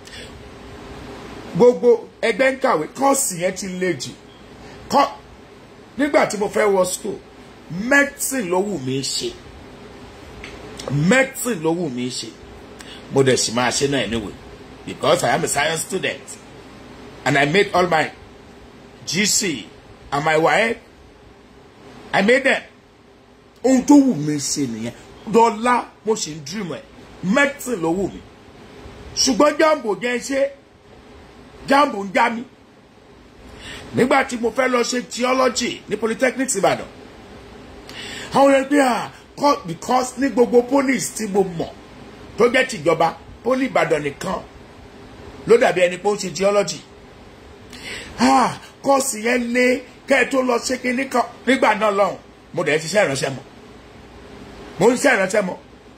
gbogbo ẹgbẹ́ ń kàwé kọ́ọ̀sì yẹn ti le jù kọ́ nígbà tí mo fẹ́ wọ school medicine ló wù mí ṣe medicine ló wù mí ṣe mo dẹ̀ sì máa ṣe náà anyway because I am a science student and I made all my GC and my wife I made them ohun tó wù mí ṣe nìyẹn dọ́là mo sì ń dream ẹ̀ medicine ló wù mí ṣùgbọ́n jambo jẹ́ ṣe jambo ń já mi nígbà tí mo fẹ́ lọ ṣe theology ní polytechnic ìbàdàn àwọn yẹn pé à because ní gbogbo police tí mo mọ̀ tó jẹ́ tìjọba poli ìbàdàn nìkan ló dàbí ẹni pé ó ń ṣe theology ah kọ́ọ̀sì yẹn lé kẹ́ ẹ tó lọ ṣe kínní kan nígbà náà lọ́hùn mo dẹ̀ ti ṣe ìránṣẹ́ mọ́ mo ń ṣe ìránṣẹ́ mọ́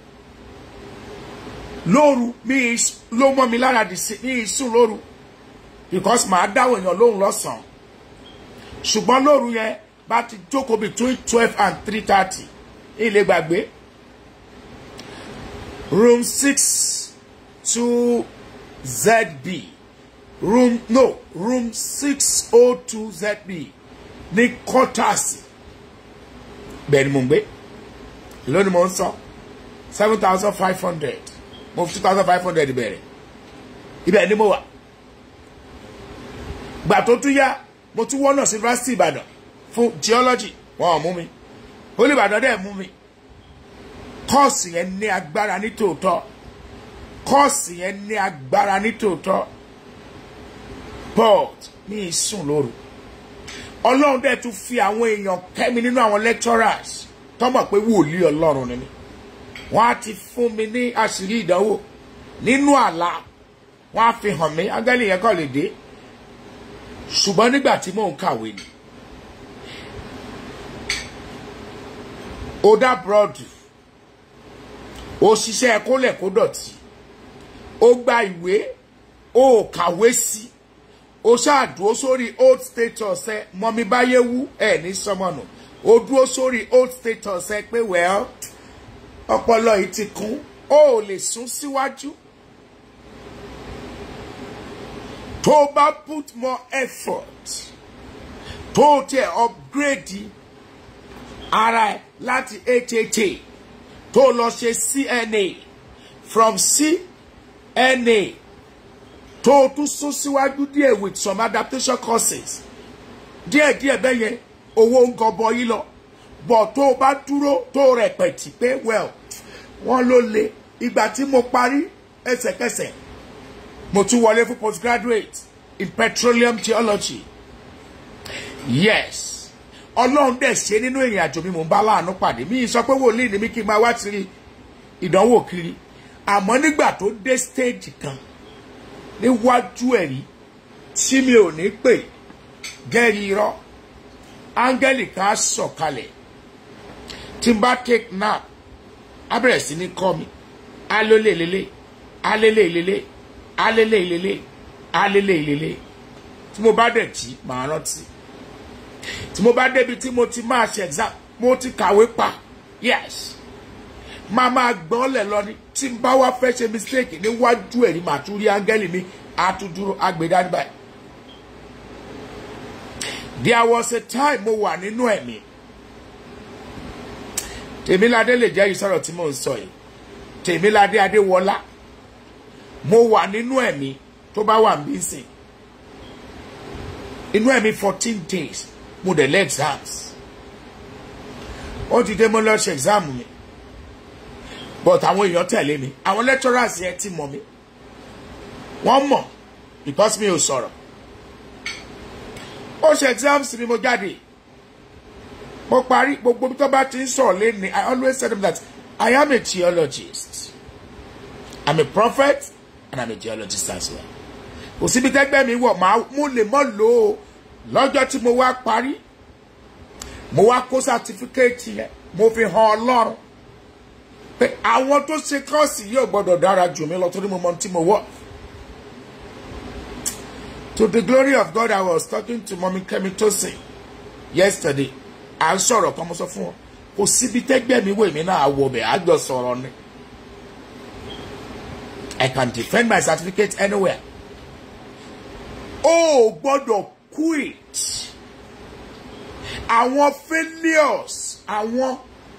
lóru mi ló mọ́ mi lára dì sí ní ìsùn lóru because màá dáwọ̀ èèyàn lóhùn lọ́sàn-án ṣùgbọ́n lóru yẹn bá ti jókòó between twelve and three thirty ilé gbàgbé room six two zb room no room six oh two zb ní kọ́tàsì bẹ́ẹ̀ ni mò ń gbé lónìí mò ń sọ seven thousand five hundred mo fi two thousand five hundred bẹ̀rẹ̀ ibẹ̀ ni mo wà gbà tó tún yá mo tún wọ́n náà sí yunifásitì ìbàdàn fún geology wọn ò mú mi olùbàdàn dẹ̀ mú mi kọ́ọ̀sì yẹn ní agbára ní tòótọ́ kọ́ọ̀sì yẹn ní agbára ní tòótọ́ but mi ì sùn lóru ọlọ́run dẹ̀ tún fi àwọn èèyàn kẹ́mi nínú àwọn lecturers tọ́mọ̀ pé wòlíì ọlọ́run ni mi wọ́n á ti fún mi ní àṣírí ìdánwò nínú àlá wọ́n á fi hàn mí ángẹ́lì yẹn kọ́ lè dé ṣùgbọ́n nígbà tí mò ń kàwé ni ó dá búrọ́dù ó ṣiṣẹ́ kólẹ̀ kó dọ̀tí ó gba ìwé ó kàwé sí ó ṣáàdúró sórí old status ẹ mọ́mí báyé wú ẹ̀ ní sọmọnù ó dúró sórí old status ẹ pé well ọpọlọ yìí ti kún ó lè sún síwájú tó o bá put more effort tó o tẹ upgrade ara ẹ láti hha tó o lọ ṣe cna from cna tó o tún sún síwájú díẹ̀ with some adaptation courses díẹ̀díẹ̀ bẹ́ẹ̀ yẹn owó ń gọbọ yìí lọ bọ̀ tó o bá dúró tó o rẹpẹ̀tì pé well wọ́n ló le ìgbà tí mo parí ẹsẹ̀kẹsẹ̀ mo tún wọlé fún postgraduate in petroleum theology yes ọlọ́run dẹ̀ ṣe nínú ìrìn àjò mi mò ń bá láàánú pàdé mi sọ pé wòlíì ni mi kí n máa wá tiri ìdánwò kiri àmọ́ nígbà tó dé stage kan níwájú ẹ̀rí tí mi ò ní pè gẹ́rì irọ́ áńgẹ́lì kan á sọ̀kalẹ̀ tí n bá take nap á bẹ̀rẹ̀ sí ní kọ́ mi á lólè lélẹ̀ á lélẹ̀ lélẹ̀ á lélẹ̀ lélẹ̀ á lélẹ̀ lélẹ̀ tí mo bá dẹ̀ jí màá rántí tí mo bá débi tí mo ti máa ṣe exam mo ti kàwé pa yes máa máa gbọ́n lẹ̀ lọ ni tí n bá wá fẹ́ ṣe mistake níwájú ẹ̀rí màá tún rí áńgẹ́lì mi á tún dúró agbèdá báyìí. there was a time mo wà nínú ẹ̀mí tèmíládé lè jẹ́ ìsọ̀rọ̀ tí mò ń sọ yìí tèmíládé adéwọlá mo wà nínú ẹ̀mí tó bá wà ń bí sìn inú ẹ̀mí fourteen days mo dẹ̀ lé exams ó ti dé mo lọ ṣe exam mi but àwọn èèyàn tẹ̀lé mi àwọn lecturers yẹn ti mọ̀ mi wọ́n mọ̀ because mi ò sọ̀rọ̀ ó ṣe exams mi mo jáde mo parí gbogbo tó bá ti ń sọ̀rọ̀ lẹ́ni I always tell them that I am a geologist I'm a prophet and I'm a geologist as well kò síbi tẹ́gbẹ́ mi wọ̀ máa mú lè mọ́ lò ó lọ́jọ́ tí mo wá parí mo wá kó sátífíkẹ́ẹ̀tì yẹn mo fi hàn ọlọ́run pé àwọn tó ṣe kọ́ọ̀sì yóò gbọ́dọ̀ dára jù mí lọ torí mo mọ tí mo wọ̀. To the glory of God, I was talking to Mommy Kemi Tosin yesterday. À ń sọ̀rọ̀ kan mo sọ fún wọn. Kò síbi tẹ́gbẹ́ mi wò mí náà wọ̀ bẹ̀ àjọ sọ̀rọ̀ ni. I can defend my certificate anywhere. O ò gbọ́dọ̀ quit. Àwọn failures, àwọn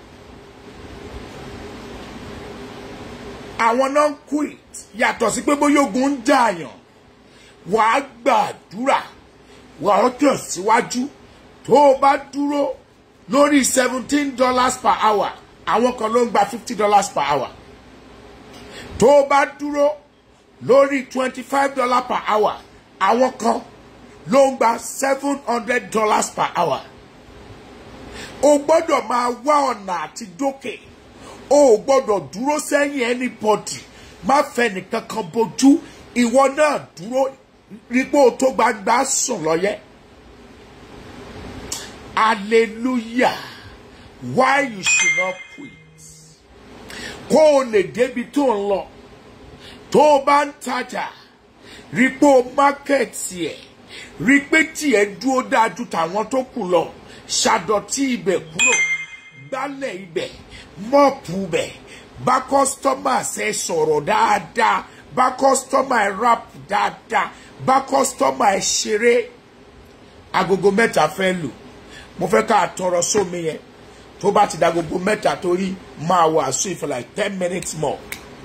àwọn náà ń quit yàtọ̀ sí pé bóyá ogun ń dààyàn wàá gbàdúrà wàá tẹ̀síwájú tó o bá dúró lórí seventeen dollars per hour àwọn kan ló ń gba fifty dollars per hour tó o bá dúró lórí twenty five dollars per hour àwọn kan ló ń gba seven hundred dollars per hour o gbọ́dọ̀ máa wá ọ̀nà àti dókè o ò gbọ́dọ̀ dúró sẹ́yìn anybody má fẹ́ nìkan kan bójú ìwọ náà dúró rípò tó gbangba sùn lọ́yẹ́ hallelujah why you should not quit kó o lè débi tó ń lọ tó o bá ń tajà rípò mákẹ́ẹ̀tì ẹ̀ rí pé tiẹ̀ dúró dájú tàwọn tó kù lọ ṣàdọ̀tí ibẹ̀ kúrò gbálẹ̀ ibẹ̀ mọ́ọ̀pù bẹ̀ bá kọ́sítọ́mà ṣe sọ̀rọ̀ dáadáa bá kọ́sítọ́mà ẹ̀ rap dáadáa bá kọ́sítọ́mà ẹ̀ ṣeré agogo mẹ́ta fẹ́ lù mo fẹ́ ká tọrọ sómi yẹn tó bá ti da agogo mẹ́ta torí máa wàásù for like ten minutes more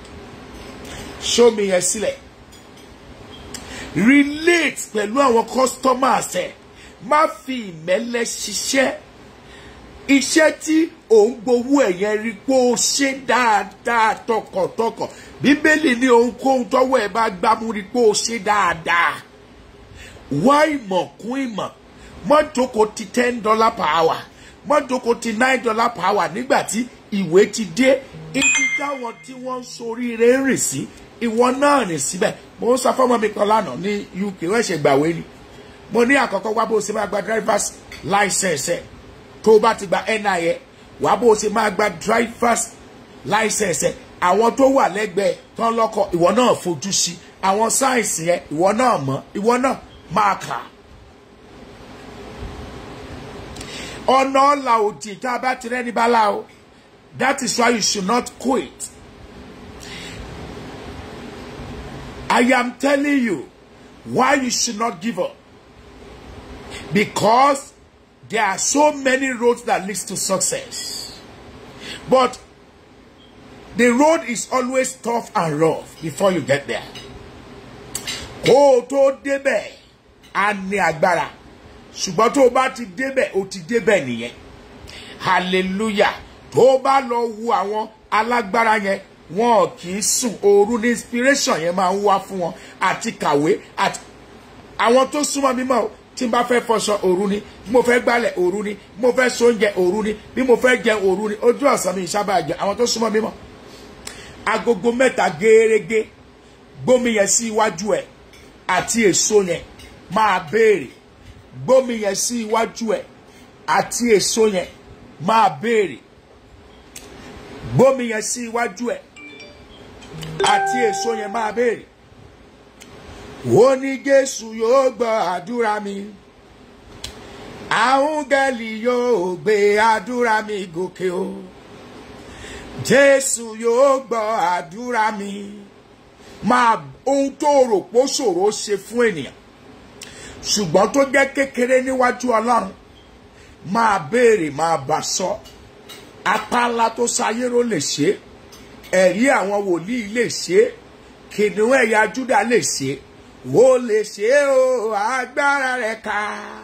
sómi yẹn sílẹ̀ relate pẹ̀lú àwọn customers ẹ̀ má fi ìmẹ́lẹ́ ṣiṣẹ́ iṣẹ́ tí òun gbowó ẹ̀yẹn rí pé ó ṣe dáadáa tọkàntọkàn bíbélì ní ohunkóhun tọ́wọ́ ẹ̀ bá gbámú rí pé ó ṣe dáadáa wá ìmọ̀ kún ìmọ̀ mọ́tòkò ti ten dollar per hour mọ́tòkò ti nine dollar per hour nígbà tí ìwé ti dé ibi táwọn tí wọ́n ń soríire ń rìn sí ìwọ náà rìn síbẹ̀ mo ń sọ fọ́mọ mi kan lánàá ní uk wọ́n ṣe gbàwé ni mo ní àkọ́kọ́ wá bó ṣe máa gba drivers license ẹ̀ tó o bá ti gba nia wá bó ṣe máa gba drivers license ẹ̀ àwọn tó wà lẹ́gbẹ̀ẹ́ tán lọ́kọ̀ ìwọ náà fojú sí àwọn sáyẹ̀nsì yẹn ìwọ náà mọ̀ ìwọ náà máa kà á. ọ̀nà ọ̀la òdì tá a bá ti rẹ́ni bá la o that is why you should not quit. I am telling you why you should not give up. Because there are so many roads that leads to success. But the road is always tough and rough before you get there. Kó o tó débẹ̀, a ní agbára. Ṣùgbọ́n tó o bá ti débẹ̀, o ti débẹ̀ nìyẹn. Hallelujah. Tó o bá lọ wo àwọn alágbára yẹn, wọn kì í sùn òru ní inspiration yẹn máa ń wá fún wọn àti kàwé àti àwọn tó súnmọ́ mímọ́ o tí n bá fẹ́ fọṣọ òru ni bí mo fẹ́ gbálẹ̀ òru ni bí mo fẹ́ sóúnjẹ òru ni bí mo fẹ́ jẹ òru ni ojú ọ̀sán mi ìsábà jẹ àwọn tó súnmọ́ mímọ́ agogo mẹ́ta gẹ́rẹ́gẹ́ gbómi yẹn sí iwájú ẹ̀ àti èso yẹn máa béèrè gbómi yẹn sí iwájú ẹ̀ àti èso yẹn máa béèrè gbómi yẹn sí iwájú ẹ̀ àti èso yẹn máa béèrè ó ní jésù yóò gbọ́ àdúrà mi àhúngẹ́lì yóò gbé àdúrà mi gòkè o jésù yóò gbọ́ àdúrà mi máa ohun tó rò pé ó ṣòro ṣe fún ènìyàn ṣùgbọ́n tó jẹ́ kékeré níwájú ọlọ́run máa béèrè máa bà sọ apá ńlá tó sayérò lè ṣe ẹ̀rí àwọn wòlíì lè ṣe kìnìún ẹ̀yà júdà lè ṣe ó lè ṣe o agbára rẹ̀ ká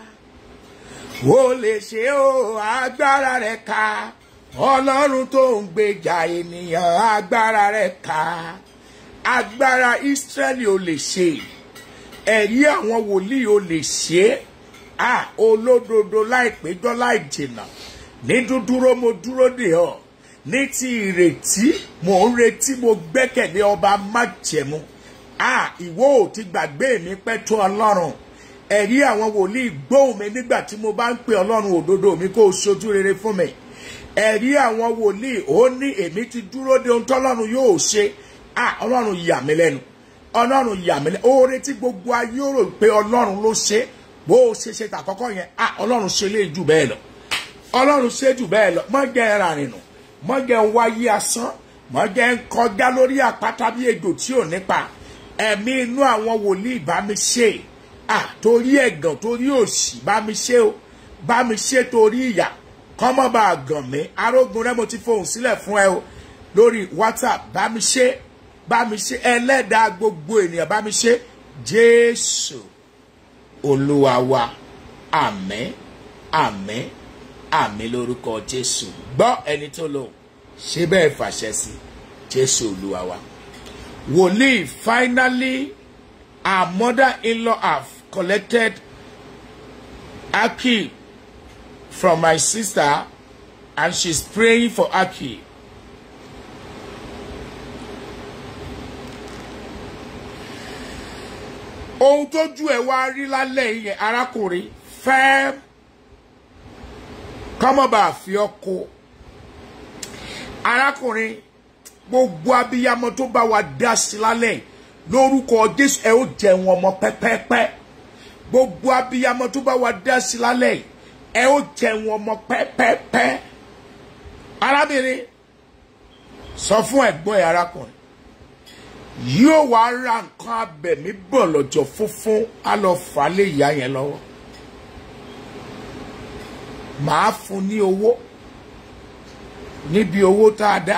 ó lè ṣe o agbára rẹ̀ ká ọlọ́run tó ń gbèjà ènìyàn agbára rẹ̀ ká agbára Ísírẹ́lì ò lè ṣe ẹ̀rí àwọn wòlíì ò lè ṣe à olódodo láìpéjọ láì jìnnà ní dúdúró mo dúró dè ọ́ ní ti ìrètí mò ń retí mo gbẹ́kẹ̀lé ọba májẹ̀mú à ìwọ ò ti gbàgbé mi pẹ́ tó ọlọ́run ẹ̀rí àwọn wòlíì gbóhùn mi nígbà tí mo bá ń pè ọlọ́run òdodo mi kó o ṣojú rere fún mi ẹ̀rí àwọn wòlíì ó ní èmi ti dúró de ohun tọ́lọ́run yóò ṣe à ọlọ́run yà mí lẹ́nu ọlọ́run yà mí lẹ́nu oore tí gbogbo ayé rò pé ọlọ́run ló ṣe bó o ṣe ṣe tàkọ́kọ́ yẹn à ọlọ́run ṣe lè jù bẹ́ẹ̀ lọ ọlọ́run ṣe jù bẹ́ẹ̀ lọ mọ́ jẹ́ ẹran rìnnà mọ́ jẹ́ wáyé asán mọ́ jẹ́ ń kọjá lórí àpáta bí ejò tí ò nípa ẹ̀mí inú àwọn wòlíì bá mi ṣe à torí ẹ̀gàn torí òṣì bá mi ṣe o bá mi ṣe torí ìyà kọ́mọ́ bá a gàn mí arógun rẹ mo ti fohùn sílẹ̀ fún ẹ o lórí whatsapp bá mi ṣe bá mi ṣe ẹlẹ́dàá gbogbo ènìyàn bá mi ṣe jésù olúwa wa àmín àmín àmín lórúkọ jésù gbọ́ ẹni tó lò ṣe bẹ́ẹ̀ fàṣẹ sí jésù olúwa wa. wòlíì finally our mother-in-law have collected aki from my sister and she's praying for aki. ohun tójú ẹ wá rí lálẹ́ yẹn arákùnrin fẹ́ kọ́mọba àfi ọkọ arákùnrin gbogbo abiyamọ tó bá wa dá sí lálẹ́ lórúkọ jésù ẹ ó jẹun ọmọ pẹ́pẹ́pẹ́ gbogbo abiyamọ tó bá wa dá sí lálẹ́ ẹ ó jẹun ọmọ pẹ́pẹ́pẹ́ arábìnrin sọ fún ẹ̀gbọ́n ẹ̀ arákùnrin yóò wá ra nǹkan abẹ̀mí bọ̀ lọ́jọ́ funfun á lọ fà á lé ìyá yẹn lọ́wọ́ màá fún ní owó níbi owó tá a dá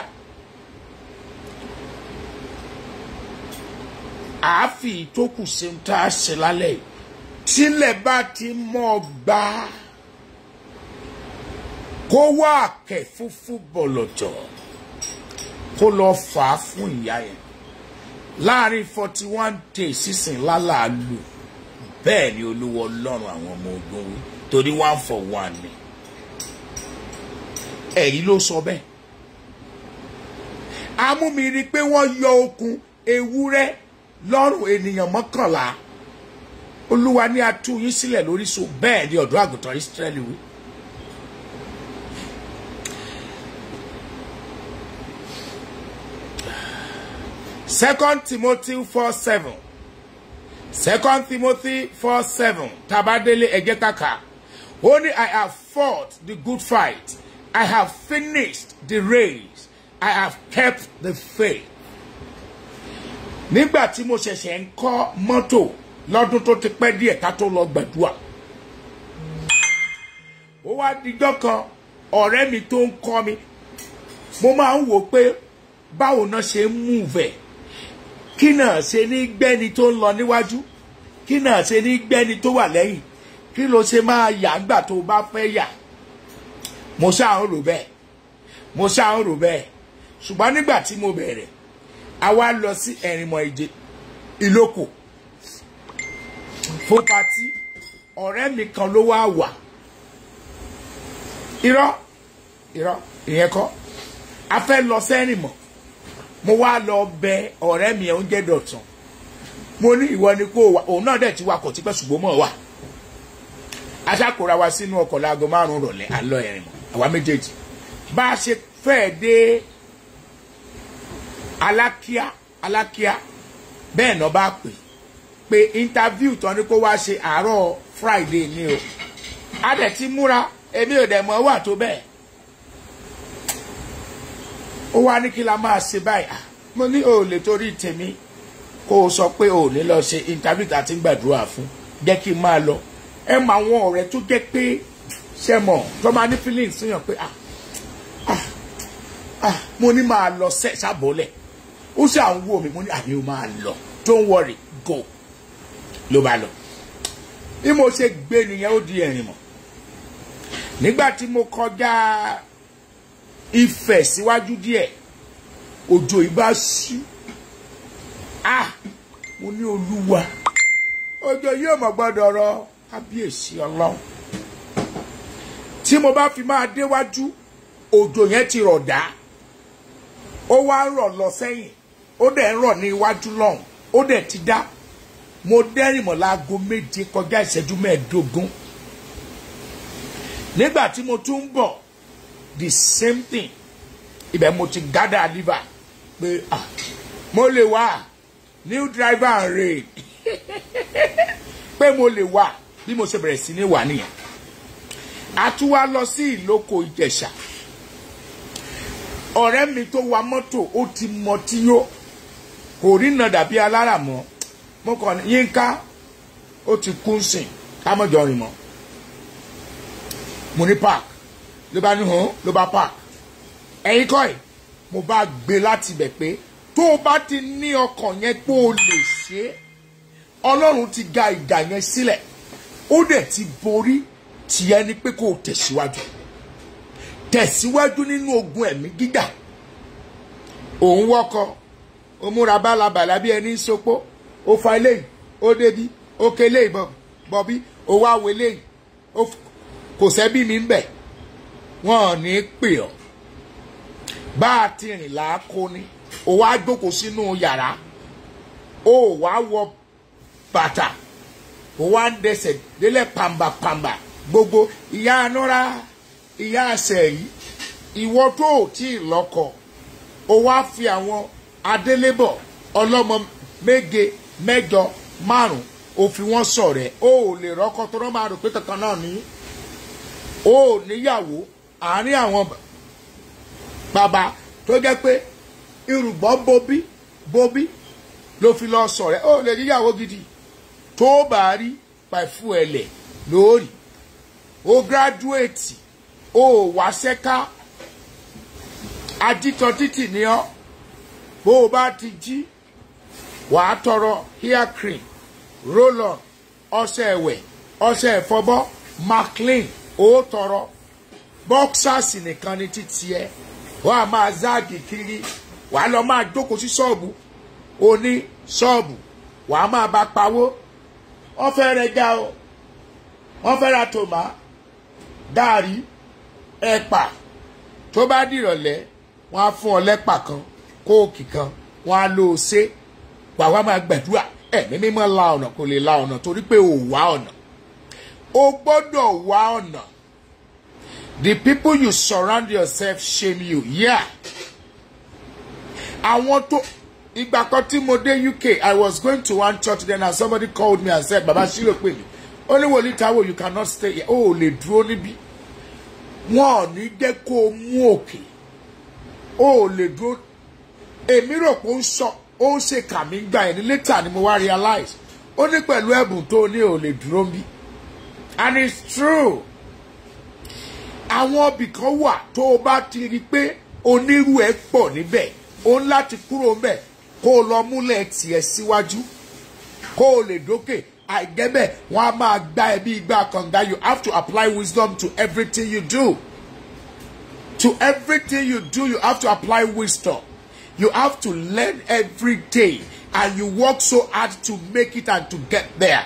àáfì ìtókù ṣeun tá a ṣe lálẹ́ yìí tílẹ̀ bá ti mọ́ ọ gbá kó wá àkẹ́ fúnfún bọ̀lọ̀jọ̀ kó lọ fà á fún ìyá yẹn láàrin forty one days sísìn lálàálù bẹ́ẹ̀ ni olúwa ọlọ́run àwọn ọmọ ogun wí torí one for one ni ẹ̀rí ló sọ bẹ́ẹ̀ amúmiri pé wọ́n yọ okùn ewúrẹ́ lọ́rùn ènìyàn mọ́kànlá olúwa ní atú yín sílẹ̀ lórí so bẹ́ẹ̀ ni ọ̀dọ́ àgùntàn Ísírẹ́lì wí. Second Timothy four seven Second Timothy four seven tabadele ẹjẹ kaka ó ní I have fought the good fight I have finished the race I have kept the faith. nígbà tí mo ṣẹ̀ṣẹ̀ ń kọ́ mọ́tò lọ́dún tó ti pẹ́ díẹ̀ ká tó lọ gbàdúrà ó wá dijọ́ kan ọ̀rẹ́ mi tó ń kọ́ mi mo máa ń wò pé báwo náà ṣe ń múvẹ̀ kí náà ṣe ní gbẹ́ni tó ń lọ níwájú kí náà ṣe ní gbẹ́ni tó wà lẹ́yìn kí ló ṣe máa yà ńgbà tó bá fẹ́ yà mo ṣáà ń rò bẹ́ẹ̀ mo ṣáà ń rò bẹ́ẹ̀ ṣùgbọ́n nígbà tí mo bẹ̀rẹ̀ a wá lọ sí ẹ̀rìnmọ̀ ìje ìlókò fún patí ọ̀rẹ́ mi kan ló wá wà irọ́ irọ́ ìyẹn kọ́ a fẹ́ lọ sẹ́rìnmọ̀ mo wá lọ bẹ ọ̀rẹ́ mi oúnjẹ dọ̀tàn mo ní ìwọ ni kó wà òun náà dẹ̀ ti wakọ̀ tipẹ́ ṣùgbọ́n mọ̀ wà aṣàkóra wa sínú ọkọ̀ láago márùn-ún rọ̀lẹ́ àlọ́ ẹ̀rìnmọ̀ àwa méjèèjì bá a ṣe fẹ́ẹ̀ dé alákíá alákíá bẹ́ẹ̀ náà bá pè pé interview tán ni kó wá ṣe àárọ̀ friday ni o a dẹ̀ ti múra èmi ò dẹ̀ mọ̀ wà tó bẹ́ẹ̀ ó wá ní kí la máa ṣe báyìí mo ní o lè torí tèmi kó o sọ pé o ò ní lọ ṣe interview tá a ti ń gbàdúrà fún jẹ́ kí n máa lọ ẹ mọ àwọn ọ̀rẹ́ tó jẹ́ pé ṣe mọ̀ tó máa ní feelings síyàn pé ah ah ah mo ní máa lọ sẹ́ sábọ́lẹ̀ ó sì à ń wò mí mo ní àmì ó máa lọ don't worry go ló bá lọ bí mo ṣe gbé nìyẹn ó di ẹ̀rìn mọ̀ nígbà tí mo kọjá Ifẹ̀ síwájú díẹ̀ òjò ìbá ṣú ah mo ní olúwa òjò yóò mọ̀ gbọ́dọ̀ rọ kábíyèsí ọlọ́run tí mo bá fi máa déwájú òjò yẹn ti rọ̀ dá ó wá rọ̀ lọ sẹ́yìn ó dẹ̀ ń rọ̀ ní iwájú lọ́hùn ó dẹ̀ ti dá mo dẹ́rìn mọ́ láago méje kọjá ìṣẹ́jú mẹ́ẹ̀ẹ́dógún nígbà tí mo tún ń bọ̀ the same thing ibẹ̀ mo ti gádà liver pé ah mo lè wá new driver and rain pé mo lè wá bí mo ṣe bẹ̀rẹ̀ sí ní wà nìyẹn a tún wá lọ sí ìlókò ìjẹ̀ṣà ọ̀rẹ́ mi tó wa mọ́tò ó ti mọ tí yó kò rí nà dàbí alára mọ́ mo kàn ní yínká ó ti kú sìn ká mọ̀jọ rìn mọ́ mo ní park ló bá ní hàn ló bá park ẹ̀yin kọ́ ẹ̀ mo bá gbé láti bẹ̀ pé tó o bá ti ní ọkàn yẹn pé o lè ṣe é ọlọ́run ti ga ìdà yẹn sílẹ̀ ó dẹ̀ ti borí tìyẹ ni pé kó o tẹ̀síwájú tẹ̀síwájú nínú ogun ẹ̀mí gíga òun wọ́kọ ó múra bálabàlà bí ẹni ń sopó ó fa eléyìí ó débi ó ké eléyìí bọ̀bí ó wá wo eléyìí kò sẹ́bí mi ń bẹ̀ wọ́n ò ní pè ọ́ bá a ti rìn láàkó ni ó wá jókòó sínú yàrá ó wá wọ bàtà ó wá ń dẹsẹ̀ délẹ̀ pàmbàpàmbà gbogbo ìyá anúra ìyá àṣẹ yìí ìwọ tó ò tí ì lọ́kọ ó wá fi àwọn adélébọ̀ ọlọ́mọ méje mẹ́jọ márùn ó fi wọ́n ṣọ̀rẹ́ ó ò lè rọ́kọ tó rọ́ máa rò pé kankan náà ní ó ò níyàwó àárín àwọn bàbá tó jẹ́ pé irùgbọ́n bóbí bóbí ló fi lọ ṣọ̀rẹ́ ó lè níyàwó gidi tó bá rí pàìfù ẹ̀lẹ̀ lórí ó gíráduwéètì ó wá sẹ́ká ajítọ́ títì ní ọ́ bó o bá ti jí wàá tọrọ hair cream roll on ọṣẹ ẹ̀wẹ̀ ọṣẹ ìfọbọ́ maclean ó tọrọ boxers nìkan ni títí ẹ wọ́n á máa záàgì kiri wàá lọ máa jókòó sí ṣọ́ọ̀bù oní ṣọ́ọ̀bù wàá máa bá pawó wọ́n fẹ́ rẹ já o wọ́n fẹ́ ra tòmá gààrí ẹ̀pà tó bá dìrọ̀lẹ́ wọ́n á fún ọ lẹ́pà kan kóòkì kan wọ́n á lò ó ṣe wàá wá máa gbàdúrà ẹ̀mí mímọ́ la ọ̀nà kò lè la ọ̀nà torí pé ò wá ọ̀nà o gbọ́dọ̀ wá ọ̀nà the people you surround yourself shame you yeah àwọn tó ìgbà kan tí mo dé uk i was going to one church then and somebody called me and said baba shilo pè mí ó ní wòlíì táwọn you cannot stay here ó ò lè dúró níbí wọn ò ní jẹ́ kó o mú òkè ó ò lè dúró èmi rò pé ó ń sọ ó ń ṣe kàmí gbà ẹ̀ ní later ni mo wá realize ó ní pẹ̀lú ẹ̀bùn tó ní ò lè dúró níbí and it's true àwọn ibì kan wà tó o bá ti rí i pé onírú ẹ pọ̀ níbẹ̀ o ń láti kúrò ńbẹ̀ kó o lọ múlẹ̀ tiẹ̀ síwájú kó o lè dókè àìgẹ́bẹ̀ wọ́n á máa gbá ẹ bí igbá kànga you have to apply wisdom to everything you do to everything you do you have to apply wisdom you have to learn every day and you work so hard to make it and to get there.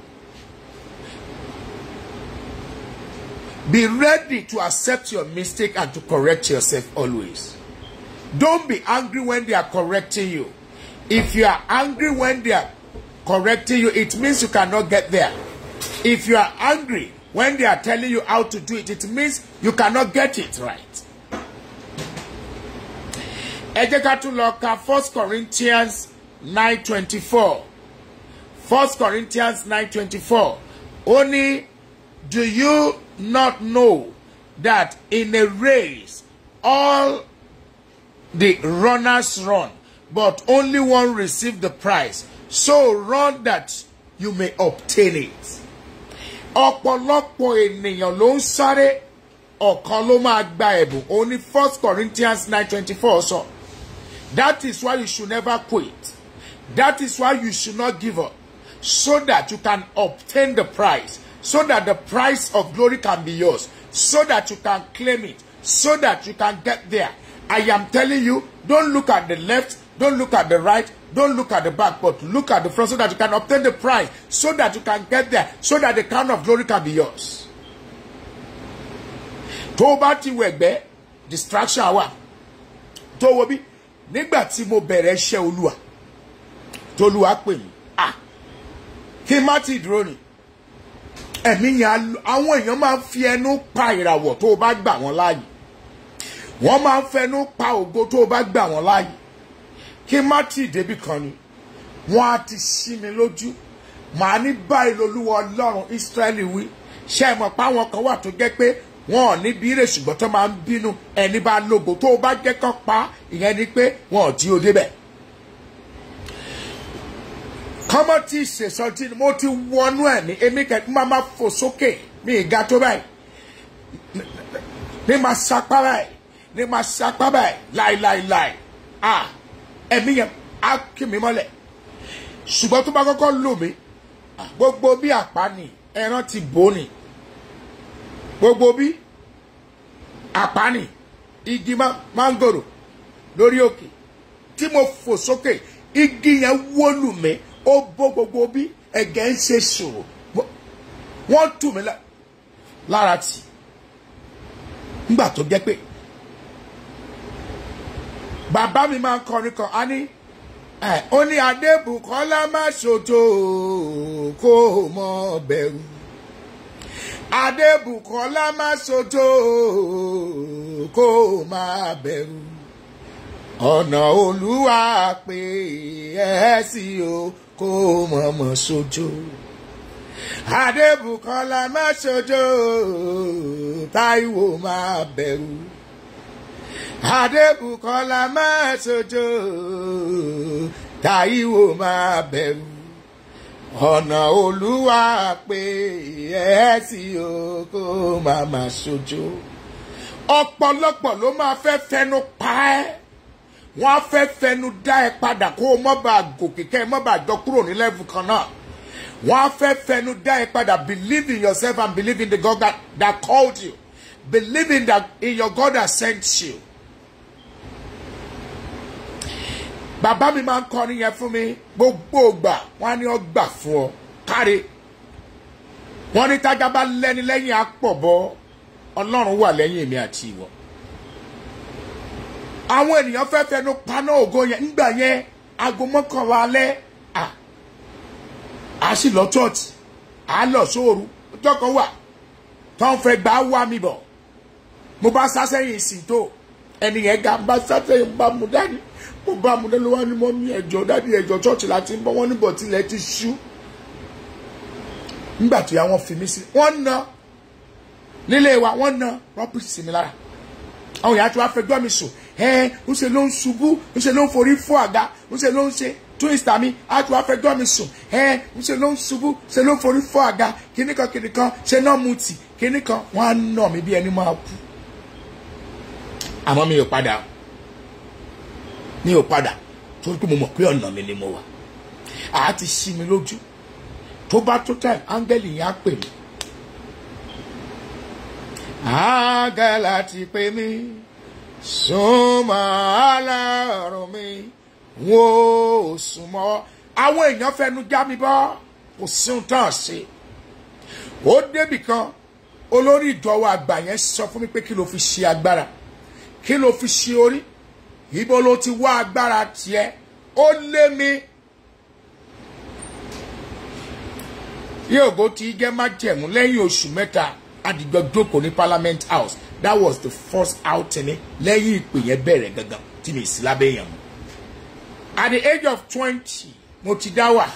Be ready to accept your mistake and to correct yourself always. Don't be angry when they are correcting you. If you are angry when they are correcting you, it means you cannot get there. If you are angry when they are telling you how to do it, it means you cannot get it right. Ẹ jẹ́ ká tún lọ ka First Corinthians nine twenty four. First Corinthians nine twenty four. Ó ní, do you not know that in a race all the runners run, but only one receive the prize. So run that you may obtain it. Ọ̀pọ̀lọpọ̀ ènìyàn ló ń sáré ọ̀kan ló máa gba ẹ̀bùn. Òun ni First Corinthians nine twenty four sọ. That is why you should never quit. That is why you should not give up. So that you can obtain the prize. So that the prize of glory can be yours. So that you can claim it. So that you can get there. I am telling you, don't look at the left, don't look at the right, don't look at the back, but look at the front so that you can obtain the prize, so that you can get there, so that the crown of glory can be yours. Tó o bá ti wẹ̀gbẹ́, distraction wà. Tó o wo bí, nígbà tí mo bẹ̀rẹ̀ iṣẹ́ olúwa, tó olúwa pè mí, ah, kí n má ti dúró ni. Ẹ̀mí yẹn, àwọn èèyàn máa ń fi ẹnu pa ìràwọ̀ tó o bá gbà wọ́n láàyè wọ́n máa ń fẹnu pa ògo tó o bá gbà wọ́n láàyè kí má tì débi kan ni wọ́n á ti ṣí mi lójú màá ní báyìí lolúwa ọlọ́run Ísírẹ́lì wí ṣé ẹ mọ̀ pé àwọn kan wà tó jẹ́ pé wọn ò ní bírè ṣùgbọ́n tó máa ń bínú ẹni bá lógo tó o bá jẹ́ kán pa ìyẹn ni pé wọn ò tí o débẹ̀. kọ́mọ́ tí ìṣèṣọ́ tí mo ti wọnú ẹ̀ ní èmi kẹ́kẹ́ máa ma fò sókè mi ì ga tó báyìí ní máa sapá báyìí ní máa sapá báyìí láìláìláì ah ẹ̀mí yẹn á kí mi mọ́lẹ̀ ṣùgbọ́n tó bá kọ́kọ́ lò mí gbogbo bí àpá ni ẹran ti bò ní gbogbo bí àpá ni igi mángòrò lórí òkè tí mo fò sókè igi yẹn wólù mí ó bó gbogbo bí ẹ̀gẹ́ ń ṣe ṣòro wọ́n tù mí lára tì nígbà tó jẹ́ pé bàbá mi máa ń kọrin kan á ní ó ní adébùkọ́lá má ṣòjò kó o mọ bẹ̀rù adébùkọ́lá má ṣòjò kó o má bẹ̀rù ọ̀nà olúwa pé ẹ sí o kó o mọ̀ mọ̀ ṣòjò adébùkọ́lá má ṣòjò táíwò má bẹ̀rù adébùkọ́lá má ṣojo táíwò má bẹ̀rù ọ̀nà olúwa pé ẹ sí o kó má má ṣojo ọ̀pọ̀lọpọ̀ ló máa fẹ́ fẹnu pa ẹ́ wọ́n á fẹ́ fẹnu dá ẹ padà kó o mọ́ bá gòkè kẹ́ ẹ mọ́ bá jọ kúrò ní lẹ́fù kan náà wọ́n á fẹ́ fẹnu dá ẹ padà believe in yourself and believe in the God that, that called you believe in that in your God that sent you. bàbá mi máa ń kọrin yẹn fún mi gbogbo ìgbà wọn á ní ọ gbà fún ọ káre wọn ní tájà bá lẹ́ni lẹ́yìn àpọ̀bọ ọlọ́run wà lẹ́yìn èmi àti ìwọ. àwọn ènìyàn fẹ́ fẹnu paná ògo yẹn nígbà yẹn aago mọ́kànlá alẹ́ à á sì lọ chọ́ọ̀tì á lọ sóoru ọjọ́ kan wà tó ń fẹ́ gbà wá mi bọ̀ mo bá sá sẹ́yìn ìsìn tó ẹni yẹn ga bá sá sẹ́yìn bá mu dání mo bá mu dání wá ní mọ́ mi ẹ̀jọ̀ dání ẹ̀jọ̀ chọ́ọ̀tì láti ń bọ́ wọ́n níbọ̀ tilẹ̀ ti ṣú nígbà tó yà wọ́n fi mí sí wọ́n na nílé wa wọ́n na rọ́bìsì sí mi lára àwọn yàrá tí wàá fẹjọ́ mi sùn ẹ ń ṣe ló ń ṣubú ń ṣe ló ń forí fọ́ àga ń ṣe ló ń ṣe twista mi á tí wàá fẹjọ́ mi sùn ẹ ń ṣe ló ń ṣubú ṣe ló ń forí fọ́ àga kíní kan kíní kan ṣe náà mu tì kíní kan wọ́n á nà mí bí ẹni máa kú àmọ́ mi ò padà mi ò padà torí pé mo mọ̀ pé ọ̀nà mi ni mo wà àá ti ṣí mi lójú tó bá tó time áńgẹ́lì yẹn á pè mí. áńgẹ́lì ti pè mí súnmọ́ aláàrùn mi wò ó súnmọ́. àwọn èèyàn fẹnu já mi bọ́ kò sí ohun tán ṣe. ó débì kan olórí ìjọwọ́ àgbà yẹn sọ fún mi pé kí ló fi ṣe agbára kí ló fi ṣe orí ibo ló ti wá agbára tiẹ̀ ó lé mi. yóò ti jẹ́ májẹ̀mú lẹ́yìn oṣù mẹ́ta àdìgbò jókòó ní parliament house that was the first outing ní lẹ́yìn ìpè yẹn bẹ̀rẹ̀ gangan tí mi sí lábẹ́ yẹn mu. at the age of twenty mo ti dá wà.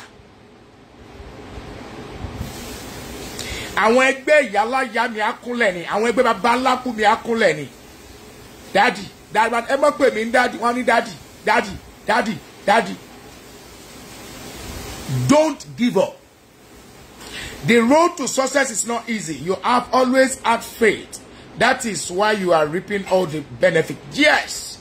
àwọn ẹgbẹ́ ìyáláyà mi akúnlẹ̀ ni àwọn ẹgbẹ́ bàbá ńlákú mi akúnlẹ̀ ni dadi dadi ẹ mọ̀ pé mi ń dadi wọ́n ní dadi dadi dadi dadi don't give up. The road to success is not easy. You have always had faith. That is why you are reaping all the benefit. Yes.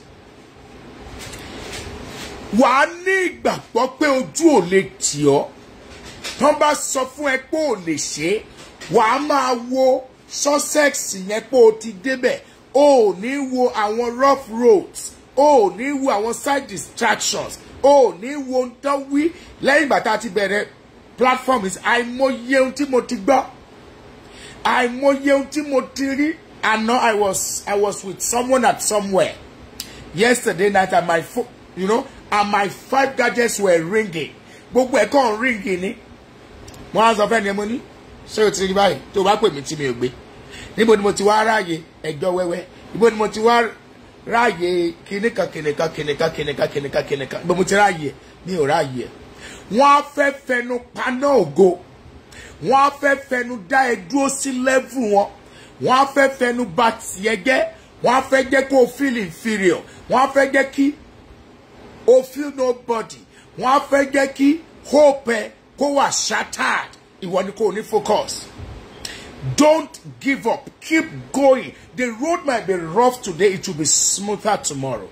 Wà á ní ìgbàgbọ́ pé ojú ò lè tì ọ́. Tán bá sọ fún ẹ pé ò lè ṣe é. Wà á máa wo success yẹn pé o ti débẹ̀. O ò ní wo àwọn rough roads. O ò ní wo àwọn side distractions. O ò ní wo ohun tán wí lẹ́yìn ìgbà tá a ti bẹ̀rẹ̀ platform is àìmọye ohun tí mo ti gbọ́ àìmọye ohun tí mo ti rí àná i was i was with someone at somewhere yesterday night and my phone you know and my five gadgets were ringing gbogbo ẹ̀ kàn ringing ni mo á sọ fẹ́ ni mo ní ṣé o ti rí báyìí tó o bá pè mí tí mi ò gbé níbo ni mo ti wá ráàyè ẹjọ́ wẹ́wẹ́ níbo ni mo ti wá ráàyè kìnìkan kìnìkan kìnìkan kìnìkan kìnìkan kìnìkan níbo mo ti ráàyè mi ò ráàyè ẹ̀ wọ́n á fẹ́ fẹnu paná ògo wọ́n á fẹ́ fẹnu dá ẹ dúró sí lẹ́vù wọn wọ́n á fẹ́ fẹnu bà tiẹ̀ jẹ́ wọ́n á fẹ́ jẹ́ kó o feel inferior wọ́n á fẹ́ jẹ́ kí o feel nobody wọ́n á fẹ́ jẹ́ kí hope ẹ kó wà shattered ìwọ ni kò ní focus don't give up keep going the road might be rough today it will be smoother tomorrow.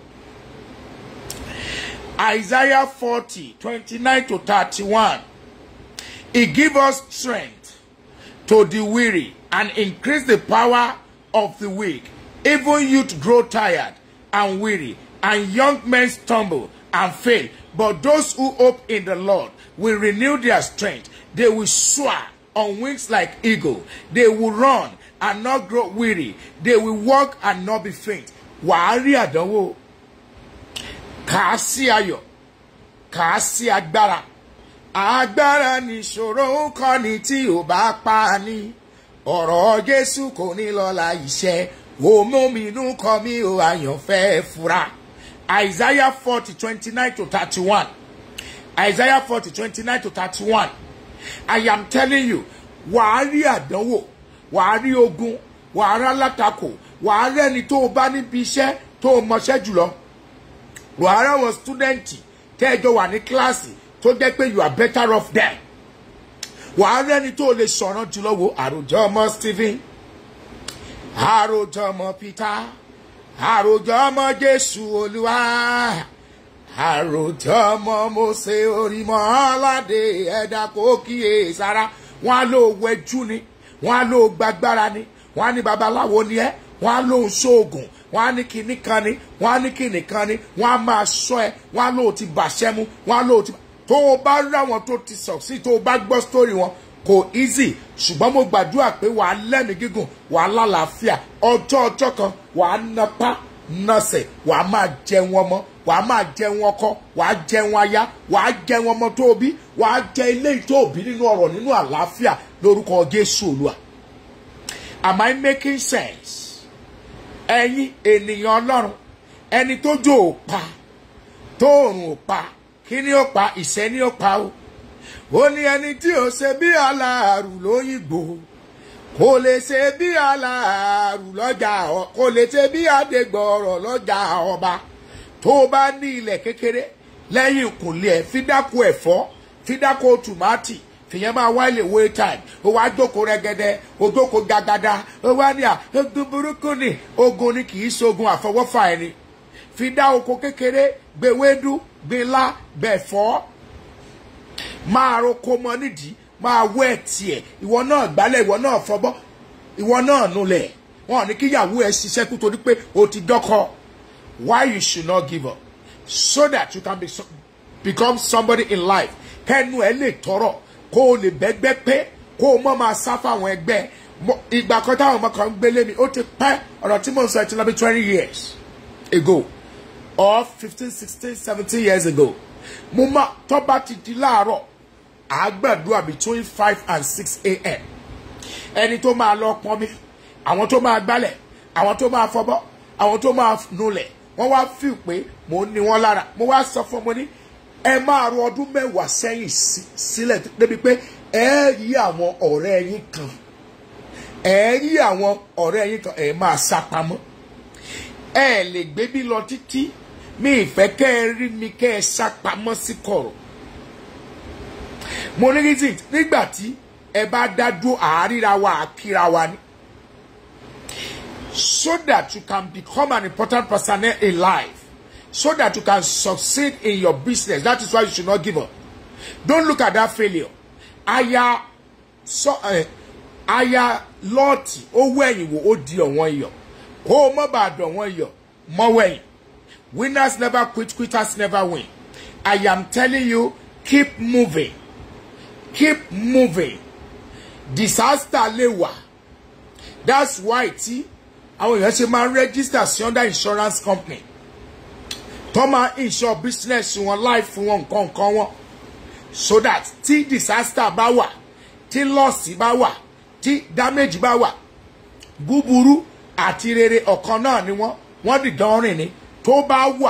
Isaiah 40, 29 to 31. He give us strength to the weary and increase the power of the weak. Even youth grow tired and weary, and young men stumble and fail. But those who hope in the Lord will renew their strength. They will soar on wings like eagle. They will run and not grow weary. They will walk and not be faint. Wàá rí àdánwò kà á sí ayọ̀ kà á sí agbára agbára nìṣòro ń kọ́ ni tí ò bá pa á ní ọ̀rọ̀ jésù kò ní lọ́la iṣẹ́ òmùmínú kọ́ mi ò àyànfẹ́ fura isaiah forty twenty nine to thirty one isaiah forty twenty nine to thirty one i am telling you wàá rí àdánwò wàá rí ogun wàá rá látakò wàá rẹ́ni tó o bá níbi iṣẹ́ tó o mọṣẹ́ jùlọ wàhálà wọn stúdẹ̀ǹtì tẹ́ẹ̀jọ wà ní kíláàsì tó jẹ́ pé you are better off there wàhálà ẹni tó lè sọ̀rọ̀ jùlọ wo àròjọ ọmọ stephen àròjọ ọmọ peter àròjọ ọmọ jésù olúwa àròjọ ọmọ mo ṣe orímọ aládé ẹ̀dá kò kíyè sára wọn á lò wẹjú ni wọn á lò gbàgbára ni wọn á ní babaláwo ni ẹ wọn á lò ṣoògùn wọn á ní kinní kan ni wọn á ní kinní kan ni wọn á máa sọ ẹ wọn á lò ti bàṣẹ mu wọn á lò ti tó o bá rí àwọn tó ti succeed tó o bá gbọ́ story wọn kò easy ṣùgbọ́n mo gbàdúrà pé wàá lẹ́mìí gígùn wàá lálàáfíà ọjọ́ ọjọ́ kan wàá napá nọsẹ̀ wàá máa jẹun ọmọ wàá máa jẹun ọkọ wàá jẹun aya wàá jẹun ọmọ tó bí wàá jẹ ilé tó bí nínú ọrọ̀ nínú àlàáfíà lórúkọ Jésù Olúwa am I making sense ẹ̀yin ènìyàn Ọlọ́run ẹni tó jò ó pa tóòrùn ó pa kí ni ó pa ìṣẹ́ ni ó pa o ó ní ẹni tí ó ṣe bí aláàrù lóyìnbó kò lè ṣe bí aláàrù lọ́jà kò lè ṣe bí adégbọ̀rọ̀ lọ́jà ọba tó o bá ní ilẹ̀ kékeré lẹ́yìn ìkùnlé ẹ̀ fi dáko ẹ̀fọ́ fi dáko tòmátì fìyẹn máa wá ilé wé time ó wá jókòó rẹ́gẹ́dẹ́ ó jókòó gàgàdà ó wá ní à ogun burúkú ni ogun ni kì í ṣogun àfọwọ́fà ẹni fi dá oko kékeré gbèwédú gbèlá gbẹ̀fọ́ máa roko mọ nídìí máa wọ ẹ̀ tiẹ̀ ìwọ náà gbálẹ̀ ìwọ náà fọbọ́ ìwọ náà nulẹ̀ wọn ò ní kíyàwó ẹ ṣiṣẹ́ kú torí pé o ti dọ́kọ why you should not give up so that you can be so, become somebody in life kẹ́nu ẹ lè tọrọ kó o lè bẹ́gbẹ́ pé kó o mọ̀ máa sá fáwọn ẹgbẹ́ ìgbà kan táwọn ọmọ kan ń gbélé mi ó ti pẹ́ ọ̀rọ̀ tí mò ń sọ ẹ ti lọ bí twenty years ago or fifteen sixteen seventeen years ago mo máa tọ́ bá ti di láàárọ̀ àgbàdua between five and six a.m. ẹni tó máa lọ pọn mi àwọn tó máa gbálẹ̀ àwọn tó máa fọbọ́ àwọn tó máa nulẹ̀ wọ́n wá fíl pé mò ń ní wọn lára mo wá sọ fún ọmọ ní ẹ máa ro ọdún mẹ́wàá sẹ́yìn sílẹ̀ débi pé ẹ rí àwọn ọ̀rẹ́ yín kan ẹ rí àwọn ọ̀rẹ́ yín kan ẹ máa sá pamọ́ ẹ lè gbé bí lọ títí mi ìfẹ́ kẹ́ ẹ rí mi kẹ́ ẹ sá pamọ́ sí kọ̀rọ̀ mo ní reason nígbà tí ẹ bá dá dúró àáríra wa àkíra wa ni so that you can become an important person in life so that you can succeed in your business that is why you should not give up don't look at that failure aya so uh, aya lọ́ọ̀tì ó wẹ̀yìn wò ó di ọ̀wọ́n iyọ̀ kó o mọ̀ bá dọ̀wọ́n iyọ̀ mọ́ wẹ̀yìn winners never quit quitters never win I am telling you keep moving keep moving disaster lè wà that's why tí àwọn èèyàn ṣe máa ń register sí under insurance company tó máa insure business wọn life wọn nǹkan nǹkan wọn so that tí disaster bá wà tí loss bá wà tí damage bá wà búburú àti rere ọ̀kan náà ni wọ́n wọ́n dìjọ́ rìn ni tó bá wà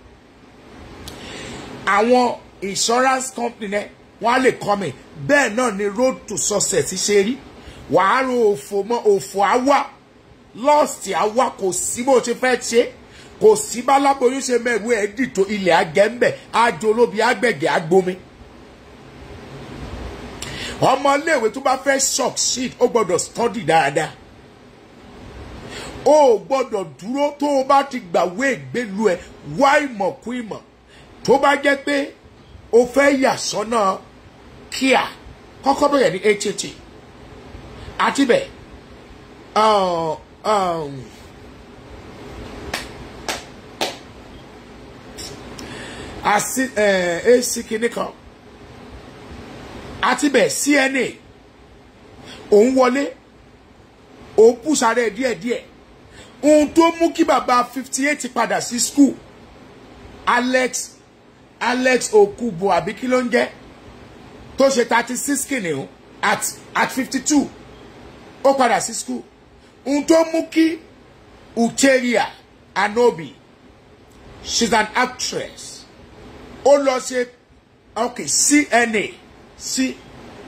àwọn insurance company náà wọ́n á lè kọ́ mi bẹ́ẹ̀ náà ni road to success ṣe rí wàá ro òfò mọ́ òfò àwa lost àwa kò sí bó ṣe fẹ́ ṣe kò sí báláboyún ṣe mẹ́rù ẹ̀ dìtò ilẹ̀ agẹ́ńbẹ̀ àjò olóbi agbẹ̀gẹ̀ agbomi ọmọléèwé tó bá fẹ́ succeed ó gbọ́dọ̀ study dáadáa ó gbọ́dọ̀ dúró tó o bá ti gbàwé ìgbélu ẹ̀ wá ìmọ̀ kún ìmọ̀ tó bá jẹ́ pé o fẹ́ yà sọ́nà kíá kọ́kọ́ bẹ̀rẹ̀ ní HTT àti bẹ̀ àti AC kìíní kan àti bẹ̀ CNA òun wọlé òun pùsàrẹ̀ díẹ̀díẹ̀ ohun tó mú kí bàbá fifty eight padà sí school Alex Alex Okubo àbí kí ló ń jẹ́ tó ṣe thirty six kìnìún at at fifty two ó padà sí school ohun tó mú kí Ucheria Anobi she's an actress ó lọ ṣe ok CNA sí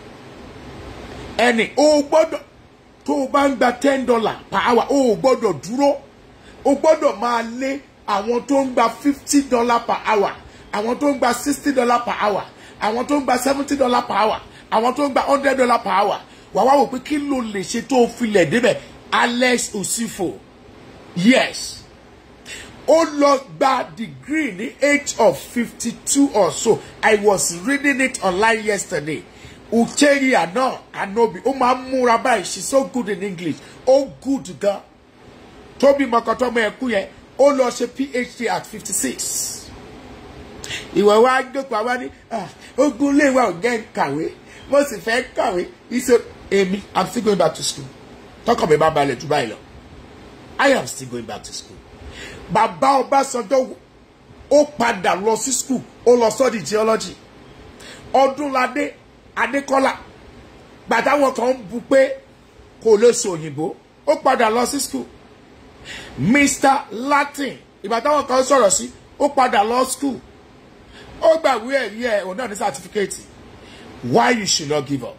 ẹni ó gbọ́dọ̀ tó o bá ń gba ten dollar per hour ó gbọ́dọ̀ dúró o gbọ́dọ̀ máa lé àwọn tó ń gba fifty dollar per hour àwọn tó ń gba sixty dollar per hour àwọn tó ń gba seventy dollar per hour àwọn tó ń gba hundred dollar per hour wà wá wò pé kí ló lè ṣe tó filẹ̀ débẹ̀ Alex Osifo yes ó lọ gba degree ní age of fifty two or so i was reading it online yesterday ucheria náà anobi ó máa ń múra báyìí she so good in english ó good gan tóbi mọ̀kàntọ́mọ ẹ̀kú yẹn ó lọ ṣe phd at fifty six ìwọ wa jókòó àwa ní ogun ilé wa ò jẹ́ kàwé mo sì fẹ́ kàwé iṣẹ́ èmi i'm still going back to school tọkàn mi bá balẹ̀ jù báyìí lọ i am still going back to school bàbá ọbásanjọ́ ó padà lọ sí school ó lọ study geology ọdúnladé adékọ́lá gbàtàwọn kan ń bu pé kò lè sọ òyìnbó ó padà lọ sí school mr latin ìgbà táwọn kan sọ̀rọ̀ sí ó padà lọ school ó gbàgbé ẹ̀rí ẹ̀ òun náà ní sátífíkẹ́ẹ̀tì why you should not give up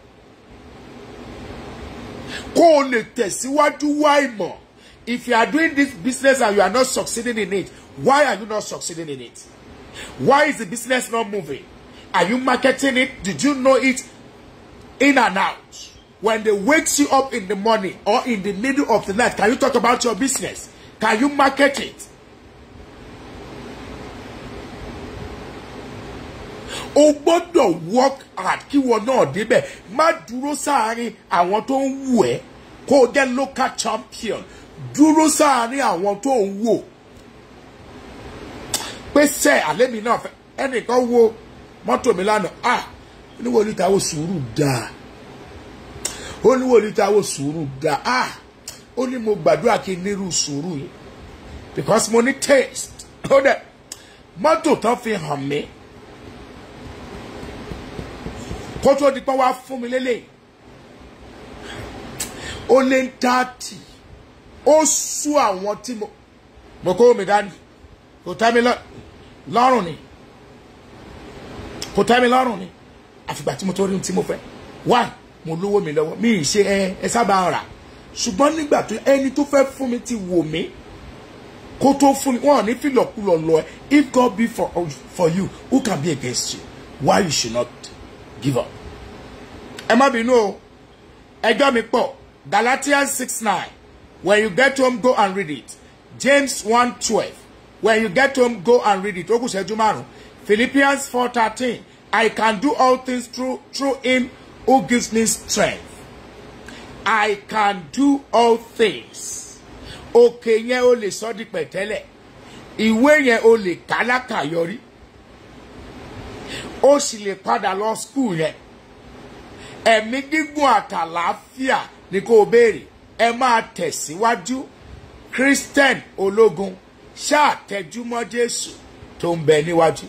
kó o lè tẹ̀síwájú wá ìmọ̀ if you are doing this business and you are not succeeding in it why are you not succeeding in it why is the business not moving are you marketing it did you know it in and out when they wake you up in the morning or in the middle of the night can you talk about your business can you market it o gbọ́dọ̀ work hard kí wọn náà débẹ̀ má dúró sáàárín àwọn tó ń wù ẹ́ kó o jẹ́ local champion dúró sáàárín àwọn tó ń wò pé sẹ́ àlẹ́ mi náà fẹ́ ẹnìkan wo mọ́tò mi lánàá ah oníwò níta wo sùúrù dáa oníwò níta wo sùúrù dáa ah ó ní mo gbàdúrà kí n nírú sùúrù yìí because mo ní taste ó dẹ̀ mọ́tò tán fi hàn mí kó tó di pé wá fún mi lélẹ̀ ó lé ń tààtì ó sú àwọn tí mo mo kó mi dání kò tẹ́ mi lọ́rùn ni kò tẹ́ mi lọ́rùn ni àfìgbà tí mo tó rí ohun tí mo fẹ́ wá mo lówó mi lọ́wọ́ mi ì ṣe ẹ ẹ sábà rà ṣùgbọ́n nígbà tó ẹni tó fẹ́ fún mi ti wò mí kó tó fún mi wọn ò ní fìlọ̀kulọ̀ lọ ẹ if God be for, for you who can be against you why you should not give up. ẹ má bínú o ẹjọ́ mi pọ̀ Galatians six nine when you get home go and read it James one twelve when you get home go and read it ó kù ṣẹ́jú márùn Philippians four thirteen I can do all things through through him who gives me strength I can do all things òkè yẹn o lè sọ di pẹ̀tẹ́lẹ̀ ìwé yẹn o lè kálákàyọrí ó sì lè padà lọ skul yẹn ẹ̀mí gígùn àtàlàáfíà ni kò béèrè ẹ máa tẹ̀síwájú christian ológun ṣáàtẹ̀júmọ́ jésù tó ń bẹ níwájú.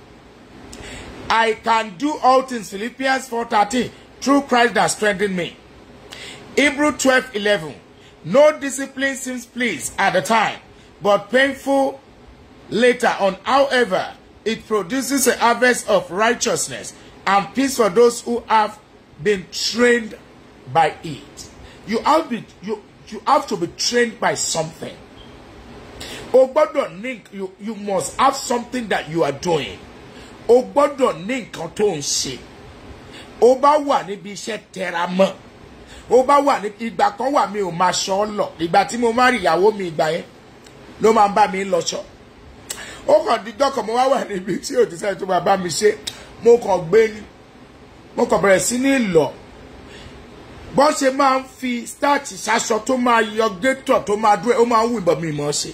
I can do all things Philippians 4:13 through Christ that strengthened me. Hebrew 12:11 No discipline seems pleased at the time, but painful later on. However, it produces a harvest of righteousness and peace for those who have been trained by it. You have, be, you, you have to be trained by something. O gbọ́dọ̀ ní you, you must have something that you are doing. O gbọ́dọ̀ ní nǹkan tó ń ṣe. O bá wà níbi iṣẹ́ tẹra mọ́. O bá wà ní ìgbà kan wà mi ò máa ṣọ́ lọ. Ìgbà tí mo máa rí ìyàwó mi ìgbà yẹn ló máa ń bá mi lọ́ṣọ́ ó kàn dídọ́ kan mo wá wà níbi tí ò ti sẹ́yìn tó máa bá mi ṣe mo kàn gbé ní mo kàn bẹ̀rẹ̀ sí ní lọ bọ́n ṣe máa ń fi starch ṣaṣọ tó máa yọ gétọ̀ tó máa dúró ó máa ń wù ìbọn mi mọ́ ṣe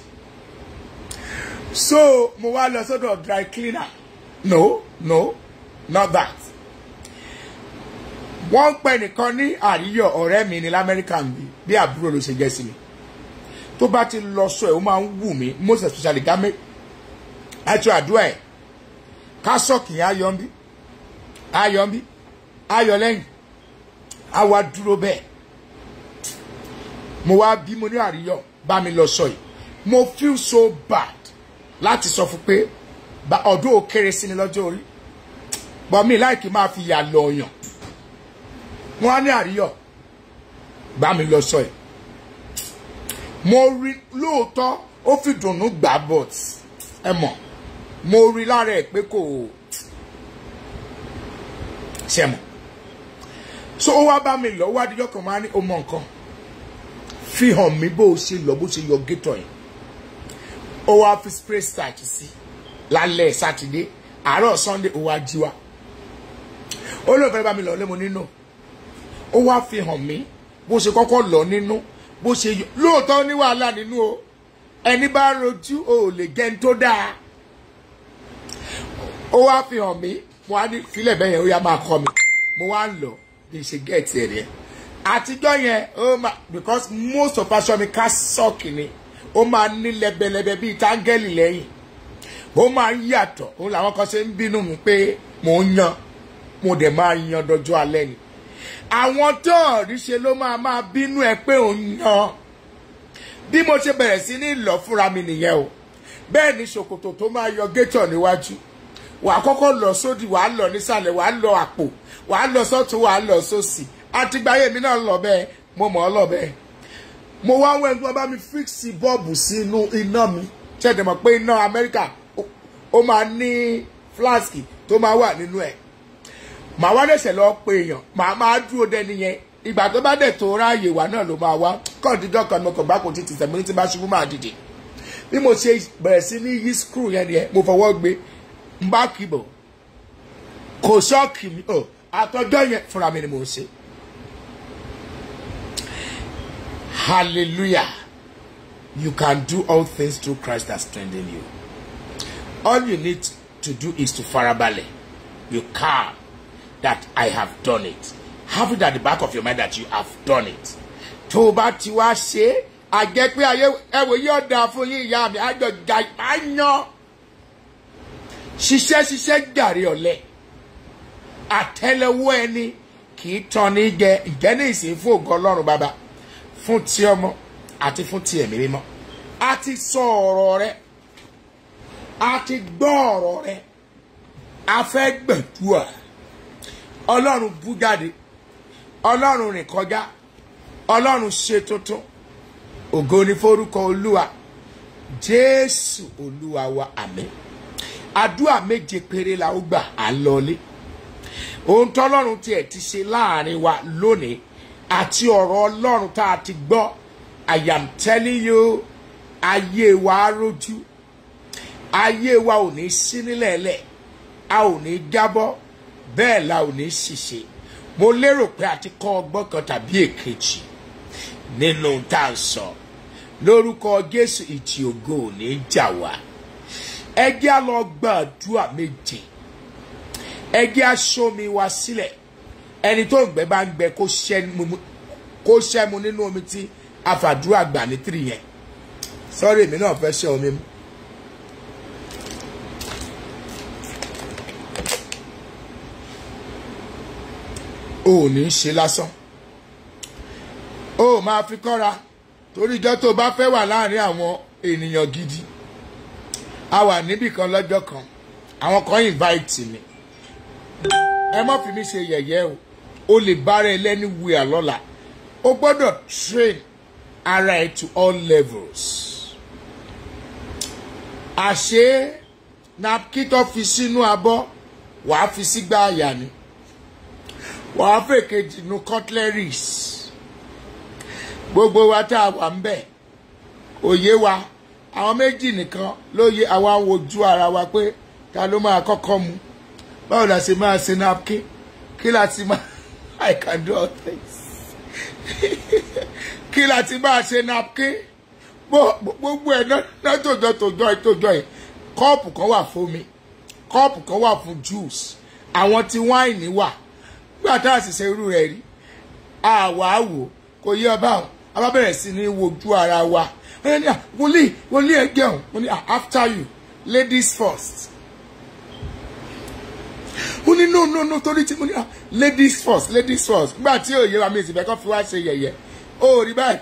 so mo wá lọ sọ́dọ̀ dry cleaner no no not that wọ́n ń pẹ́ nìkan ní àríyọ̀ ọ̀rẹ́ mi ní lamẹ́ríkà ń bí bí àbúrò ló ṣe jẹ́ sí mi tó bá ti lọ sọ ẹ̀ ó máa ń wù mí most especially gámẹ́ àti àdúrà ẹ̀ kásọ̀kì yẹn ayọ̀ ń bí ayọ̀ ń bí ayọ̀ lẹ́yìn á wá dúró bẹ́ẹ̀ mo wá bí mo ní àríyọ̀ bá mi lọ sọ yìí mo feel so bad láti sọ fún pé ọdún ò kéré sí ni lọ́jọ́ orí bọ́ mi láìkí máa fi yà lọ ọ̀yàn wọ́n á ní àríyọ̀ bá mi lọ sọ yìí mo rí lóòótọ́ ó fi dùnnú gbà but ẹ mọ̀ mo rí lára ẹ̀ pé kò ṣe mọ̀ so ó wá bá mi lọ wá díjọ́ kan máa ní o mọ nǹkan fi hàn mí bó o ṣe lọ bó ṣe yọ gétọ̀ yẹn ó wá fi spray starch sí lálẹ́ sátidé àárọ̀ sunday ó wá jí wa ó lóun fẹ́ bá mi lọ lé mo nínú ó wá fi hàn mí bó ṣe kọ́kọ́ lọ nínú bó ṣe yọ lóòótọ́ ní wàhálà nínú o ẹni bá rojú o ò lè jẹun tó dáa ó wá fi hàn mí mo wá ní filẹ̀ bẹ́ẹ̀ yẹn ó yá máa kọ́ mi mo wá ń lọ bí n ṣe gẹ̀ẹ́tì ẹ̀ rẹ̀ àtijọ́ yẹn ó máa because most of aṣọ mi ká sọ́ọ̀kì ni ó máa ní lẹ́bẹ̀lẹ́bẹ̀ bíi táńgẹ́lì lẹ́yìn ó máa ń yàtọ̀ òun làwọn kan ṣe ń bínú mi pé mò ń yan mo dẹ̀ máa yan dọjọ́ alẹ́ ni àwọn tó rí ṣe ló máa máa bínú ẹ pé òun yan bí mo ṣe bẹ̀rẹ̀ sí ní lọ fúnra mi nìyẹn o bẹ́ẹ̀ ni ṣòkòtò tó máa yọ gétọ̀ níwájú wà á kọ́kọ́ lọ sódì wà á lọ nísàlẹ̀ wà á lọ àpò wà á lọ sọ́tún wà á lọ sósì àtìgbáyé mi náà lọ bẹ́ẹ̀ mo mọ̀ ọ́ lọ bẹ́ẹ̀ mo wá wẹ́n tí wọ́n bá mi fíksì bọ́ọ̀bù sínú iná mi ṣẹ̀dẹ̀ mọ̀ pé iná amẹ́ríkà ó máa ní fúláṣkì tó máa wà nínú ẹ̀ màá wá dẹ̀sẹ̀ lọ pé èèyàn màá máa dúró dẹni yẹn ìgbà tó bá dẹ̀ tó ráàyè wá náà ló máa wá kọ́ọ̀díjọ́ kan mo kàn bá kò títí sẹ̀mí ní tí bá ṣubú máa dìde bí mo ṣe bẹ̀rẹ̀ sí ní yí skru yẹn nìyẹn mo fọwọ́ gbé n bá kìbọ̀ kò ṣọ́ọ̀kì mi ò àtọ́jọ́ yẹn fúnra mi ni mo ṣe hallelujah you can do all things through Christ that strengthen you all you need to do is to farabalẹ̀ you calm that I have done it have it at the back of your mind that you have done it tó o bá ti wá ṣe é àjẹ́ pé ayé ẹ̀wò yóò dáa fún yín ìyá mi àjọ ga máa yan ṣiṣẹ́ ṣiṣẹ́ jàre ọ̀lẹ àtẹ́lẹwọ́ ẹni kì í tán ní jẹ ìjẹ́ ní ìsìn fún ògo ọlọ́run bàbá fún ti ọmọ àti fún ti ẹ̀mí mímọ́ a ti sọ ọ̀rọ̀ rẹ a ti gbọ́ ọ̀rọ̀ rẹ a fẹ́ gbẹ̀dúà ọlọ́run bú jáde ọlọ́run rìn kọjá ọlọ́run ṣe tuntun ògo ni forúkọ olúwa jésù olúwa wa àmín àdúrà méje péré la ó gbà á lọlé ohun tọ́lọ́run tiẹ̀ ti ṣe láàrin wa lónìí àti ọ̀rọ̀ ọlọ́run tá a ti gbọ́ i am telling you ayé wa á rójú ayé wa ò ní sí nílẹ̀ẹ́lẹ̀ a ò ní jábọ́ bẹ́ẹ̀ la ò ní ṣìṣe mo lérò pé a ti kọ́ ọgbọ́n kan tàbí èkejì nínú tá a sọ lórúkọ jésù ìtì ògo ò ní jà wá ẹ jẹ́ á lọ gbàdúrà méje ẹ jẹ́ á ṣómi wa sílẹ̀ ẹni tó ń gbẹ bá ń gbẹ kó ṣẹ́mu nínú omi tí àfàdúrà gbà ní tìrì yẹn sọ́rí èmi náà fẹ́ ṣe omi mu. o ò ní í ṣe lásán o ò máa fi kọ́ra torí ìjọ tó bá fẹ́ wà láàrin àwọn ènìyàn gidi a wà níbì kan lọ́jọ́ kan àwọn kan invite mi ẹ má fi mí ṣe yẹ̀yẹ́ o o lè bára ẹ lẹ́ni wíà lọ́la o gbọ́dọ̀ train ara ẹ to all levels àṣé napkin tó fi sínú abọ́ wàá fi sígbà àyà ni wàá fèkejì nu cutleries gbogbo wa tá a wà ń bẹ̀ òye wa àwọn méjì nìkan ló yẹ àwa ń wojú ara wa pé ta ló máa kọ́kọ́ mu báwo la ṣe máa ṣe napkin kí la ti máa I can do all things kí la ti máa ṣe napkin gbogbo ẹ̀ náà tòjọ́ tòjọ́ tòjọ́ yìí kọ́ọ̀pù kan wà fún mi kọ́ọ̀pù kan wà fún juice àwọn tí wáìnì wà gbà tá a sì ṣe irú rẹ̀ rí àwa wò kò yí ọba àwọn a bá bẹ̀rẹ̀ sí ní wojú ara wa ẹni à wòlíì wòlíì ẹ jẹun mo ní after you ladies first mo ní no no no torí tí mo ní ladies first ladies first nígbà tí òye wa mi ìsìnkú kan fi wá ṣe yẹ̀yẹ́ ó rí báyìí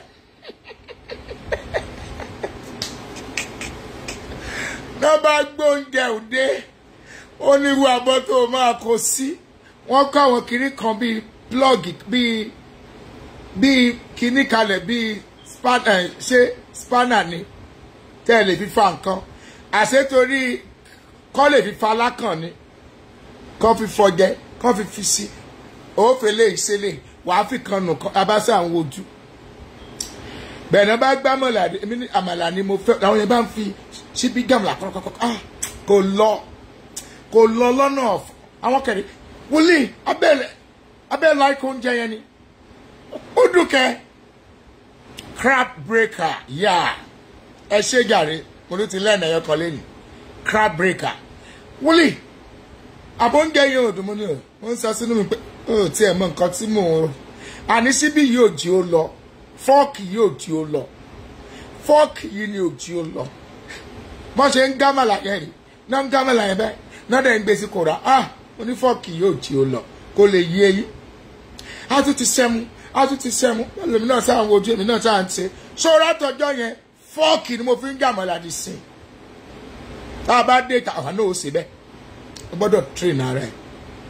náà bá gbóúnjẹ òde ó ní irú abọ́ tó máa kó sí wọ́n kọ́ àwọn kinní kan bíi plọ́ọ̀gì bíi bíi kinní kalẹ̀ bíi ṣé spanner ni tẹ́ ẹ lè fi fa nǹkan àṣetorí kọ́ lè fi fa lákàn ni kọ́ fi fọjẹ́ kọ́ fi fi sí òfèlè ìṣẹ̀lẹ̀ wàá fi kan nù kan abáṣà ń wojú bẹ́ẹ̀ náà bá gbá mọ̀lá èmi ní àmàlà ni mo fẹ́ àwọn yẹn bá ń fi síbí gàmùlà kọ́kọ́kọ́ ah kò lọ kò lọ lọ́nà ọ̀f- àwọn kẹrin wòlíì abẹ́lẹ̀ abẹ́lẹ̀ láìkó oúnjẹ yẹn ni ó dùnkẹ́ crab breaker yá ẹ ṣe jàre mo ló ti lẹ́nu ẹ̀yọ kan lẹ́nu crab breaker wòlíì àbóúnjẹ yẹn ò dùn mọ́ ni o wọ́n ń sọ sínú mi pé ó tiẹ̀ mọ nǹkan tí mò ń rò àní síbí yìí ò jí ó lọ fọ́ọ̀kì yìí ò jí ó lọ fọ́ọ̀kì yìí ni ò jí ó lọ bọ́n ṣe ń gámàlà yẹn rí náà ń gámàlà yẹn bẹ́ẹ̀ náà dẹ̀ ń gbé sí kòrá ah oní fọ́ọ̀kì yìí ò jí ó lọ kó lè yé eyín a tún ti sẹ́mu a tún ti sẹ́mu èmi náà sáà ń wojú èmi náà sáà ń ṣe ṣọ́ra àtọ́jọ́ yẹn fọ́ọ̀kì ni mo fi ń gàmàlà di sìn tá a bá dé ta àwọn náà ó ṣe bẹ́ẹ̀ o gbọ́dọ̀ train ara ẹ̀.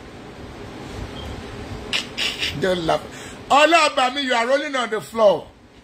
Don't laugh. ọlọ́ọ̀bà mi you are rolling on the floor.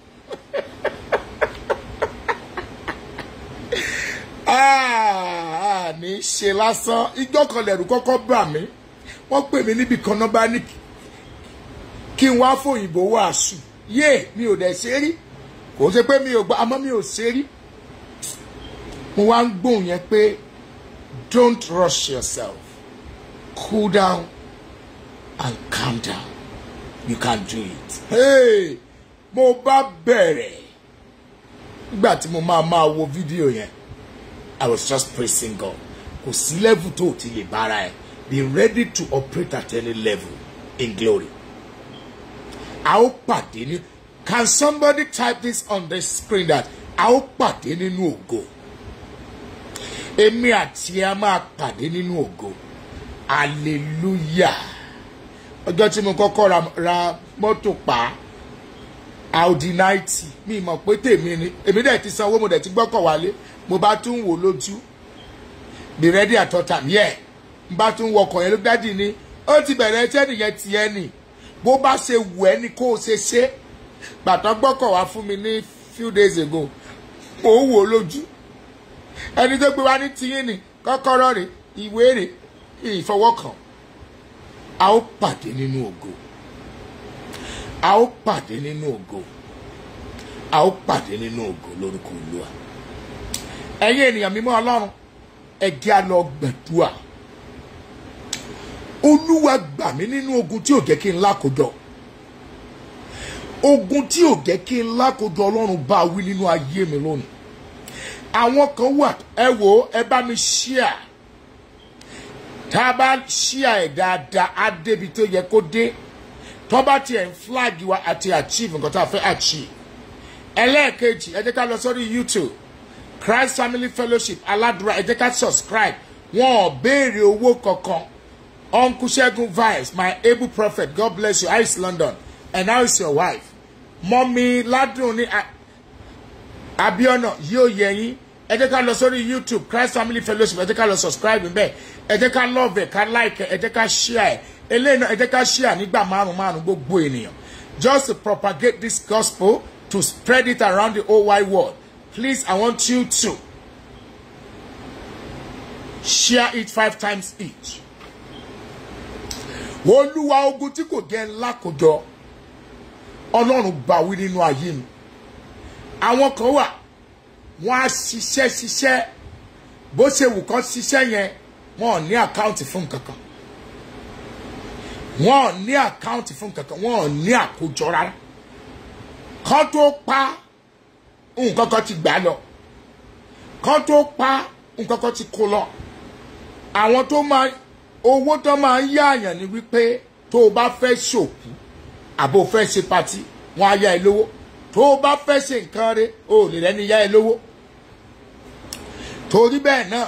Ah, ah, ní í ṣe lásán igbó kan lẹ̀rù kọ́kọ́ bà mí wọ́n pè mí níbi kan náà bá ní kí n wá fòyìnbó wàásù yé mi ò dẹ̀ ṣe rí kò ṣe pé mi ò gbọ́ àmọ́ mi ò ṣe rí mo wá ń gbóhùn yẹn pé don't rush yourself cool down and calm down you can do it. Hey, mo bá bẹ̀rẹ̀ nígbà tí mo máa máa wo fídíò yẹn I was just praising God kò sí level tó o ti lè bára ẹ be ready to operate at any level in glory. a ó pàdé ní can somebody type this on the screen that a ó pàdé nínú ògo èmi àti ẹ a máa pàdé nínú ògo hallelujah ọjọ́ tí mo kọ́kọ́ ra, ra mọ́tò pa audi ninety mi mọ̀ pé tèmi ni èmi dẹ̀ ti sanwó mo dẹ̀ ti gbọ́kọ̀ wálé mo bá tún wò lójú be ready at all time yeah n bá tún wọkọ̀ yẹn ló dádì ni ó ti bẹ̀rẹ̀ ẹtẹ́ nìyẹn tiẹ̀ nì bó bá ṣe wù ẹ́ ni kó o ṣe ṣe gbàtọ́ gbọ́kọ̀ wá fún mi ní few days ago mo wò lójú ẹni tó gbé wá ní tiyín ni kọ́kọ́rọ́ rẹ̀ ìwé rẹ̀ ìfọwọ́kàn a ó pàdé nínú ògo a ó pàdé nínú ògo a ó pàdé nínú ògo lórúkọ olúwa ẹ̀yin ènìyàn mímọ́ ọlọ́run ẹ jẹ́ á lọ gbẹ̀dúà olúwa gbà mí nínú ogun tí ò jẹ́ kí n lákòjọ ogun tí ò jẹ́ kí n lákòjọ ọlọ́run bá wí nínú ayé mi lónìí àwọn kan wà ẹ wò ó ẹ bá mi ṣíà tá a bá ṣíà ẹ̀ dáadáa á débi tó yẹ kó dé tó bá tiẹ̀ ń flag wa àti achieve nǹkan tá a fẹ́ achieve ẹlẹ́ẹ̀kejì ẹ jẹ́ ká lọ sórí youtube christ family fellowship aládùúrà ẹ jẹ́ ká subscribe wọn ò béèrè owó kankan uncle segun vice my able prophet god bless you how is london and how is your wife mọ́mí ládùn ní abiona yóò yẹ yín ẹ jẹ́ ká lọ sórí youtube christ family fellowship ẹ jẹ́ ká lọ subscribe níbẹ̀ ẹ jẹ́ ká love ẹ̀ ká like ẹ̀ ẹ jẹ́ ká share ẹ̀ eléyìí náà ẹ jẹ́ ká share nígbà márùn márùn gbogbo ènìyàn just to propagate this gospel to spread it around the whole wide world please i want you to share it five times each olúwa ogun tí kò jẹ́ ńlá kò jọ ọlọ́run bá wí nínú ayé mi àwọn kan wà wọ́n á ṣiṣẹ́ ṣiṣẹ́ bó ṣe wù kán ṣiṣẹ́ yẹn wọ́n ò ní àkáǹtì fún kankan wọ́n ò ní àkáǹtì fún kankan wọ́n ò ní àkójọ rárá kán tó pa nǹkan kan ti gbà lọ kán tó pa nǹkan kan ti kó lọ àwọn tó máa owó tó máa ń yáàyàn ni wípé tó o bá fẹ́ ṣòkú àbò fẹ́ ṣe patí wọ́n á yá ẹ lówó tó o bá fẹ́ ṣe nǹkan rẹ o ò lè rẹ́ni yá ẹ lówó torí bẹ́ẹ̀ náà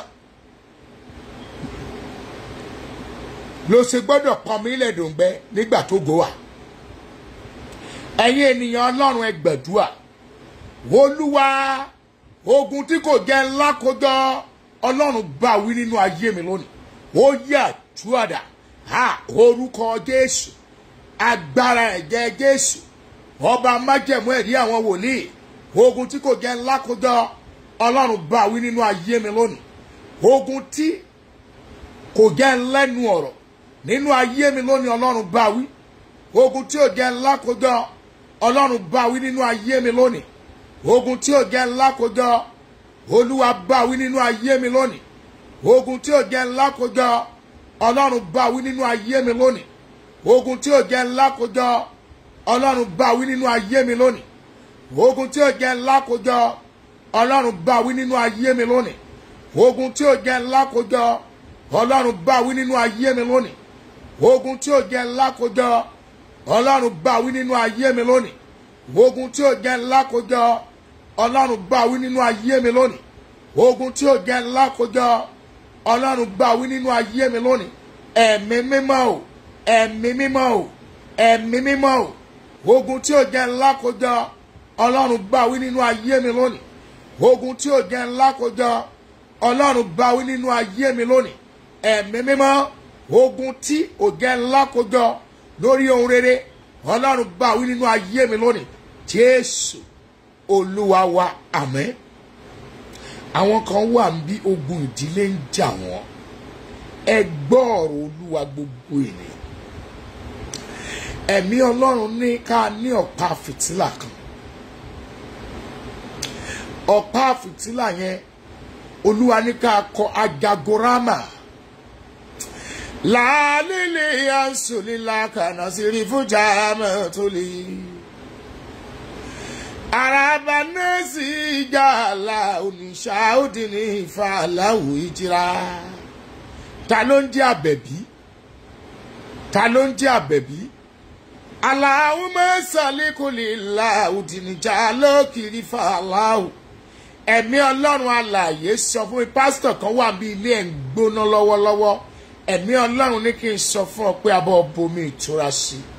ló ṣe gbọ́dọ̀ pọn mí lẹ́dùngbẹ́ nígbà tó go wà ẹ̀yin ènìyàn ọlọ́run ẹ gbàdúrà olúwa ogun tí kò jẹ́ ńlá kójọ ọlọ́run bá wí nínú ayé mi lónìí ó yà túwàdà ha orúkọ jésù agbára ẹ̀jẹ̀ jésù ọba májẹ̀mú ẹ̀rí àwọn wòlíì ogun tí kò jẹ́ ńlá kójọ ọlọ́run bá wí nínú ayé mi lónìí ogun tí kò jẹ́ ńlẹ́nu ọ̀rọ̀ nínú ayé mi lónìí ọlọ́run bá wí ogun tí ò jẹ́ ńlá kójọ ọlọ́run bá wí nínú ayé mi lónìí ogun tí ò jẹ́ ńlá kójọ olúwa bá wí nínú ayé mi lónìí ogun tí ò jẹ́ ńlá kójọ ọlọ́run bá wí nínú ayé mi lónìí ogun tí ò jẹ́ ńlá kójọ ọlọ́run bá wí nínú ayé mi lónìí ogun tí ò jẹ́ ńlá kójọ ọlọ́run bá wí nínú ayé mi lónìí ogun tí ò jẹ́ ńlá kójọ ọlọ́run bá wí nínú ayé mi lónìí ogun tí ò jẹ́ ńlá kójọ ọlọ́run bá wí nínú ayé mi lónìí ogun tí ò jẹ́ ńlá kójọ ọlọ́run bá wí nínú ayé mi lónìí ogun tí ò jẹ́ ńlá kójọ ọlọ́run bá wí nínú ayé mi lónìí ẹ̀mí mímọ́ o ẹ̀mí mímọ́ o ẹ̀mí mímọ́ o ogun tí ò jẹ́ ńlá kójọ ọlọ́run bá wí nínú ayé mi lónìí ogun tí ò jẹ́ ńlá kójọ ọlọ́run bá wí nínú ayé mi lónìí ẹ̀mí mímọ́ ogun tí ò jẹ́ ńlá kójọ lórí ohun rere ọlọ́run bá wí nínú ayé mi lónìí jésù olúwa wa àmín àwọn kan wà ń bí ogun ìdílé ń jà wọ́n ẹ gbọ́ ọ̀rọ̀ olúwa gbogbo ènìyàn ẹ̀mí ọlọ́run ní ká ní ọ̀pá fìtílà kan ọ̀pá fìtílà yẹn olúwa ní ká kọ ajagorama làálílì àǹsùlélà kànáà sí rí fújà mẹ́tòlì araba nẹ́ẹ̀sì ìjà àlà oníṣà òdì ní ìfà aláwò ìjìrá ta ló ń jẹ́ àbẹ̀bí ta ló ń jẹ́ àbẹ̀bí aláwọ̀ mẹ́sàlẹ́kùnlé là òdì níjà lókìrí fà aláwò ẹ̀mí ọlọ́run alààyè sọ fún mi pásítọ̀ kan wà bí ilé ẹ̀ ń gbóná lọ́wọ́lọ́wọ́ ẹ̀mí ọlọ́run ní kí n sọ fún ọ pé abọ́ bomi ìtura sí i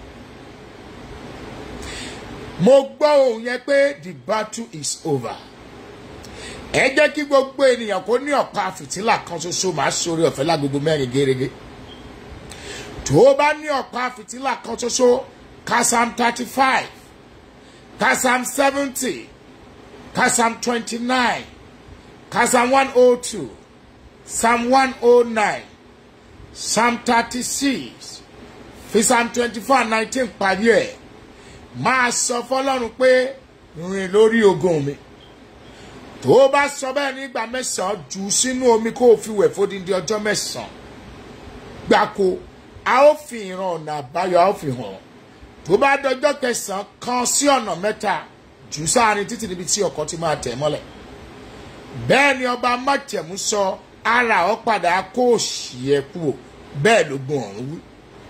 mo gbọ́ ohun yẹn pé the battle is over ẹ jẹ́ kí gbogbo ènìyàn kó ní ọ̀pá fìtílà kan ṣoṣo máa sórí ọ̀fẹ́ lágbogbo mẹ́rin gẹ́gẹ́ tó o bá ní ọ̀pá fìtílà kan ṣoṣo ka psalm thirty five ka psalm seventy ka psalm twenty nine ka psalm one oh two psalm one oh nine psalm thirty six fi psalm twenty four nineteen parí ẹ̀ máa sọ fọlọ́run pé rìn lórí ogun mi tó o bá sọ bẹ́ẹ̀ nígbà mẹ́sàn-án jù ú sínú omi kó o fi wẹ̀ fódìdí ọjọ́ mẹ́sàn-án gbáko a ó fi ìran ọ̀nà àbáyọ a ó fi hàn tó bá dọjọ́ kẹsàn-án kan sí ọ̀nà mẹ́ta jù ú sáàrin títí níbi tí ọkọ̀ ti máa tẹ̀ mọ́lẹ̀ bẹ́ẹ̀ ni ọba májẹ̀mú sọ ara ọ padà kó òṣì ẹ̀ kúrò bẹ́ẹ̀ ló gbọ́n ọ̀run wí.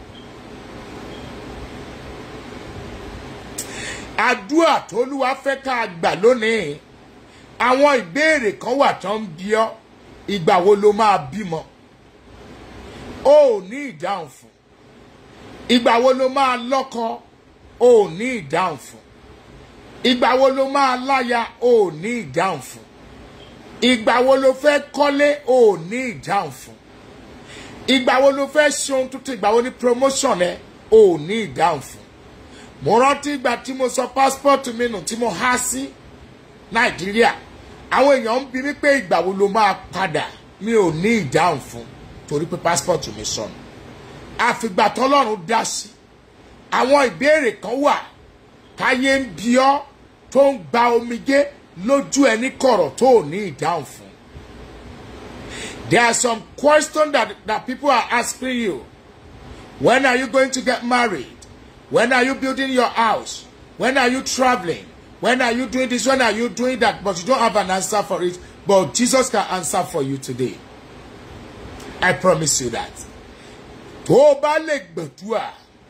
àdúrà tólúwa fẹ́ ká gbà lónìí àwọn ìbéèrè kan wà tó ń bí ọ ìgbà wo ló máa bímọ o ò ní ìdáhùn fún ìgbà wo ló máa lọ́kọ o ò ní ìdáhùn fún ìgbà wo ló máa láya o ò ní ìdáhùn fún ìgbà wo ló fẹ́ kọ́lé o ò ní ìdáhùn fún ìgbà wo ló fẹ́ ṣe ohun tuntun ìgbà wo ni promotion ẹ o ò ní ìdáhùn fún mo rántí ìgbà tí mo sọ passport mi nù tí mo há sí nàìjíríà àwọn èèyàn ń bi mí pé ìgbà wo ló máa padà mi ò ní ìdáhùn fún torí pé passport mi sọnù àfìgbà tọlọ́run dá sí àwọn ìbéèrè kan wà káyé ń bi ọ́ tó ń gba omijé lójú ẹ ní kọ̀rọ̀ tó ò ní ìdáhùn fún there are some questions that, that people are asking you when are you going to get married When are you building your house? When are you traveling? When are you doing this? When are you doing that? But you don't have an answer for it. But Jesus can answer for you today. I promise you that. Tó o bá lè gbàdúrà,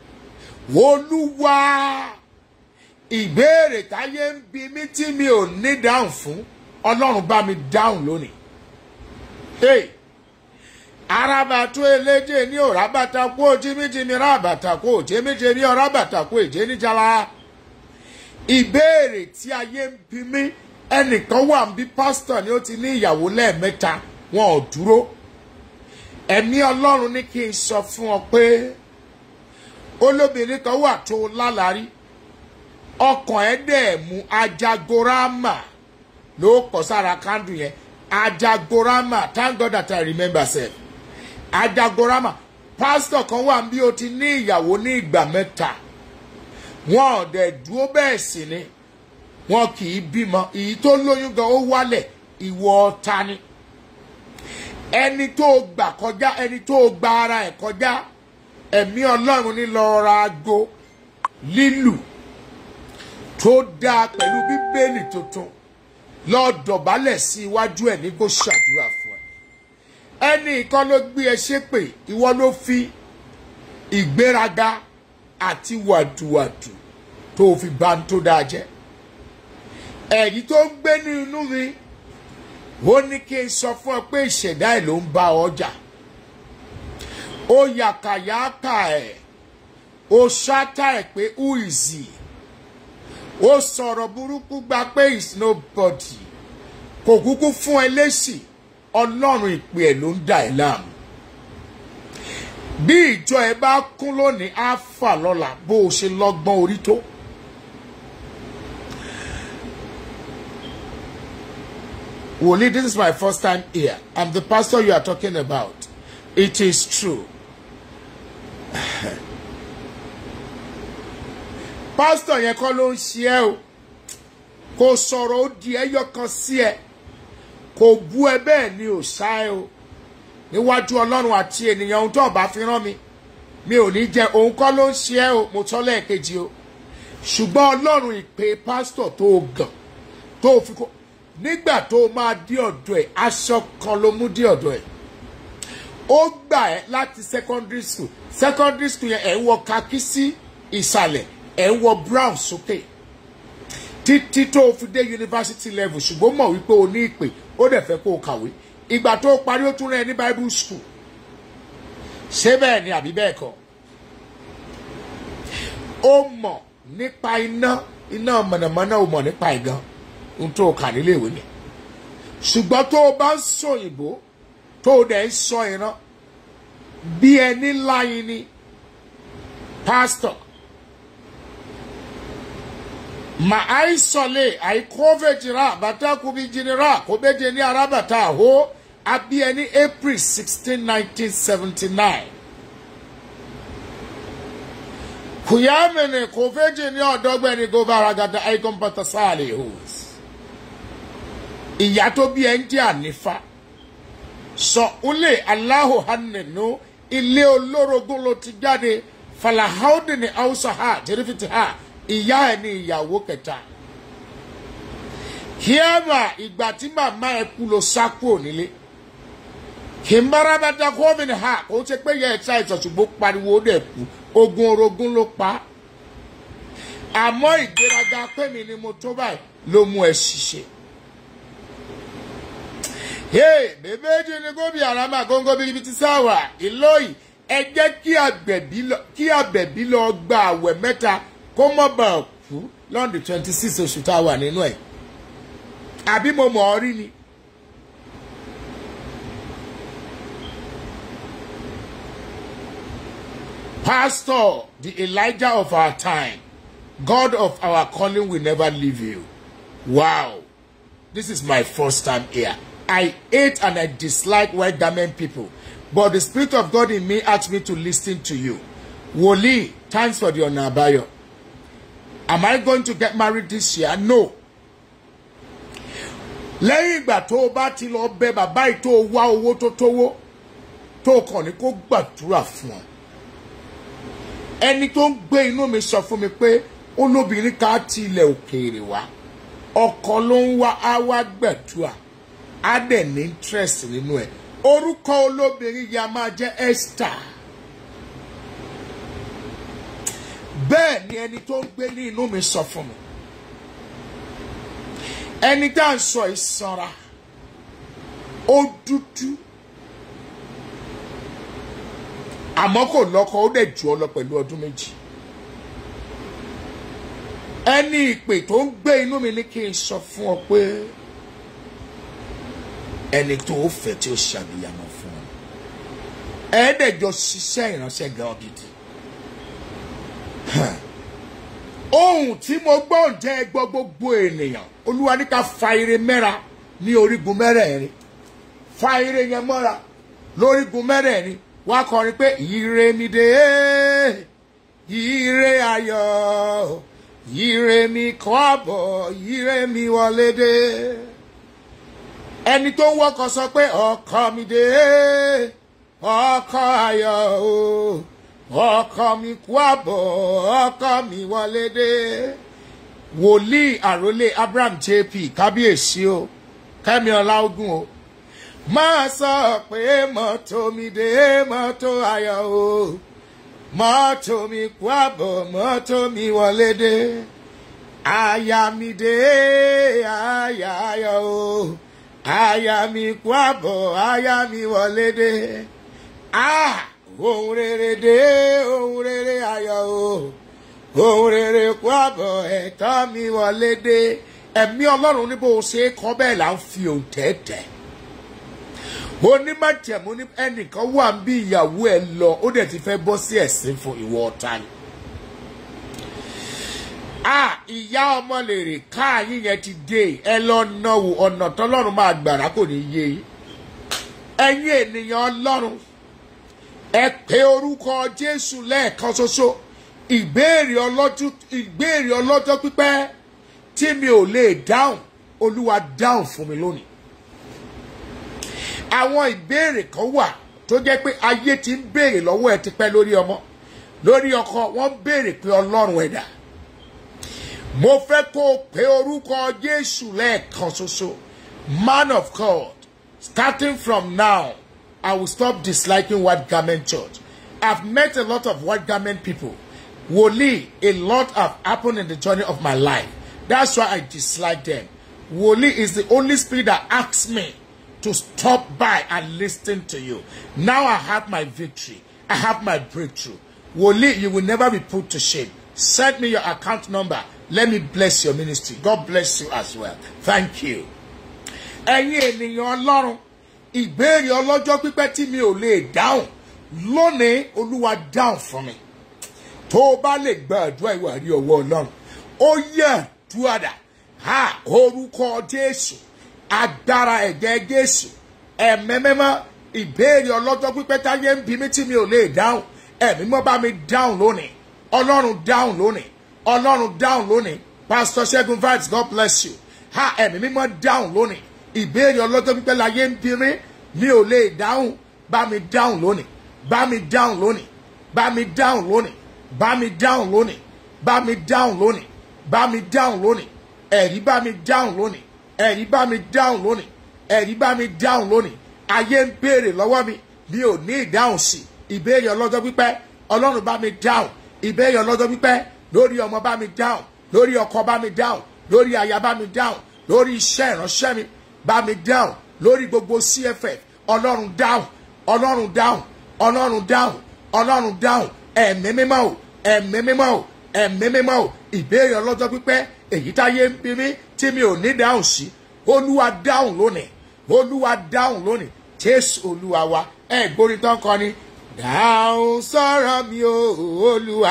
Olúwa ìbéèrè táyé ń bi mí tí mi ò ní dáhùn fún, Ọlọ́run bá mi dáhùn lónìí. Hey! arabatu eleje ní òrabata kó jimijimi rabata kó jimijimi ọrabata kó èjé níjàlá ìbéèrè tí ayé ń bi mí ẹnìkan wà ń bí pásítọ̀ ni ó ti ní ìyàwó lẹ́ẹ̀mẹ́ta wọn ò dúró ẹ̀mí ọlọ́run ní kí n sọ fún ọ pé olóbìnrin kan wà tó lálàrí ọkàn ẹ̀ dẹ̀ mú ajagorama ló kọ sára kándù yẹn ajagorama thank God that I remember sef adagorama pásítọ̀ kan wà bí o ti ní ìyàwó ní ìgbà mẹ́ta wọn ò dẹ̀ dúró bẹ́ẹ̀ sì ni wọn kì í bímọ èyí tó lóyún gan ó wálẹ̀ ìwọ ọ̀tá ni ẹni tó gbà kọjá ẹni tó gba ara ẹ̀ kọjá ẹ̀mí ọlọ́run ní lọ ra aago lílù tó dáa pẹ̀lú bíbélì tuntun lọ dọ̀bálẹ̀ sí iwájú ẹ̀ ní kó ṣàdúrà fún ẹ ẹni kan ló gbé ẹ ṣépè ìwọ ló fi ìgbéraga àti wàdùwàdù tó fi bá ń tó dáa jẹ́ ẹ̀rí tó ń gbé ní inú mi ó ní kí n sọ fún ọ pé ìṣẹ̀dá ẹ̀ ló ń bá ọjà ó yàkàyàkà ẹ̀ ó ṣáátà ẹ̀ pé who is he ó sọ̀rọ̀ burúkú gba pé is nobody kò kúkú fún ẹ lésì ọlọ́run ìpè ẹ̀ ló ń dà ẹ́ láàmú bí ìjọ ẹ bá kún lónìí á fà lọ́la bó o ṣe lọ́gbọ́n orí tó. Wòlíì, this is my first time here. I'm the pastor you are talking about. It is true. Pastor yẹn kọ́ ló ń ṣe ẹ́ o. Kò sọ̀rọ̀ ó di ẹyọ kan sí ẹ. Kò bú ẹ bẹ́ẹ̀ ni ò ṣá ẹ o. Níwájú Ọlọ́run àti ènìyàn ohun tó ọba fi rán mi. Mi ò ní jẹ òun kọ́ ló ń ṣe ẹ́ o. Mo tọ́ lẹ́ẹ̀kejì o. Ṣùgbọ́n Ọlọ́run ìpè pásítọ̀ tó gàn tó fi kó nígbà tó máa dé ọ̀dọ̀ ẹ̀ aṣọ kan ló mú dé ọ̀dọ̀ ẹ̀ ó gbà ẹ́ láti secondary school secondary school yẹn ẹ̀ ń wọ kakí sí ìsàlẹ̀ ẹ̀ ń wọ brown sókè títí tó o fi dé university level ṣùgbọ́n mọ̀ wípé o ní ìpè ó dẹ̀ fẹ́ kó o kàwé ìgbà tó o parí ó tún rẹ̀ ní bible school ṣé bẹ́ẹ̀ ni àbí bẹ́ẹ̀ kọ́ ó mọ̀ nípa iná iná mọ̀nàmọ́ná ó mọ̀ nípa ìgan ohun tó o kà nílé ìwé ni ṣùgbọ́n tó o bá ń sọ òyìnbó tó o dẹ̀ ń sọ ìran bí ẹni láyin ni pásítọ̀ mà àìsọ̀lẹ̀ àìkọ́fẹ̀jìrà bàtà kùbí jìnnìrà kò bẹ́jẹ̀ ní arábàtà àhó abí ẹni april sixteen nineteen seventy nine kùyàmìnì kò fẹ́jẹ̀ ní ọ̀dọ́gbẹ́ni gómìnà àìkọ́mpátà sáàlì hùs ìyá tó bí ẹ ń jẹ́ ànífà sọ ulé aláhùn hànínú ilé olórogún ló ti jáde falahaudi ní hausa ha jẹrìfìtì ha ìyá ẹ ní ìyàwó kẹta kíámà ìgbà tí màmá ẹ kú ló sá kúrò nílé kìmbárabàtà kọ́mìnì ha kò ṣe pé yẹ ẹ̀ta ìtọ̀sùgbó pariwo ó dẹ̀ kú ogun orogún ló pa àmọ́ ìgbéraga pẹ́mi ni mo tó báyìí ló mú ẹ ṣiṣẹ́ hey bèbèjì ni gómìn àràmà góńgó bíi ibi tí sáwà ìlóyìn ẹ jẹ́ kí àbẹ̀bí lọ gba àwẹ̀ mẹ́ta kó mọ́ bá a kú lọ́ndì twenty six oṣù tá a wà nínú ẹ̀ àbí mo mọ̀ ọ́ rí ni. Pastor, the Elijah of our time, God of our calling will never leave you. Wow. This is my first time here. I hate and I dislike white garment people. But the Spirit of God in me asked me to listen to you. Woli, thanks for the onabayo. Am I going to get married this year? No. Lẹ́yìn ìgbà tó o bá ti lọ bẹ bàbá yìí tó o wá owó tó tówó tó o kàn ní kó gbàdúrà fún ọ. Ẹni tó ń gbé inú mi sọ fún mi pé olóbìnrin ká ti ilẹ̀ òkèèrè wá. Ọkọ ló ń wá á wá gbàdúrà á dẹ̀ ní interest nínú ẹ̀ orúkọ olóbìnrin yìí a máa jẹ́ Esther bẹ́ẹ̀ ni ẹni tó ń gbé ní inú mi sọ fún mi ẹni tá à ń sọ ìsanra ó dúdú àmọ́ kò lọ́kọ ó dẹ̀ jù ọ lọ pẹ̀lú ọdún méjì ẹni ìpè tó ń gbé inú mi ní kí n sọ fún ọ pé ẹni tó o fẹ́ tí o ṣàbíyamọ fún ọ ẹ̀ẹ́dẹ̀jọ ṣiṣẹ́ ìránṣẹ́ gan gidi ohun tí mo gbọ́ ǹjẹ́ gbọ́ gbogbo ènìyàn olúwa ní ká fa ire mẹ́ra ní orígun mẹ́rẹ̀ẹ̀rin fa ire yẹn mọ́ra lórígun mẹ́rẹ̀ẹ̀rin wá kọrin pé ire mi dé ire ayọ̀ ire mi kọ́ àbọ̀ ire mi wọlé dé ẹni tó ń wọkọ̀ sọ pé ọkọ mi dé ọkọ ayọ̀ o ọkọ mi kú àbọ̀ ọkọ mi wọlé dé wòlíì àròlé abraham jp kábíyèsí o kẹ́mi ọláògùn o máa sọ pé mọ́tò mi dé mọ́tò ayọ̀ o mọ́tò mi kú àbọ̀ mọ́tò mi wọlé dé aya mi dé aya ayọ̀ o aya mi kú àbọ̀ aya mi wọlé dé ah ohun rere dé ohun rere ayọ̀ o ohun rere kú àbọ̀ ẹ̀tọ́ mi wọlé dé ẹ̀mí ọlọ́run ní bó o ṣe é kọ́ bẹ́ẹ̀ là ń fi òǹtẹ̀ tẹ̀ onímọ̀jẹ̀mú ní ẹnìkan wà ń bí ìyàwó ẹ lọ ó dẹ̀ ti fẹ́ bọ́ sí ẹ̀sìn fún ìwọ ọ̀tá ni. a ìyá ọmọ lèrè káàyìn yẹn ti dé ẹ lọ náwó ọ̀nà tọ́lọ́run máa gbàrà kò ní yé yín. ẹ̀yin ènìyàn ọlọ́run ẹ pé orúkọ jésù lẹ́ẹ̀kan ṣoṣo ìbéèrè ọlọ́jọ́ ìbéèrè ọlọ́jọ́ pípẹ́ tí mi ò lè dáhùn olúwa dáhùn fún mi lónìí àwọn ìbéèrè kan wà tó jẹ́ pé ayé ti ń béèrè lọ́wọ́ ẹ ti pẹ́ lórí ọmọ lórí ọkọ wọ́n béèrè pé ọlọ́run ẹ̀dá mo fẹ́ kó o pé orúkọ jésù lẹ́ẹ̀kan ṣoṣo man of god starting from now i will stop disliking white garment church i've met a lot of white garment people wòlíì a lot have happened in the journey of my life that's why i dislike them wòlíì is the only spirit that asks me to stop by and listen to you. Now I have my victory. I have my breakthrough. Woli, you will never be put to shame. Send me your account number. Let me bless your ministry. God bless you as well. Thank you. Ẹ̀yin ènìyàn ọlọ́run, ìbéèrè ọlọ́jọ́ pípẹ́ tí mi ò lè dáhùn lónìí olúwa dáhùn fún mi. Tó o bá lè gba àdúrà ìwà rí ọwọ́ ọlọ́run, ó yẹ àdúrà ha orúkọ Jésù agbára ẹ̀jẹ̀ jésù ẹ̀mẹ́mẹ́mọ́ ìbéèrè ọlọ́jọ́ pípẹ́ táyé ń bí mi tí mi ò lè dáhùn ẹ̀mí mọ́ bá mi dáhùn lónìí ọlọ́run dáhùn lónìí ọlọ́run dáhùn lónìí pastor segun vibes god bless you ha ẹ̀mí mímọ́ dáhùn lónìí ìbéèrè ọlọ́jọ́ pípẹ́ láyé ń bí mi mi ò lè dáhùn bá mi dáhùn lónìí bá mi dáhùn lónìí bá mi dáhùn lónìí bá mi dáhùn lónìí bá mi dáhùn lónìí bá mi dáhùn lónìí ẹ̀rí bá mi dáhùn lónìí ẹ̀rí bá mi dáhùn lónìí ẹ̀rí bá mi dáhùn lónìí ayé ń béèrè lọ́wọ́ mi mi ò ní ìdáhùn sí ìbéèrè ọlọ́jọ́ pípẹ́ ọlọ́run bá mi dáhùn ìbéèrè ọlọ́jọ́ pípẹ́ lórí ọmọ bá mi dáhùn lórí ọkọ bá mi dáhùn lórí aya bá mi dáhùn lórí iṣẹ́ ìránṣẹ́ mi bá mi dáhùn lórí gbogbo cff ọlọ́run dáhùn ọlọ́run dáhùn ọlọ́run dáhùn ọlọ́run dáhùn ẹ̀mí mímọ́ o ẹ̀mí mímọ́ o ẹ̀mí mímọ́ o ìbéèrè ọlọ́jọ́ pípẹ́ èyí táyé ń bí mi tí mi ò ní dáhùn sí olúwa dáhùn lónìí olúwa dáhùn lónìí jésù olúwa wa ẹ gbórí tán kọ ni dáhùn sọ̀rọ̀ mi o olúwa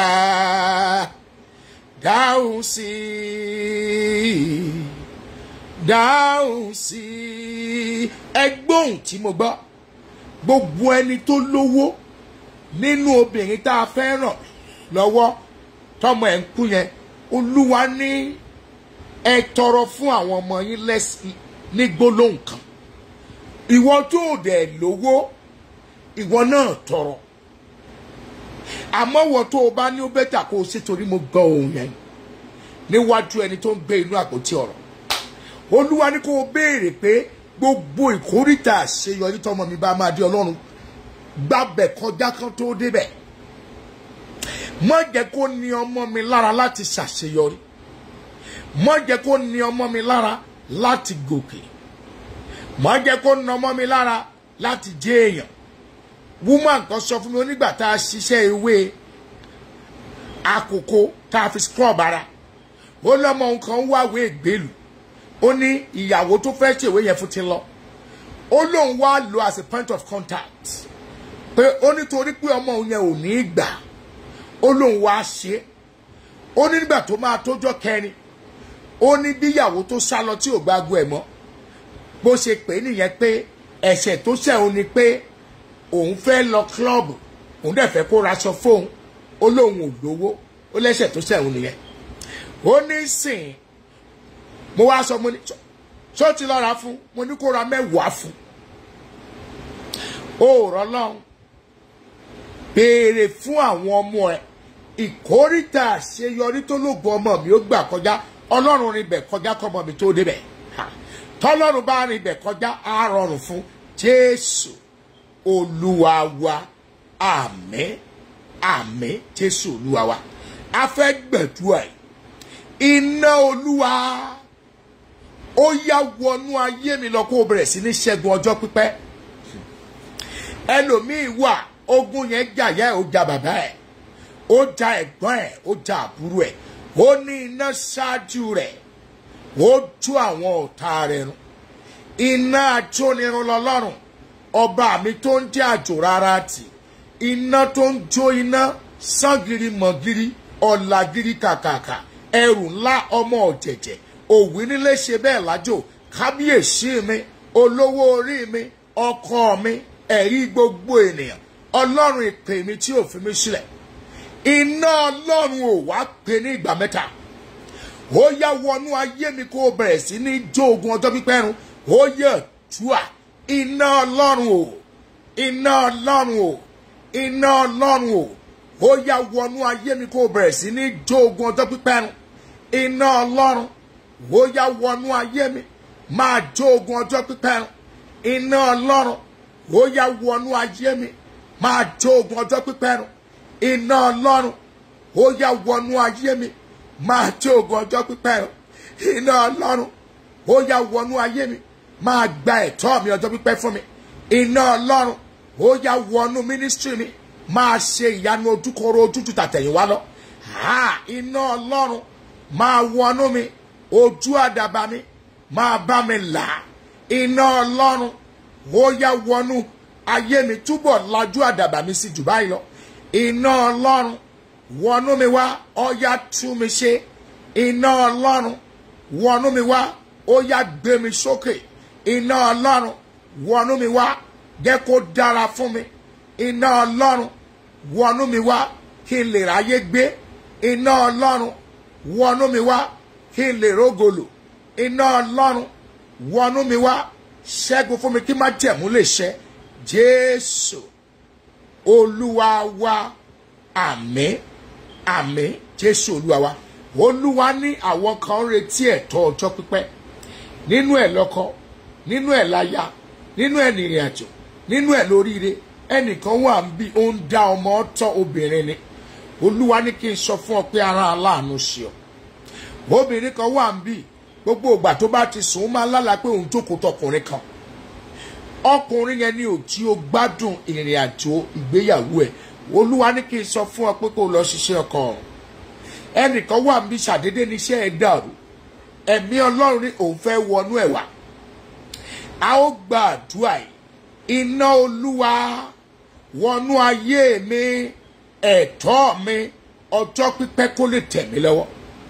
dáhùn sí i dáhùn sí i ẹ gbóhùn tí mo gbọ́ gbogbo ẹni tó lówó nínú obìnrin tá a fẹ́ ràn lọ́wọ́ tọmọ ẹ̀ ń kú yẹn olúwa ní ẹ tọrọ fún àwọn ọmọ yín lẹ́sìn ní gbólóhùn kan ìwọ tó dẹ̀ lówó ìwọ náà tọrọ àmọ́ wọ tó o bá ní ó bẹ́tà kó o ṣe torí mo gbọ́ ohun yẹn níwájú ẹni tó ń gbé inú àpótí ọ̀rọ̀ olúwa ní kó o béèrè pé gbogbo ìkórìtà àṣeyọrí tọmọ mi bá máa di ọlọ́run gbàbẹ̀ kọjá kan tó débẹ̀ má jẹ́ kó ní ọmọ mi lára láti ṣàṣeyọrí má jẹ́ kó ní ọmọ mi lára láti gòkè má jẹ́ kó ní ọmọ mi lára láti jẹ́ èèyàn woman kan sọ fún mi onígbà tá a ṣiṣẹ́ ewé àkókò tá a fi scrub ara ó lọ́mọ nǹkan wáwé ìgbélù ó ní ìyàwó tó fẹ́ ṣèwé yẹn fún ti lọ ó lóun wá lo as a point of contact pé ó nítorí pé ọmọ òun yẹn ò ní í gbà ó lóun wá ṣe é ó ní nígbà tó máa tójọ́ kẹrin ó ní bíyàwó tó sá lọ tí ò gbágo ẹ̀ mọ́ bó ṣe pè é nìyẹn pé ẹ̀ṣẹ̀ tó ṣẹ̀ òun ni pé òun fẹ́ lọ kílọ̀bù òun dẹ̀ fẹ́ kó raṣọ fóun ó lóun ò lówó ó lẹ́ṣẹ̀ tó ṣẹ̀ òun nìyẹn ó ní sìn mo wá sọ mo ní ṣó ti lọ́ra fún mo ní kó ra mẹ́wàá fún ó rọ́ lọ́hùn béèrè fún àwọn ọmọ ẹ ìkórìtà àṣeyọrí tó lóògùn ọmọ mi ó gbà kọjá ọlọ́run rìn bẹ̀ kọjá kọ́mọ mi tó débẹ̀ tọ́lọ́run bá rìn bẹ̀ kọjá á rọrùn fún jésù olúwa wa àmín àmín jésù olúwa wa a fẹ́ gbẹ̀dúrà yìí iná olúwa ó yá wọnú ayé mi lọ kó o bẹ̀rẹ̀ sí ní ṣẹ́gun ọjọ́ pípẹ́ ẹlòmíì wà ogun yẹn jà yá ẹ̀ ó jà bàbá ẹ̀ ó ja ẹ̀gbọ́n ẹ̀ ó ja àbúrò ẹ̀ ó ní iná ṣáájú rẹ̀ ó tú àwọn ọ̀tá rẹ̀ run iná ajónirun lọ́lọ́run ọba mi tó ń jẹ́ àjò rárá tì iná tó ń jó iná sangiri mọ̀giri ọ̀làgiri kàkàkà ẹrù ńlá ọmọ ọ̀jẹ̀jẹ̀ òwì nílé ṣe bẹ́ẹ̀ lájò kábíyèsí mi olówó orí mi ọkọ mi ẹ̀rí gbogbo ènìyàn ọlọ́run ìpè mi tí ò fi mi sílẹ̀ iná ọlọ́run ò wá pè ní ìgbà mẹ́ta ó yá wọnú ayé mi kó o bẹ̀rẹ̀ sí ní jó ogun ọjọ́ pípẹ́ run ó yẹ túà iná ọlọ́run o iná ọlọ́run o iná ọlọ́run o ó yá wọnú ayé mi kó o bẹ̀rẹ̀ sí ní jó ogun ọjọ́ pípẹ́ run iná ọlọ́run ó yá wọnú ayé mi máa jó ogun ọjọ́ pípẹ́ run iná ọlọ́run ó yá wọnú ayé mi máa jó ogun ọjọ́ pípẹ́ run iná ọlọ́run ó yá wọnú ayé mi máa jó ogun ọjọ́ pípẹ́ run iná ọlọ́run ó yá wọnú ayé mi máa gba ẹ̀tọ́ mi ọjọ́ pípẹ́ fún mi iná ọlọ́run ó yá wọnú mínísítírì mi máa ṣe ìyanu ojúkọrọ ojútùú tàtẹ̀yìnwá lọ iná ọlọ́run máa wọnú mi ojú àdàbà mi máa bá mi là iná ọlọ́run ó yá wọnú ayé mi túbọ̀ lajú àdàbà mi sí jù báyìí lọ iná ọlọ́run wọnú mi wá ọ̀yá tú mi ṣe iná ọlọ́run wọnú mi wá ó yá gbé mi sókè iná ọlọ́run wọnú mi wá jẹ́ kó dára fún mi iná ọlọ́run wọnú mi wá kí n lè ráyé gbé iná ọlọ́run wọnú mi wá kí n lè rógolò iná ọlọ́run wọnú mi wá ṣẹ́gun fún mi kí má jẹ̀mú lè ṣẹ jésù olúwa wa àmín àmín jésù olúwa wa olúwa ní àwọn kan ń retí ẹ̀tọ́ ọjọ́ pípẹ́ nínú ẹ̀ lọ́kọ nínú ẹ̀ láya nínú ẹ̀ nìrìn àjò nínú ẹ̀ lóríire ẹnìkan wà ń bí ó ń dá ọmọ tọ́ obìnrin ni olúwa ní kí n sọ fún ọ pé ara aláàánú ṣe ọ obìnrin kan wà ń bí gbogbo ìgbà tó bá ti sùn ó máa lálàá pé òun jókòó tọkùnrin kan ọkùnrin yẹn ní ò tí ó gbádùn ìrìn àjò ìgbéyàwó ẹ olúwa ní kí n sọ fún ọ pé kó lọ ṣiṣẹ́ ọkọ ọ̀run ẹnìkan wà ń bí ṣàdédé níṣẹ́ ẹ dàrú ẹ̀mí ọlọ́run ní òun fẹ́ wọnú ẹ̀ wá a ó gba àdúrà yìí iná olúwa wọnú ayé mi ẹ̀tọ́ mi ọjọ́ pípẹ́ kó lè tẹ̀ mí lọ́wọ́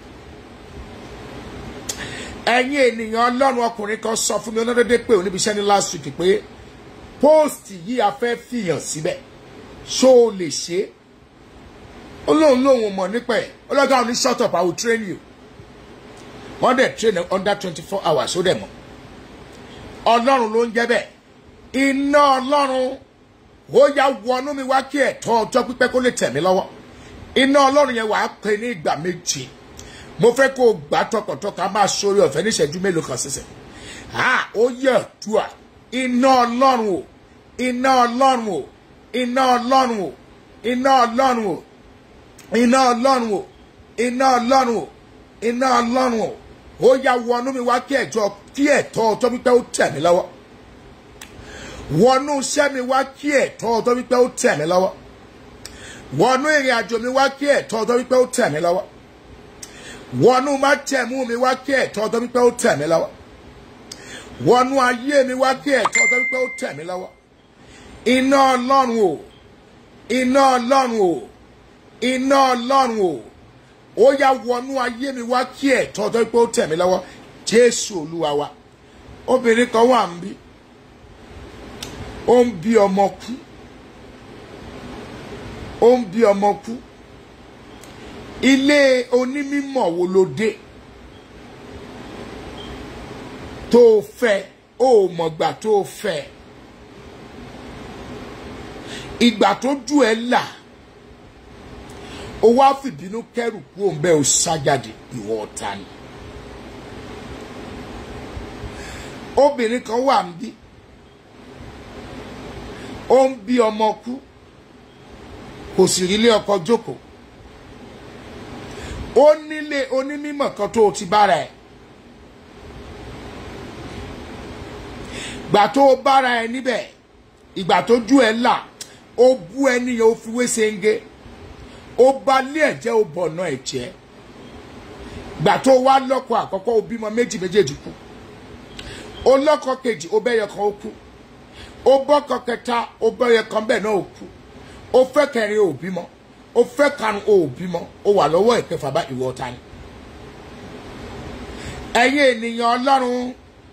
ẹ̀yin ènìyàn ọlọ́run ọkùnrin kan sọ fún mi ọlọ́dẹ́dẹ́ pé oníbi iṣẹ́ ní last week pé póòstì yìí a fẹ́ fìyàn síbẹ̀ ṣó o lè ṣe é ó lóun lóun mọ̀ nípa ẹ̀ ọlọ́gá òní shut up I will train you wọ́n dẹ̀ train under twenty four hours ó dẹ̀ mọ̀ ọlọ́run ló ń jẹ́ bẹ́ẹ̀ iná ọlọ́run ó yá wọnú mi wá kí ẹ̀tọ́ ọjọ́ pípẹ́ kó lè tẹ̀ mí lọ́wọ́ iná ọlọ́run yẹn wàá pè ní ìgbà méje mo fẹ́ kó o gbà tọkàntọkàn a máa sórí ọ̀fẹ́ níṣẹ́jú mélòó kan sísẹ̀ ha ó yẹ dùà iná ọlọ́run o iná ọlọ́run o iná ọlọ́run o iná ọlọ́run o iná ọlọ́run o iná ọlọ́run o iná ọlọ́run o ó yá wọnú mi wá kí ẹ̀jọ́ kí ẹ̀tọ́ ọjọ́ pípẹ́ ó tẹ̀ mí lọ́wọ́ wọnú iṣẹ́ mi wá kí ẹ̀tọ́ ọjọ́ pípẹ́ ó tẹ̀ mí lọ́wọ́ wọnú ìrìn àjò mi wá kí ẹ̀tọ́ ọjọ́ pípẹ́ ó tẹ̀ mí lọ́wọ́ wọnú má tẹ̀mú mi wá kí ẹ̀tọ́ ọjọ́ pípẹ́ ó tẹ̀ mí lọ́wọ́ wọnú ayé mi wá kí ẹ̀tọ́ ọjọ́ pípẹ́ ó tẹ̀ mí lọ́wọ́ iná ọlọ́run o iná ọlọ́run o iná ọlọ́run o ó yá wọnú ayé mi wá kí ẹ̀tọ́ ọjọ́ pípẹ́ ó tẹ̀ mí lọ́wọ́ jésù olúwa wa obìnrin kan wà ń bí ó ń bí ọmọ kú ó ń bí ọmọ kú ilé onímọ̀ wo ló dé tó o fẹ́ o ò mọ̀gbà tó o fẹ́ ìgbà tó jù ẹ́ là o wá fìbínú kẹrù kú òun bẹ́ẹ̀ o ṣájáde ìwọ ọ̀tá ni obìnrin kan wà ń bí ó ń bí ọmọ kú kò sì rí ilé ọkọ jókòó ó nílé onímọ̀ kan tó o ti bára ẹ̀ gbà tó o bára ẹ níbẹ̀ ìgbà tó jú ẹ là ó bú ẹni yẹn ó fi wé senge ó bá lé ẹ̀jẹ̀ ó bọ̀ ọ̀nà ẹ̀jẹ̀ gbà tó o wá lọ́kọ àkọ́kọ́ ó bímọ méjì méjèèjì kú ó lọ́kọ kejì ó bẹ́yẹ kan ó kú ó bọ́kọ kẹta ó bẹ́yẹ kan bẹ́ẹ̀ náà ó kú ó fẹ́ kẹrin ó bímọ ó fẹ́ karùn ó bímọ ó wà lọ́wọ́ ìkẹfà bá ìwọ ọ̀tá ni ẹ̀yin ènìyàn ọlọ́run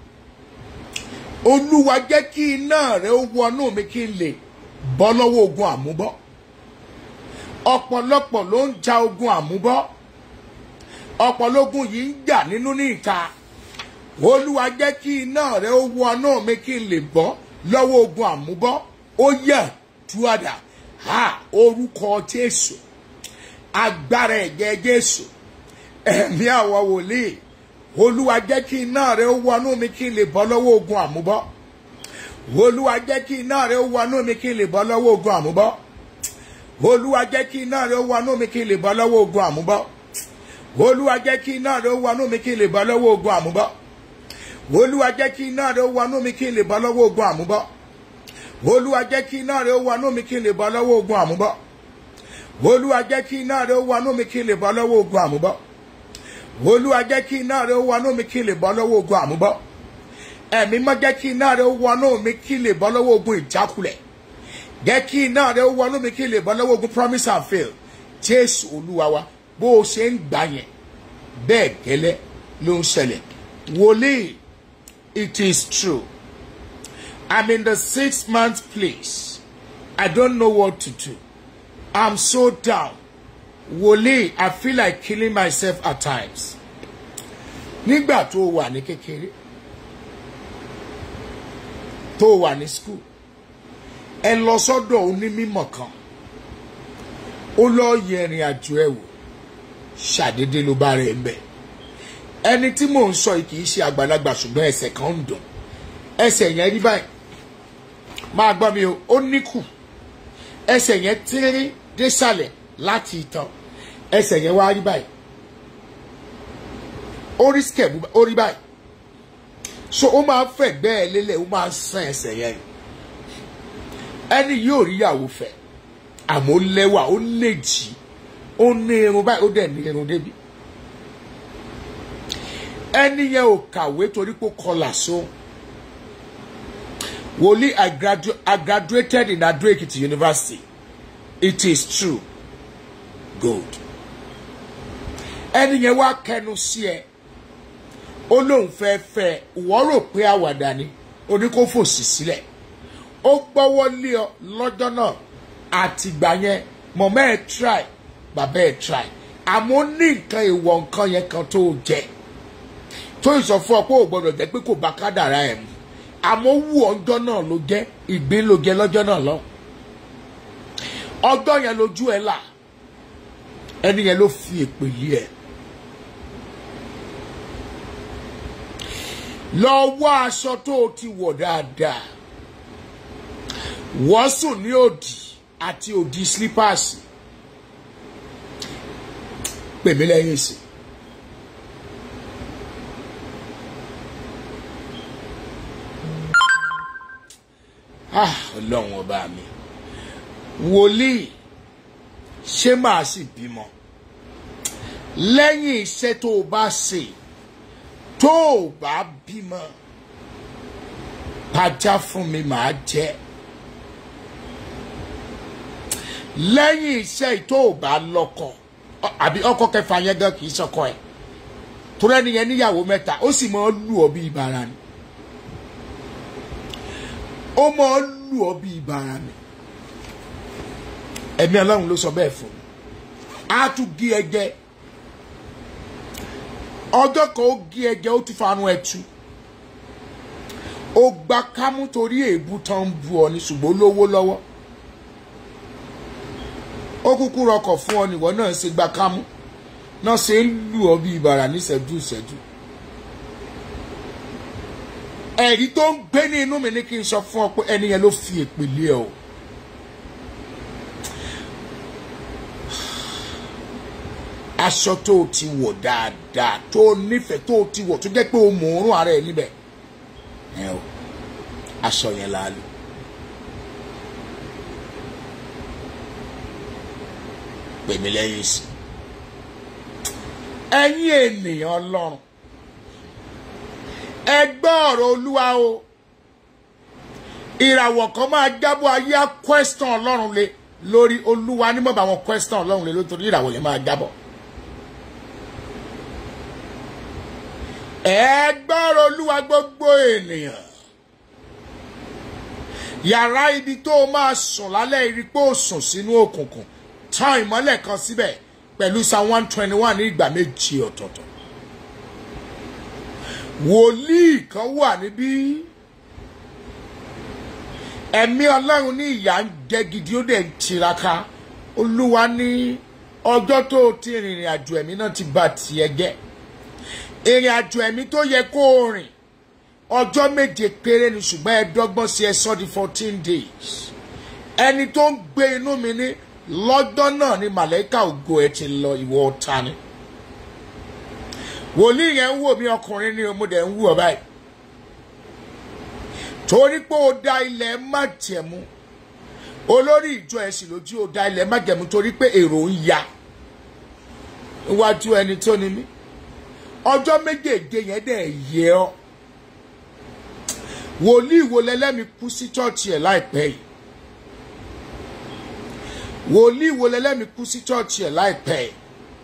olúwa jẹ́ kí iná rẹ̀ ó wọnú mi kí n lè bọ́ lọ́wọ́ ogun àmúbọ́ ọ̀pọ̀lọpọ̀ ló ń ja ogun àmúbọ́ ọ̀pọ̀lọpọ̀ yìí ń jà nínú ní ìka olúwa jẹ́ kí iná rẹ̀ ó wọnú mi kí n lè bọ́ lọ́wọ́ ogun àmúbọ́ ó yẹ túwàdà ha orúkọ jésù agbára ẹ̀jẹ̀ jésù ẹ̀mí àwọn wòlíì olúwa jẹ́ kí iná rẹ̀ ó wọnú mi kí n lè bọ́ lọ́wọ́ ogun àmúbọ́ olúwa jẹ́ kí iná rẹ̀ ó wọnú mi kí n lè bọ́ lọ́wọ́ ogun àmúbọ́ olúwa jẹ́ kí iná rẹ̀ ó wọnú mi kí n lè bọ́ lọ́wọ́ ogun àmúbọ́ olúwa jẹ́ kí iná rẹ̀ ó wọnú mi kí n lè bọ́ lọ́wọ́ ogun àmúbọ́ olúwa jẹ́ kí iná rẹ̀ ó wọnú mi kí n lè bọ́ lọ́wọ́ ogun àmúbọ́ olúwa jẹ́ kí iná rẹ̀ ó wọnú mi kí n lè bọ́ lọ́wọ́ ogun àmúbọ́ olúwa jẹ́ kí iná rẹ̀ ó wọnú mi kí n lè bọ́ lọ́wọ́ ogun àmúbọ́ olúwa jẹ́ kí iná rẹ̀ ó wọnú mi kí n lè bọ́ lọ́wọ́ ogun àmúbọ́ ẹ̀mí mọ́ jẹ́ kí iná rẹ̀ ó wọnú mi kí n lè bọ́ lọ́wọ́ ogun ìjákulẹ̀ jẹ́ kí iná rẹ̀ ó wọnú mi kí n lè bọ́ lọ́wọ́ ogun promise and fail jésù olúwa wa bó o ṣe ń gbà yẹn bẹ́ẹ̀ gẹ́lẹ́ ló ń ṣẹlẹ̀ wòlíì it is true i'm in the six month place i don't know what to do i'm so down wòlíì i feel like killing myself at times nígbà tó o wà ní kékeré tó o wà ní school ẹ lọ sọ́dọ̀ onímọ̀ kan ó lọ yẹ ìrìn àjò ẹ wò ṣàdédé ló bá rẹ̀ ń bẹ̀ ẹni tí mò ń sọ yìí kì í ṣe àgbàlagbà ṣùgbọ́n ẹsẹ̀ kan ń dùn ẹsẹ̀ yẹn rí báyìí máa gbọ́ mi o ó níkù ẹsẹ̀ yẹn tírírí désàlẹ̀ láti ìtàn ẹsẹ̀ yẹn wá rí báyìí ó rí skẹ̀bù ó rí báyìí so ó máa ń fẹ̀gbẹ́ ẹ lélẹ̀ ó máa ń sàn ẹsẹ̀ yẹn ẹni yóò rí ìyàwó fẹ́ àmọ́ ó lẹ́wà ó lè jì ó ní irun báyìí ó dẹ̀ ní irun débi ẹni yẹn ò kàwé torí pé ó kọlà sóhun wòlíì I, gradu I graduated in Ado Ekiti University it is true good ẹni yẹn wá kẹnu sí ẹ ó lóun fẹ́ fẹ́ ìwọ rò pé àwàdà ni oní kó fòsì sílẹ̀ ó gbọ́wọ́ lé ọ lọ́jọ́ náà àtìgbà yẹn mọ̀mọ́ ẹ̀ try bàbá ẹ̀ try àmọ́ ní nǹkan ìwọ̀ nǹkan yẹn kan tó jẹ tó ìsọ fún ọ pé ò gbọdọ̀ jẹ́ pé kò bá kádàrá ẹ̀ mu àmọ́ wù ọjọ́ náà ló jẹ́ ìgbín ló jẹ lọ́jọ́ náà lọ ọjọ́ yẹn lójú ẹ là ẹni yẹn ló fi èpè yí ẹ lọ wá aṣọ tó o ti wọ̀ dáadáa wọ́n sùn ní òdì àti òdì slippers pèmí lẹ́yìn sí. ah ọlọ́run ọba mi wòlíì ṣé màá sì bímọ lẹ́yìn iṣẹ́ tó o bá ṣe tó o bá bímọ pàjá fún mi màá jẹ lẹ́yìn iṣẹ́ tó o bá lọ́kọ àbí ọkọ kẹfà yẹn gan kì í sọkọ ẹ̀ torí ẹni yẹn níyàwó mẹ́ta ó sì máa lù ọ́ bí ibara ni ó máa lù ọ́ bí ibara ni ẹ̀mí ọlọ́run ló sọ bẹ́ẹ̀ fún mi á tún gé ẹ jẹ ọjọ́ kan ó gé ẹ jẹ ó tún fanu ẹ tú ó gba kámú torí èébú tán ń bu ọ ní ṣùgbọ́n lówó lọ́wọ́ ó kúkú rọkọ̀ fún ọ nìwọ náà ṣe gba kámú náà ṣe ń lù ọ bí ibàrà níṣẹ́jú ìṣẹ́jú ẹ̀rí tó ń gbé ní inú mi ní kí n sọ fún ọ pé ẹni yẹn ló fi èpè lé ọ. aṣọ tó o ti wọ̀ dáadáa tó o nífẹ̀ẹ́ tó o ti wọ̀ tó jẹ́ pé o mọ̀ òórùn ara ẹ̀ níbẹ̀ ẹ o aṣọ yẹn la lò. pèmí lẹ́yìn sí ẹ̀yin ènìyàn ọlọ́run ẹ gbọ́ ọ̀rọ̀ olúwa o ìràwọ̀ kan máa jábọ̀ ayé á question ọlọ́run lé lórí olúwa nímọ̀ bá wọn question ọlọ́run lé lórí ìràwọ̀ yẹn máa jábọ̀. ẹ gbọ́ ọ̀rọ̀ olúwa gbogbo ènìyàn yàrá ibi tó o máa sùn lálẹ́ irí pé o sùn sínú òkùnkùn tán ìmọ́lẹ̀ kan síbẹ̀ pẹ̀lú psalm one twenty one ní ìgbà méjì ọ̀tọ̀ọ̀tọ̀ wòlíì kan wà níbí ẹ̀mí ọlọ́run ní ìyà ń jẹ gidi ó dẹ̀ ń tiraka olúwa ní ọjọ́ tó o ti rìnrìn àjò ẹ̀mí náà ti bà tiẹ̀ jẹ́ ìrìn àjò ẹ̀mí tó yẹ kó o rìn ọjọ́ méje péré ni ṣùgbọ́n ẹ dọ́gbọ́n sí ẹ sọ di fourteen days ẹni tó ń gbé inú mi ní lọ́jọ́ náà ni màlẹ́kà ògo ẹ ti lọ ìwọ ọ̀tá ni wòlíì yẹn ń wò mí ọkùnrin ní ọmọdé ń wù ọ báyìí torí pé o da ilẹ̀ májẹ̀mú olórí ìjọ ẹ̀sìn lójú o da ilẹ̀ májẹ̀mú torí pé èrò ń ya iwájú ẹni tó ni mí ọjọ́ méjèèjì yẹn dẹ̀ yẹ ọ́ wòlíì wo lẹ́lẹ́mi kú sí chọ́ọ̀chì ẹ̀ láìpẹ́ yìí wòlíì wo lẹ́lẹ́mi kú sí chọ́ọ̀chì ẹ̀ láìpẹ́ yìí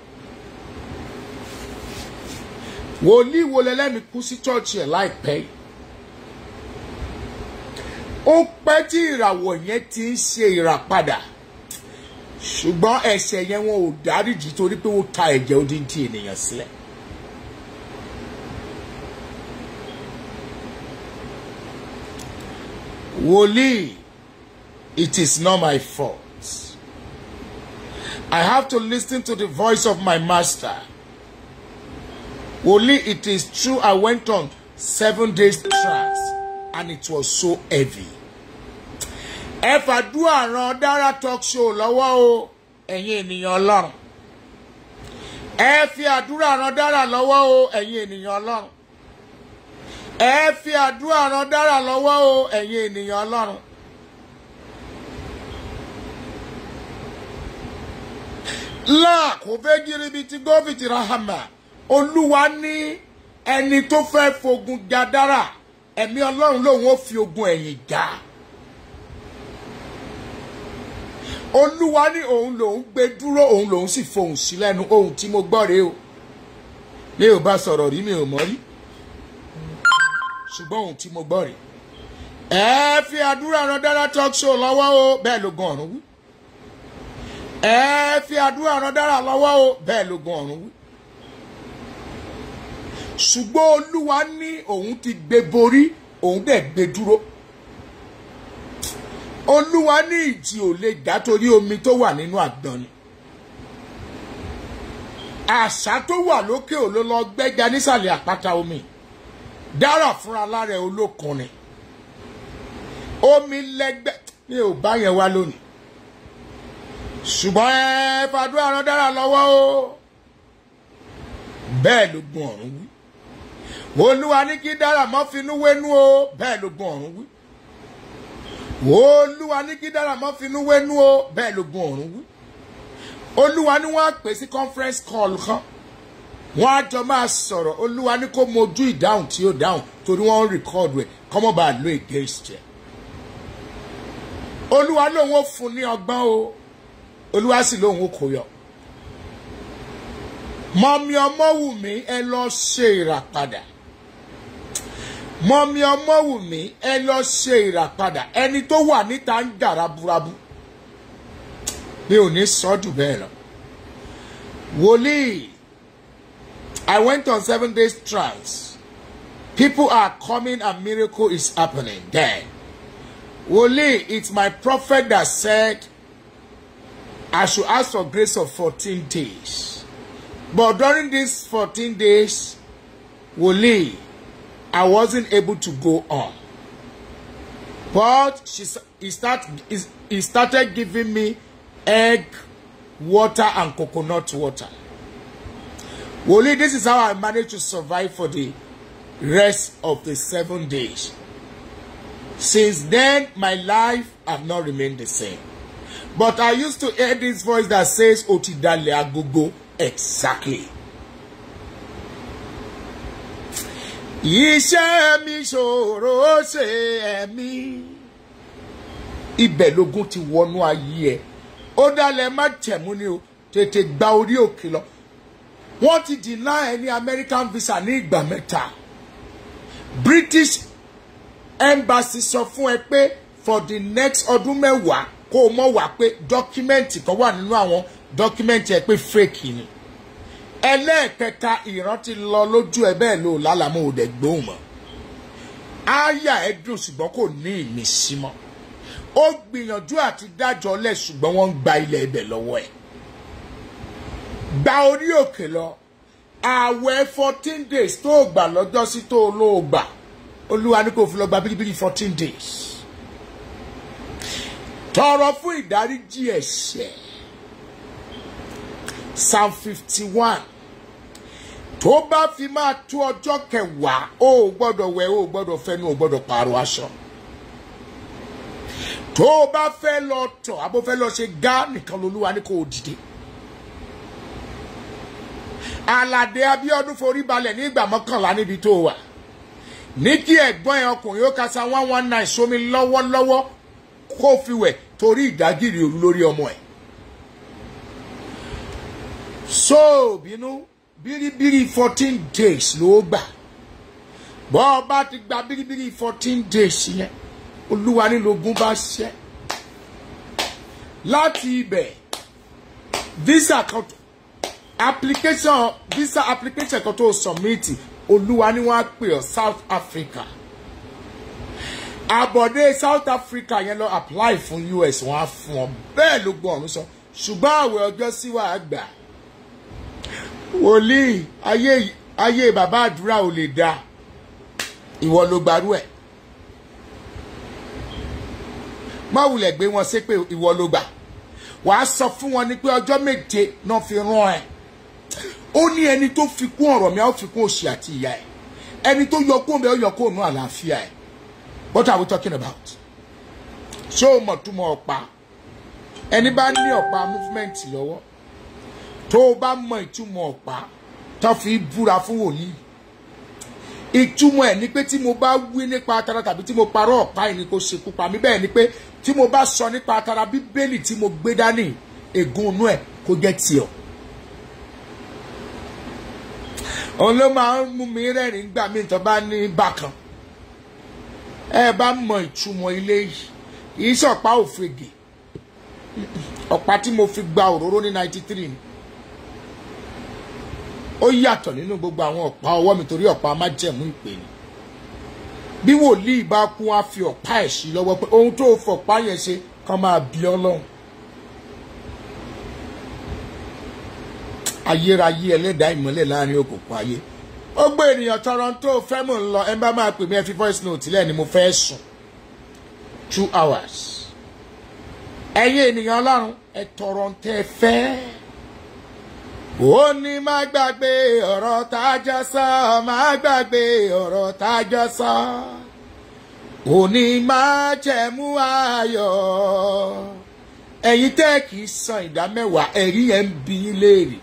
wòlíì wo lẹ́lẹ́mi kú sí chọ́ọ̀chì ẹ̀ láìpẹ́ yìí ó pẹ́ tí ìràwọ̀ yẹn ti ń ṣe ìràpadà ṣùgbọ́n ẹ̀ṣẹ̀ yẹn wọn ò dáríjì torí pé ó ta ẹ̀jẹ̀ odindi ènìyàn sílẹ̀. wòlíì it is not my fault I have to listen to the voice of my master. Only it is true I went on seven days trance and it was so heavy. Ẹ fàdúrà ran Dára talk show lọ́wọ́ o, ẹ̀yin ènìyàn ọlọ́run. Ẹ fi àdúrà ran Dára lọ́wọ́ o, ẹ̀yin ènìyàn ọlọ́run. Ẹ fi àdúrà ran Dára lọ́wọ́ o, ẹ̀yin ènìyàn ọlọ́run. láà kò fẹ́ gíríbi tí gómìnà rahama olúwa ní ẹni tó fẹ́ fogun ja dára ẹ̀mí ọlọ́run lòun ó fi ogun ẹ̀yìn já olúwa ní òun lòun gbé dúró òun lòun sì fohùn sí lẹ́nu ohun tí mo gbọ́ rèé o mi ò bá sọ̀rọ̀ rí mi ò mọ̀ rí ṣùgbọ́n ohun tí mo gbọ́ rèé ẹ fi àdúrà ran dára talk show lọ́wọ́ o bẹ́ẹ̀ ló gan ọ̀run wí ẹ fi àdúrà ran dára lọ́wọ́ o bẹ́ẹ̀ ló gan ọ̀run wí. ṣùgbọ́n olúwa ní òun ti gbé borí òun dẹ̀ gbé dúró. olúwa ní ìjì ò lè dá torí omi tó wà nínú àgbọn ni. àṣà tó wà lókè ò ló lọ gbẹ́ja nísàlẹ̀ àpáta omi dára fúnra lára ẹ̀ olókun ni. omi lẹ́gbẹ́ mi ò bá yẹn wá lónìí ṣùgbọ́n ẹ fàdúrà rán dára lọ́wọ́ o bẹ́ẹ̀ ló gun ọ̀run wí olúwa ní kí dára mọ́ finú wénú o bẹ́ẹ̀ ló gun ọ̀run wí olúwa ní kí dára mọ́ finú wénú o bẹ́ẹ̀ ló gun ọ̀run wí olúwa ní wọ́n á pè sí conference call kan wọ́n á jọ máa sọ̀rọ̀ olúwa ní kó mojú ìdáhùn tí ó dáhùn torí wọ́n ń record rẹ̀ kọ́mọ́ bá lo against ẹ̀ olúwa lòun ó fún ní ọgbọ́n o olúwa sì lóun ó kó yọ mọ̀mí ọmọ wù mí ẹ lọ ṣe ìràpadà mọ̀mí ọmọ wù mí ẹ lọ ṣe ìràpadà ẹni tó wà níta ń jà raburabu mi ò ní sọ jù bẹ́ẹ̀ lọ wòlíì I went on seven days trance people are coming and miracle is happening there wòlíì it's my prophet that said I should ask for grace of fourteen days but during these fourteen days wòlíì I wasn't able to go on but she he start he started giving me egg water and coconut water wòlíì this is how I managed to survive for the rest of the seven days since then my life have not remained the same but I used to hear this voice that says otidale agogo exactly. iṣẹ́ mi ṣòro ṣe ẹ̀mí. ibẹ̀ lógún ti wọnú ayé ẹ̀ ó dálẹ̀ má tẹ̀mú ni o tètè gba orí òkè lọ. wọ́n ti deny ẹ ní American visa ní ìgbà mẹ́ta. British embassy sọ fún ẹ pé for the next ọdún mẹ́wàá kó o mọ̀ wá pé dọ́kímẹ́ǹtì kan wà nínú àwọn dọ́kímẹ́ǹtì ẹ pé fake ni ẹlẹ́ẹ̀kẹta ìrántí lọ lójú ẹ bẹ́ẹ̀ ló lálàmú òde gbóhùn mọ́ áyà ẹ dùn ṣùgbọ́n kò ní ìmísí mọ́ ó gbìyànjú àti dájọ́ lẹ̀ ṣùgbọ́n wọ́n ń gba ilẹ̀ ibẹ̀ lọ́wọ́ ẹ̀ gba orí òkè lọ ààwẹ̀ fourteen days tó o gbà lọ́jọ́ sí tó o ló o gbà olúwa ní kò fi lọ gba bíríbírí fourteen days tọrọ fún ìdáríjì ẹ̀ṣẹ̀ psalm fifty one tó bá fi máa tó ọjọ́ kẹwàá o ò gbọ́dọ̀ wẹ̀ o ò gbọ́dọ̀ fẹnu o ò gbọ́dọ̀ pààrọ̀ aṣọ tó o bá fẹ́ lọ tọ̀ àbó fẹ́ lọ ṣe gá nìkan lolúwa ní kò dìde aládé abíọ́dún forí balẹ̀ ní ìgbà mọ́kànlá níbi tó wà ní kí ẹ̀gbọ́n ẹ̀ ọkùnrin ó kasa one one nine sómi lọ́wọ́lọ́wọ́ kó fi wẹ̀ torí ìdágìrì òru lórí ọmọ ẹ̀ so bínú bíríbírí fourteen days ló gbà bọ́ ọ bá ti gba bíríbírí fourteen days yẹn olúwa nílògún bá ṣẹ́ láti ibẹ̀ visa kan application visa application kan tó submit olúwa ni wọ́n á pè ọ́ South Africa àbọ̀dé South Africa yẹn lọ apply fún US wọ́n á fún ọ bẹ́ẹ̀ ló gbọ́ ọ̀run sọ ṣùgbọ́n àwẹ̀ ọjọ́ sí wàá gbà wòlíì ayé ayé bàbá àdúrà ò lè dáa ìwọ ló gbarú ẹ̀ má wulẹ̀ gbé wọn ṣépè ìwọ ló gbà wàá sọ fún wọn ní pé ọjọ́ méje náà fi rán ẹ ó ní ẹni tó fi kún ọ̀rọ̀ mi á fi kún òṣì àti ìyá ẹ ẹni tó yọ kó mi ó yọ kó nù àlàáfíà ẹ what are we talking about ṣé o mọ̀ túmọ̀ ọ̀pá ẹni bá ní ọ̀pá movement lọ́wọ́ tó o bá mọ ìtumọ̀ ọ̀pá tó fi búra fún wòlíì ìtumọ̀ ẹ̀ ni pé tí mo bá wí nípa atara tàbí tí mo parọ́ ọ̀pá yìí ni kò ṣekú pa mí bẹ́ẹ̀ ni pé tí mo bá sọ nípa atara bíbélì tí mo gbé dání ègún inú ẹ̀ kó jẹ́ tiọ̀. òun ló máa ń mú mi rẹ́rìn gbà mí tó bá ní bákan ẹ bá mọ ìtumọ̀ ilé yìí kìí ṣọ̀pá òfegè ọ̀pá tí mo fi gba òróró ní ninety three ni ó yàtọ̀ nínú gbogbo àwọn ọ̀pá ọwọ́ mi torí ọ̀pá májẹ̀mú ìpè ni bí wòlíì bá kú á fi ọ̀pá ẹ̀ sí lọ́wọ́ pé ohun tó fọ̀pá yẹn ṣe kàn máa bí ọlọ́run ayérayé ẹlẹ́dàá ìmọ́lẹ̀ láàrin òkùnkùn ayé ó gbé ènìyàn Toronto fẹ́ mò ń lọ ẹ bá máa pè mí ẹ fi voice note lẹ́ni mo fẹ́ sùn two hours ẹ̀yin ènìyàn ọlọ́run ẹ tọrọ ń tẹ́ fẹ́ ó ní má gbàgbé ọ̀rọ̀ tájọ sọ má gbàgbé ọ̀rọ̀ tájọ sọ ó ní má jẹ̀mú ayọ̀ ẹ̀yin tẹ́ kì í san ìdá mẹ́wàá ẹ̀rí yẹn ń bi í léèrè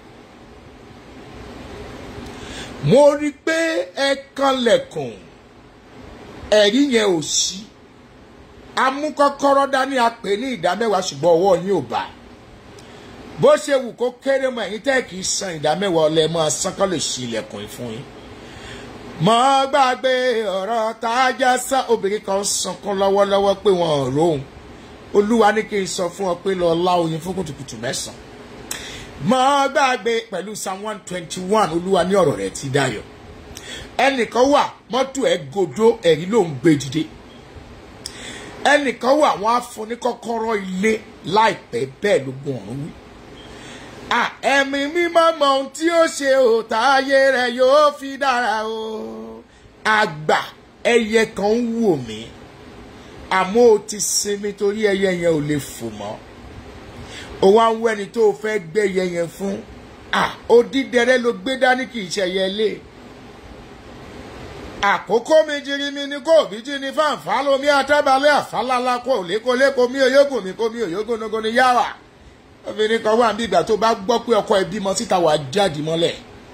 mo rí i pé ẹ kanlẹ̀kùn ẹ̀rí yẹn ò sí amúkọ́kọ́rọ́ dání apè ní ìdá mẹ́wàá ṣùgbọ́n ọwọ́ yín ò bá bó ṣe wù kó kéré mọ́ ẹ̀yin tẹ́ kì í san ìdá mẹ́wàá ọlẹ́ mọ́ asán kọ́ lè ṣí ilẹ̀kùn fún yín. mọ́ gbàgbé ọ̀rọ̀ tájá sá obìnrin kan sunkún lọ́wọ́lọ́wọ́ pé wọ́n ò róhùn olúwa ní kí n sọ fún ọ pé lọ lá oyin fún kùtùkùtù mẹ́sàn-án mọ́ gbàgbé pẹ̀lú psalm one twenty one olúwa ní ọ̀rọ̀ rẹ̀ ti dayọ̀ ẹnìkan wà mọ́tò ẹ̀ gòdó ẹ̀rí ló ń gbé dìde ẹnìkan wà wọ́n á fún ní kọ́kọ́rọ́ ilé láìpẹ́ bẹ́ẹ̀ ló gun ọ̀run wí. ẹ̀mí mímọ́ mọ ohun tí ó ṣe ò táyé rẹ̀ yóò fi dára o àgbà ẹyẹ kan ń wò mí àmọ́ o ti sinmi torí ẹyẹ yẹn ò lè fò mọ́ o wá ń wẹ́ni tó o fẹ́ gbé ẹyẹ yẹn fún odídẹrẹ́ ló gbé dání kì í ṣe ẹyẹ lé àkókò mi jírí mi ní kò bí jí ní fáǹfà lomi àtẹ́balẹ̀ àfálálá kò lékoléko mi òyókùn mi kò mi òyókùn nogo ní yàrá obìnrin kan wà níbi ìgbà tó bá gbọ́ pé ọkọ ẹ̀ bímọ síta wà jáde mọ́lẹ̀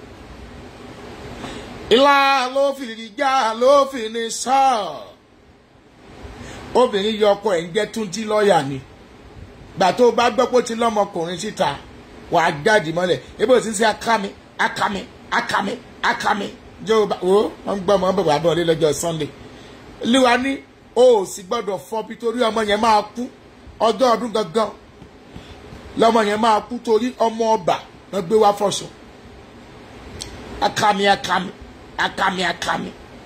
ilá ló fi já ló fi ní sọ obìnrin yọ ọkọ ẹ̀ ń jẹ́ túntí lọ́ọ̀yà ni gbà tó bá gbọ́ pé ó ti lọ́mọkùnrin síta wà jáde mọ́lẹ̀ ebi ò sí sí akámi akámi akámi akámi jọba wo wọn gbọ́ ọmọ bàbá bọ̀ lé lọ́jọ́ sunday olúwa ní o ò sì gbọ́dọ̀ fọ́ bí torí ọmọ yẹn máa kú ọjọ́ ọdún gangan lọ́mọ yẹn máa kú torí ọmọ ọba wọn gbé wá fọ̀ṣọ akami akami akami akami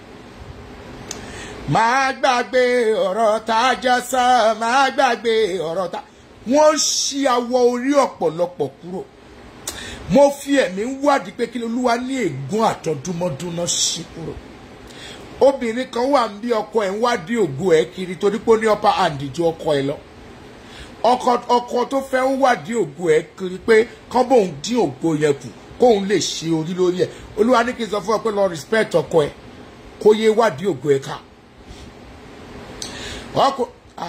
máa gbàgbé ọ̀rọ̀ tá a jọ sọ máa gbàgbé ọ̀rọ̀ tá wọ́n ṣí awọ orí ọ̀pọ̀lọpọ̀ kúrò mo fi ẹ̀mí wádìí pé kí olúwa ní ègún àtọdúnmọ́dúnná sí kúrò obìnrin kan wà ń bí ọkọ ẹ̀ ń wádìí ògo ẹ̀ kiri torí pé ó ní upper hand ju ọkọ ẹ̀ lọ ọkọ ọkọ tó fẹ́ ń wádìí ògo ẹ̀ kiri pé kán bóun dín ògo yẹn kù kóun lè ṣe orí lórí ẹ̀ olúwa ní kí n sọ fún ọ pé lọ respect ọkọ ẹ̀ kó yé wádìí ògo ẹ̀ ká ọkọ ah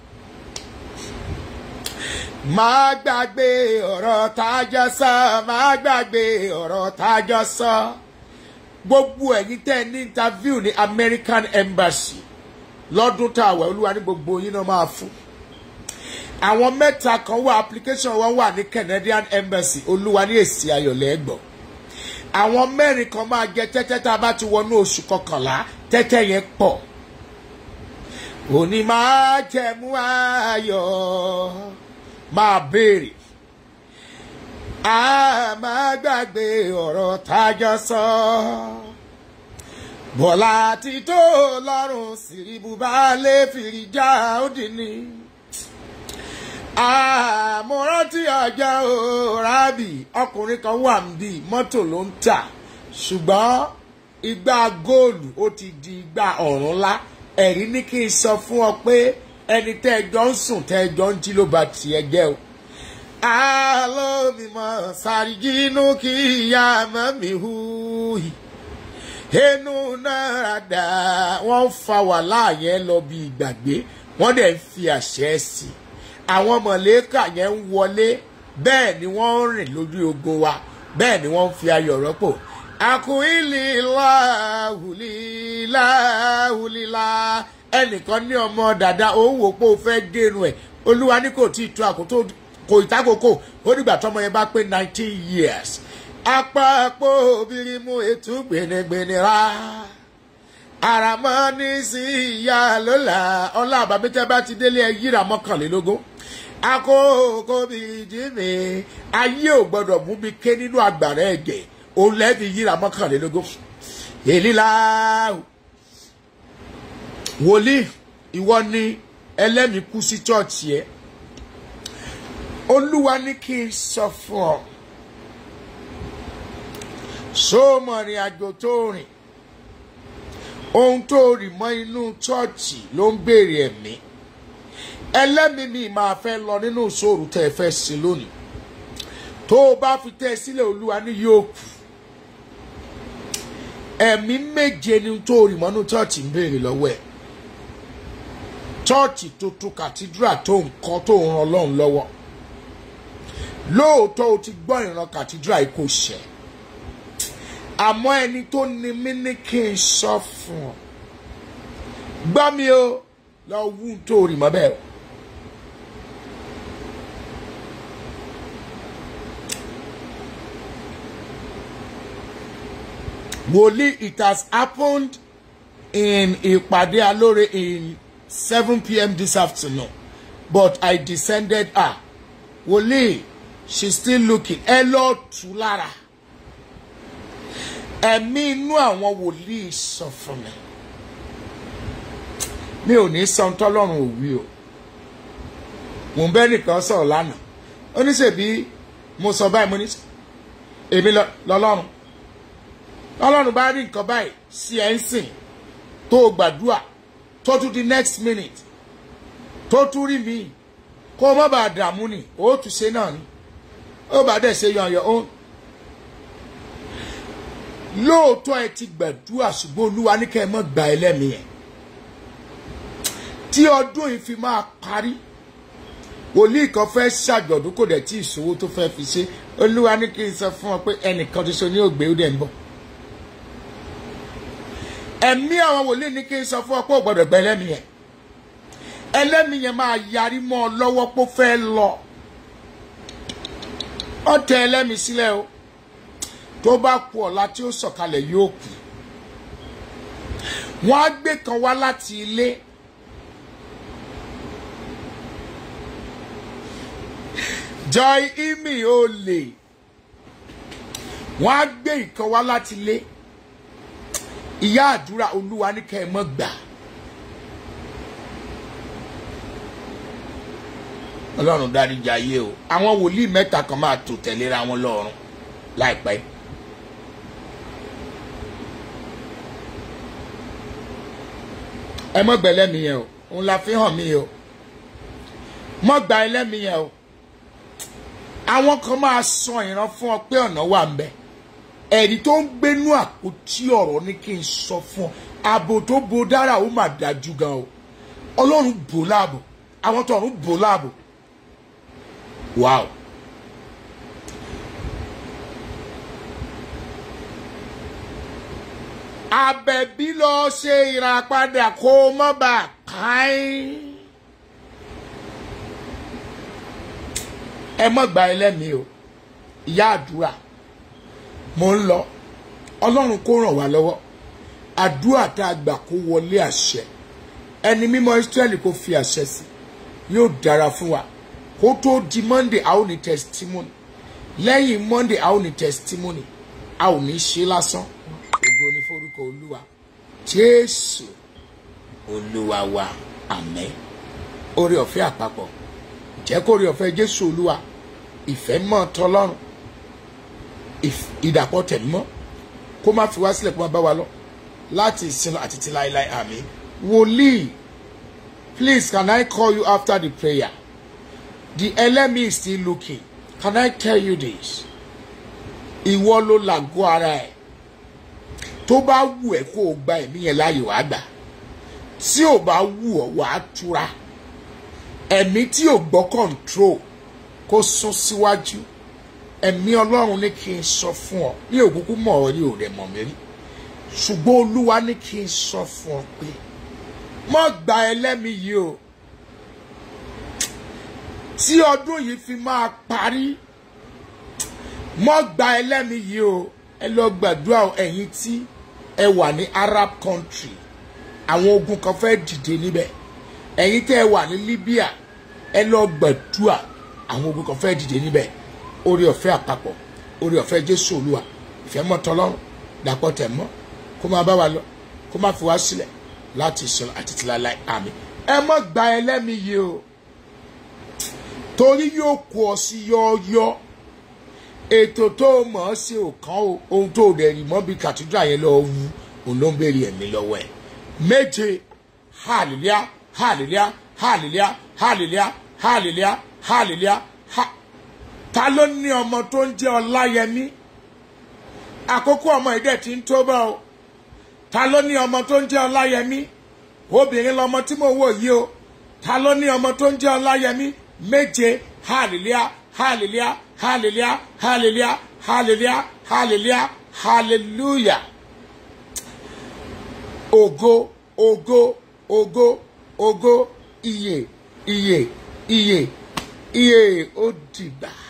máa gbàgbé ọ̀rọ̀ tájọ́ sọ máa gbàgbé ọ̀rọ̀ tájọ́ sọ gbogbo ẹ̀yin tẹ́ ẹ ní interview ní American Embassy lọ́dún tá a wẹ̀ olúwa ní gbogbo yín náà máa fún àwọn mẹ́ta kan wà application wọn wà ní Canadian Embassy olúwa ní èsì ayọ̀lẹ̀ ẹ̀gbọ́n àwọn mẹ́rin kan máa jẹ tẹ́tẹ́ tá a bá ti wọnú oṣù kọkànlá tẹ́tẹ́ yẹn pọ̀ òní máa jẹ̀mú ayọ̀ máa béèrè a máa gbàgbé ọ̀rọ̀ tájọ́ sọ bọ́lá ti tó lọ́rùn síríbù bá lè fìrí já ó dì ní àmúrántí ọjọ́ òrábì ọkùnrin kan wà níbí mọ́tò ló ń tà ṣùgbọ́n igbá góòlù ó ti di igbá ọ̀run ńlá ẹ̀rí ní kí n sọ fún ọ pé ẹni tẹ́ ẹ jọ ń sùn tẹ́ ẹ jọ ń jí ló ba tiẹ̀ jẹ́ o. alómìmọ̀ sàrìjínú kí ìyá mọ́mí hu inú náírà dá wọ́n fa wàhálà yẹn lọ bí ìgbàgbé wọ́n dẹ̀ ń fi àṣẹ sí i àwọn mọ̀lẹ́kà yẹn ń wọlé bẹ́ẹ̀ ni wọ́n ń rìn lórí ogun wa bẹ́ẹ̀ ni wọ́n ń fi ayọ̀ rọ́pò àkùnrin láhùlíláhùlílá ẹnìkan ní ọmọ dàda òun wò pé ó fẹ́ gẹrun ẹ̀ olúwa ní kò tí ì tó àkótó kò ìtakòkò ó dìgbà tọmọ yẹn bá pé nineteen years apapọ̀ obìnrin mú ètò gbẹ̀nẹ̀gbẹ̀nẹ̀ rà àràmọ́ ní sí ìyá lọ́la ọlá àbámẹ́tẹ́ bá ti délé ẹ yíra mọ́kànlélógún akókò bíi jimmy ayé ò gbọdọ̀ mú mi ké nínú àgbàrá ẹ̀gẹ̀ òun lẹ́bi yíra mọ́kànlélógún èlí láàrú wòlíì ìwọ ni ẹlẹ́mìí kú sí chọ́ọ̀chì ẹ̀ olúwa ní kí n sọ fún ọ sóòmọ̀ rìn àjò tó rìn ohun tó rì mọ́ inú chọ́ọ̀chì ló ń béèrè ẹ̀mí ẹlẹ́mìí mi máa fẹ́ lọ nínú ìṣòro tẹ́ ẹ fẹ́ sí lónìí tó o bá fi tẹ́ ẹ sílẹ̀ olúwa ní yóò kù ẹ̀mí méje ni tó rì mọ́ inú chọ́ọ̀chì ń béèrè lọ́wọ́ ẹ̀ chọ́ọ̀chì tuntun kàtídírà tó ń kọ́ tó ń ran ọlọ́run lọ́wọ́ lóòótọ́ o ti gbọ́ ìran kàtídírà yìí kò ṣẹ́ àmọ́ ẹni tó ní mí ní kí n sọ fún ọ gbọ́ mi o lọ wú tó rì mọ́ bẹ́ẹ̀ o. wòlíì it has happened in ìpàdé alóore in seven pm this afternoon but I descended ah wòlíì she still looking ẹ lọ tù lára ẹ̀mí inú àwọn wòlíì sọ fún mi mi ò ní sọ tọ́lọ́run ò wí o mò ń bẹ́ nìkan sọ̀rọ̀ lánàá ó ní ṣèbí mo sọ báyìí mo ní èmi lọ́lọ́run lọ́lọ́run bá rí nǹkan báyìí sí ẹ̀ ń sìn tó o gbàdúrà tó tún di next minute tó tún rí mi kó o má bàa dààmú ni ó tún ṣe náà ni ó bá dẹ̀ ṣe yan your own lóòótọ́ ẹ ti gbàdúrà ṣùgbọ́n olúwa ní kẹ́ ẹ mọ́ gba ẹlẹ́mìí ẹ̀ tí ọdún yìí fi máa parí wòlíì kan fẹ́ ṣàjọ̀dún kò dẹ̀ tí ìṣòwò tó fẹ́ fi ṣe olúwa ní kí n sọ fún ọ pé ẹnìkan tó ṣe ní ògbé ó dẹ̀ ń bọ̀ ẹ̀mí àwọn wòlíì ní kí n sọ fún ọ pé ò gbọ́dọ̀ gba ẹlẹ́mìí ẹ̀ ẹlẹ́mìí yẹn máa yarí mọ́ ọ lọ́wọ́ pé ó fẹ́ lọ ọ tẹ ẹlẹ́mìí sílẹ̀ o tó bá kú ọ̀la tí ó sọ̀kalẹ̀ yóò kú wọ́n á gbé kan wá láti ilé joy imi ó lè wọ́n á gbé ìkan wá láti ilé ìyá àdúrà olúwa ní kẹ́ ẹ mọ́ gbà ọlọ́run dáríjà ayé o àwọn wòlíì mẹ́ta kan máa tò tẹ̀léra wọn lọ́rùn láìpẹ́. ẹ mọ gbẹ lẹ́mi yẹn o òun la fi hàn mí o mọ gba ẹlẹ́mi yẹn o àwọn kan máa sọ ìran fún ọ pé ọ̀nà wà ń bẹ ẹ̀rí tó ń gbénú àpótí ọ̀rọ̀ ní kí n sọ fún ọ ààbò tó bo dára ó mà dájú gan o ọlọ́run bò láàbò àwọn tó ọ̀run bò láàbò wow. àbẹ̀bí lọ ṣe ìràpadà kó o mọ́ bá a káyín. ẹ mọ́ gba ẹlẹ́mìí o ìyá àdúrà mo ń lọ ọlọ́run kó ràn wá lọ́wọ́ àdúrà tá a gbà kó wọlé àṣẹ ẹni mímọ́ Ísírẹ́lì kó fi àṣẹ sí yóò dára fún wa kó tó di Monday a ó ní testimony lẹ́yìn Monday a ó ní testimony a ò ní ṣe lásán ògo ni forúkọ olúwa jésù olúwa wa àmín oore ọ̀fẹ́ àpapọ̀ jẹ́ kó oore ọ̀fẹ́ jésù olúwa ìfẹ́ mọ́ tọlọ́run ìdàpọ̀ tẹ̀mọ́ kó má fi wá sílẹ̀ kó má bá wa lọ láti ìsin àti ti láéláé àmín wòlíì please can I call you after the prayer the enemy is still looking can I tell you this ìwọ ló làgọ́ ara ẹ̀ tó bá wù ẹ́ kó o gba ẹ̀mí yẹn láàyè wàá gbà tí ò bá wù ọ́ wàá túra ẹ̀mí tí ò gbọ́ control kó sún síwájú ẹ̀mí ọlọ́run ní kí n sọ fún ọ ní òkúkú mọ̀ ọ́ rí òrẹ́ mọ̀ mí rí ṣùgbọ́n olúwa ní kí n sọ fún ọ pé mọ́ gba ẹlẹ́mìí yìí o tí ọdún yìí fi máa parí mọ́ gba ẹlẹ́mìí yìí o ẹ lọ gbàdúrà ẹ̀yin tí ẹ wà ní Arab country àwọn ogun kan fẹ́ dìde níbẹ̀ ẹ̀yin tẹ́ ẹ wà ní Libya ẹ lọ gbàdúrà àwọn ogun kan fẹ́ dìde níbẹ̀ orí ọ̀fẹ́ àpapọ̀ orí ọ̀fẹ́ Jésù Olúwa ìfẹ́ mọ́ tọlọ́run dàpọ̀ tẹ̀ mọ́ kó máa bá wa lọ kó máa fi wá sílẹ̀ láti sọ̀rọ̀ àti tìláláì àmì ẹ mọ́ gba ẹlẹ́mìí yìí o torí yóò kó ọ sí yọ́ọ́yọ́ ètò tó o mọ̀ ọ́ sí òkan o ohun tó o dẹ̀ rí mọ́ bí kàtúndà yẹn lọ wú òun ló ń béèrè ẹ̀mí lọ́wọ́ ẹ̀ méje hallelujah hallelujah hallelujah hallelujah hallelujah hallelujah ha ta ló ní ọmọ tó ń jẹ́ ọláyẹmí àkókò ọmọ ìdẹ̀ tí ń tó bá o ta ló ní ọmọ tó ń jẹ́ ọláyẹmí obìnrin lọmọ tí mo wò yìí o ta ló ní ọmọ tó ń jẹ́ ọláyẹmí méje hallelujah hallelujah hallelujah hallelujah hallelujah hallelujah hallelujah ògo ògo ògo ògo iye iye iye iye ó dìgbà.